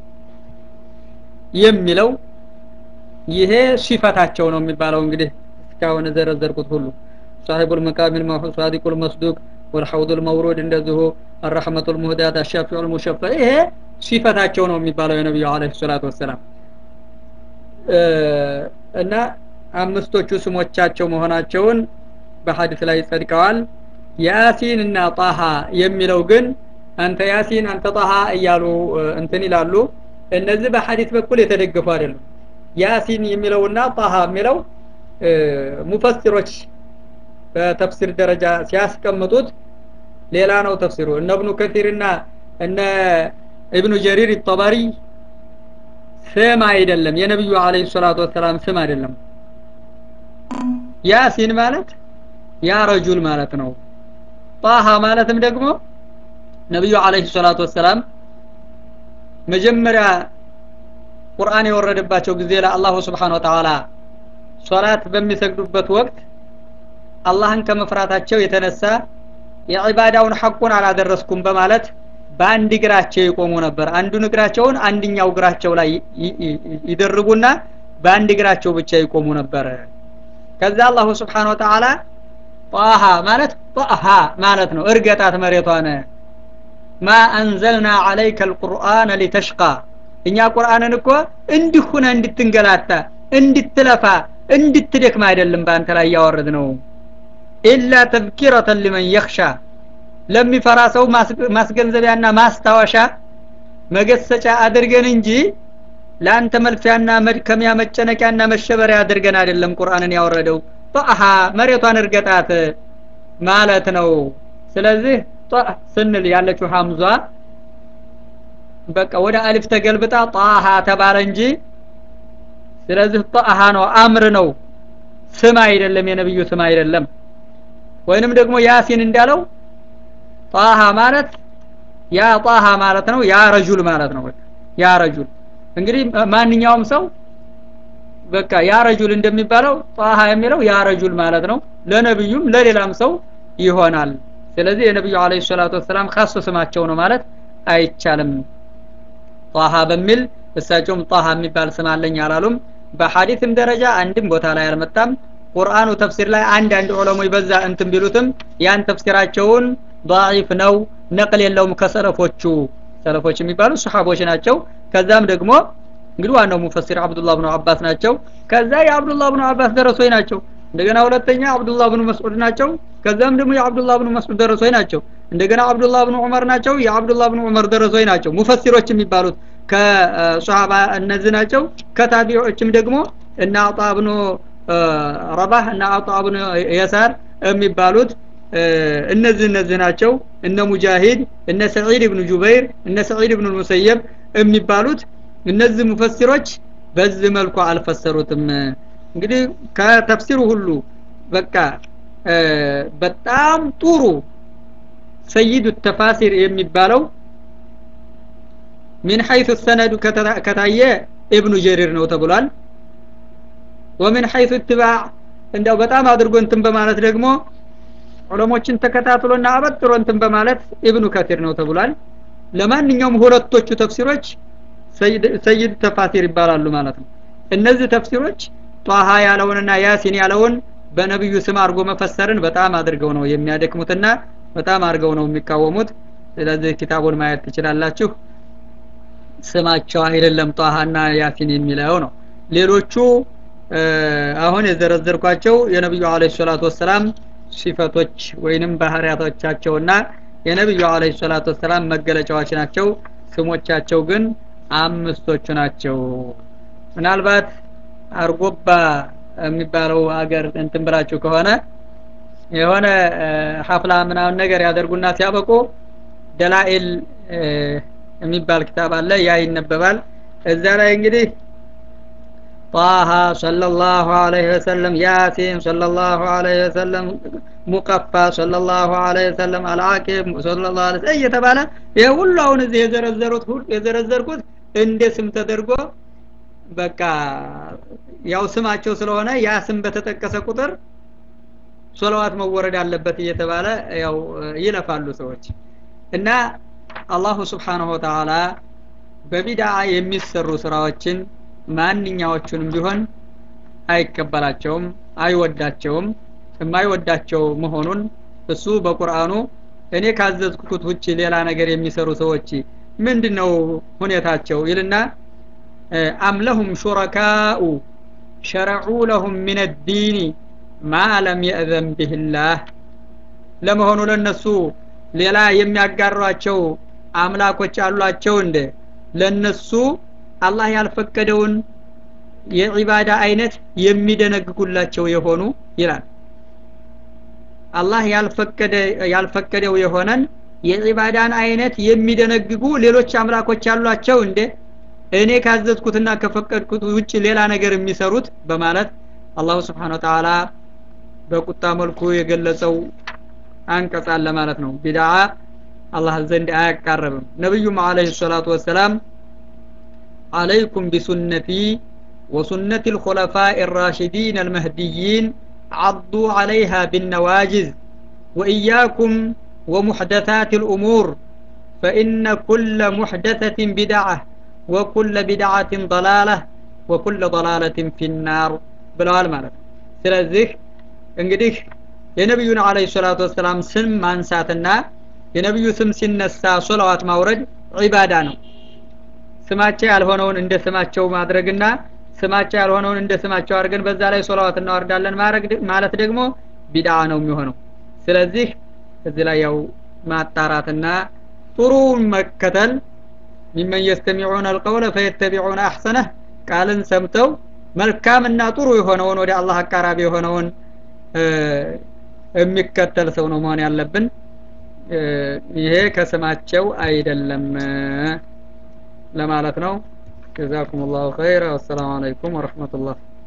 የሚለው ይሄ ሲፈታቸው ነው የሚባለው እንግዲህ እስካሁን ዘረዘርኩት ሁሉ صاحب المقام الموحود صادق المصدوق والحوض المورود እንደዚሁ الرحمة المهداة الشافع المشفع ይሄ ሲፈታቸው ነው የሚባለው የነብዩ አለይሂ ሰላቱ ወሰላም እና አምስቶቹ ስሞቻቸው መሆናቸውን በሐዲስ ላይ ጸድቀዋል ያሲን እና ጣሃ የሚለው ግን አንተ ያሲን አንተ ጣሃ እያሉ እንትን ይላሉ እነዚህ በሐዲስ በኩል የተደገፉ አይደሉም ያሲን የሚለውና ጣሃ የሚለው ሙፈሲሮች በተፍሲር ደረጃ ሲያስቀምጡት ሌላ ነው ተፍሲሩ እነ እብኑ ከሲርና እነ ኢብኑ ጀሪር ጠበሪ ስም አይደለም የነብዩ አለይሂ ሰላቱ ወሰላም ስም አይደለም ያሲን ማለት ያ ረጁል ማለት ነው ጣሃ ማለትም ደግሞ ነብዩ አለይሂ ሰላቱ ወሰላም መጀመሪያ ቁርአን የወረደባቸው ጊዜ ለአላሁ ስብሓን ወተዓላ ሶላት በሚሰግዱበት ወቅት አላህን ከመፍራታቸው የተነሳ የዒባዳውን ሐቁን አላደረስኩም በማለት በአንድ እግራቸው ይቆሙ ነበር አንዱን እግራቸውን አንድኛው እግራቸው ላይ ይደርቡና በአንድ እግራቸው ብቻ ይቆሙ ነበር ከዛ አላሁ ስብሓን ወተዓላ ጣሃ ማለት ጣሃ ማለት ነው እርገጣት መሬቷን ማ አንዘልና አለይከ አልቁርአን ሊተሽቃ እኛ ቁርአንን እኮ እንዲሁነ እንድትንገላታ እንድትለፋ እንድትደክም አይደለም በአንተ ላይ ያወረድ ነው ኢላ ተዝኪረተን ሊመን የኽሻ ለሚፈራ ሰው ማስገንዘቢያና ማስታወሻ መገሰጫ አድርገን እንጂ ለአንተ መልፊያና መድከሚያ መጨነቂያና መሸበሪያ አድርገን አይደለም ቁርአንን ያወረደው ጣሃ መሬቷን እርገጣት ማለት ነው ስለዚህ ስንል ያለችው ሐምዟ በቃ ወደ አሊፍ ተገልብጣ ጣሃ ተባለ እንጂ ስለዚህ ጣሃ ነው አምር ነው ስም አይደለም የነብዩ ስም አይደለም ወይንም ደግሞ ያሲን እንዳለው ጣሃ ማለት ያ ጣሃ ማለት ነው ያ ረጁል ማለት ነው ያ ረጁል እንግዲህ ማንኛውም ሰው በቃ ያ ረጁል እንደሚባለው ጣሃ የሚለው ያ ረጁል ማለት ነው ለነብዩም ለሌላም ሰው ይሆናል ስለዚህ የነብዩ አለይሂ ሰላቱ ወሰላም ካሱ ስማቸው ነው ማለት አይቻልም ጣሃ በሚል እሳቸውም ጣሃ የሚባል ስም አለኝ አላሉም በሐዲስም ደረጃ አንድም ቦታ ላይ አልመጣም ቁርአኑ ተፍሲር ላይ አንድ አንድ ዑለሞች በዛ እንትን ቢሉትም ያን ተፍሲራቸውን ضعيف ነው ነቅል የለውም ከሰለፎቹ ሰለፎች የሚባሉ ሱሐቦች ናቸው ከዛም ደግሞ እንግዲህ ዋናው ሙፈሲር አብዱላህ ብኑ አባስ ናቸው ከዛ የአብዱላህ ብኑ አባስ ደረሶች ናቸው እንደገና ሁለተኛ አብዱላህ ብኑ መስዑድ ናቸው ከዛም ደግሞ የአብዱላህ ብኑ መስዑድ ደረሶች ናቸው እንደገና አብዱላህ ብኑ ዑመር ናቸው የአብዱላህ ብኑ ዑመር ደረሶች ናቸው ሙፈሲሮች የሚባሉት ከሷሃባ እነዚህ ናቸው ከታቢዖችም ደግሞ እና አጣ ብኑ ረባህ እና አጣ ብኑ የሳር የሚባሉት እነዚህ እነዚህ ናቸው እነ ሙጃሂድ እነ ሰዒድ ብኑ ጁበይር እነ ሰዒድ ብኑ ሙሰየብ የሚባሉት እነዚህ ሙፈሲሮች በዚህ መልኩ አልፈሰሩትም እንግዲህ ከተፍሲሩ ሁሉ በቃ በጣም ጥሩ ሰይዱ ተፋሲር የሚባለው ሚን ሐይቱ ሰነዱ ከታየ ኢብኑ ጀሪር ነው ተብሏል ወሚን ሐይቱ ትባዕ እንደው በጣም አድርጎ እንትን በማለት ደግሞ ዑለሞችን ተከታትሎና አበጥሮ እንትን በማለት ኢብኑ ከቲር ነው ተብሏል ለማንኛውም ሁለቶቹ ተፍሲሮች ሰይድ ተፋሲር ይባላሉ ማለት ነው እነዚህ ተፍሲሮች ጧሃ ያለውንና ያሲን ያለውን በነብዩ ስም አድርጎ መፈሰርን በጣም አድርገው ነው የሚያደክሙትና በጣም አድርገው ነው የሚቃወሙት ስለዚህ ኪታቡን ማየት ትችላላችሁ ስማቸው አይደለም ጧሃና ያሲን የሚለው ነው ሌሎቹ አሁን የዘረዘርኳቸው የነብዩ አለይሂ ሰላቱ ወሰላም ሲፈቶች ወይንም ባህሪያቶቻቸውና የነብዩ አለይሂ ሰላቱ ወሰላም መገለጫዎች ናቸው ስሞቻቸው ግን አምስቶቹ ናቸው ምናልባት አርጎባ የሚባለው አገር እንትን ብላችሁ ከሆነ የሆነ ሀፍላ ምናምን ነገር ያደርጉና ሲያበቁ ደላኤል የሚባል ክታብ አለ ያ ይነበባል እዛ ላይ እንግዲህ ጣሃ ሰለላሁ ዐለይሂ ወሰለም ያሲን ሰለላሁ ዐለይሂ ወሰለም ሙቀፋ ሰለላሁ ዐለይሂ ወሰለም አልዓቂብ ሰለላሁ ዐለይሂ ወሰለም እየተባለ ይሄ ሁሉ አሁን እዚህ የዘረዘሩት ሁሉ የዘረዘርኩት እንደ ስም ተደርጎ በቃ ያው ስማቸው ስለሆነ ያ ስም በተጠቀሰ ቁጥር ሶላዋት መወረድ አለበት እየተባለ ያው ይለፋሉ ሰዎች እና አላሁ ስብሓንሁ ወተዓላ በቢድዓ የሚሰሩ ስራዎችን ማንኛዎቹንም ቢሆን አይቀበላቸውም አይወዳቸውም የማይወዳቸው መሆኑን እሱ በቁርአኑ እኔ ካዘዝኩት ውጭ ሌላ ነገር የሚሰሩ ሰዎች ምንድነው ሁኔታቸው ይልና አም ለሁም ሹረካኡ ሸረዑ ለሁም ምን ዲኒ ማ ለም የእዘን ብህላህ ለመሆኑ ለነሱ ሌላ የሚያጋሯቸው አምላኮች አሏቸው እንደ ለነሱ አላህ ያልፈቀደውን የዒባዳ አይነት የሚደነግጉላቸው የሆኑ ይላል አላህ ያልፈቀደ ያልፈቀደው የሆነን የዒባዳን አይነት የሚደነግጉ ሌሎች አምላኮች አሏቸው እንደ እኔ ካዘዝኩትና ከፈቀድኩት ውጭ ሌላ ነገር የሚሰሩት በማለት አላሁ ስብሓን ወተዓላ በቁጣ መልኩ የገለጸው አንቀጽ አለ ማለት ነው ቢድዓ አላህ ዘንድ አያቃረብም ነቢዩም አለህ ሰላቱ ወሰላም عليكم بسنتي وسنة الخلفاء الراشدين المهديين عضوا عليها بالنواجز وإياكم ومحدثات الأمور فإن كل محدثة بدعة وكل بدعة ضلالة وكل ضلالة في النار ብለዋል ማለት ነው ስለዚህ እንግዲህ የነቢዩን አለ ሰላቱ ወሰላም ስም ማንሳትና የነቢዩ ስም ሲነሳ ሶላዋት ማውረድ ዒባዳ ነው ስማቸው ያልሆነውን እንደ ስማቸው ማድረግና ስማቸው ያልሆነውን እንደ ስማቸው አድርገን በዛ ላይ ሶላዋት እናወርዳለን ማለት ደግሞ ቢድዓ ነው የሚሆነው ስለዚህ እዚህ ላይ ያው ማጣራትና ጥሩውን መከተል ሚመን የስተሚዑን አልቀውለ ፈየተቢዑን አሕሰነህ ቃልን ሰምተው መልካምና ጥሩ የሆነውን ወደ አላህ አቃራቢ የሆነውን የሚከተል ሰው ነው መሆን ያለብን ይሄ ከስማቸው አይደለም ለማለት ነው ጀዛኩም ላሁ ኸይር ወሰላሙ አለይኩም ወረህመቱላህ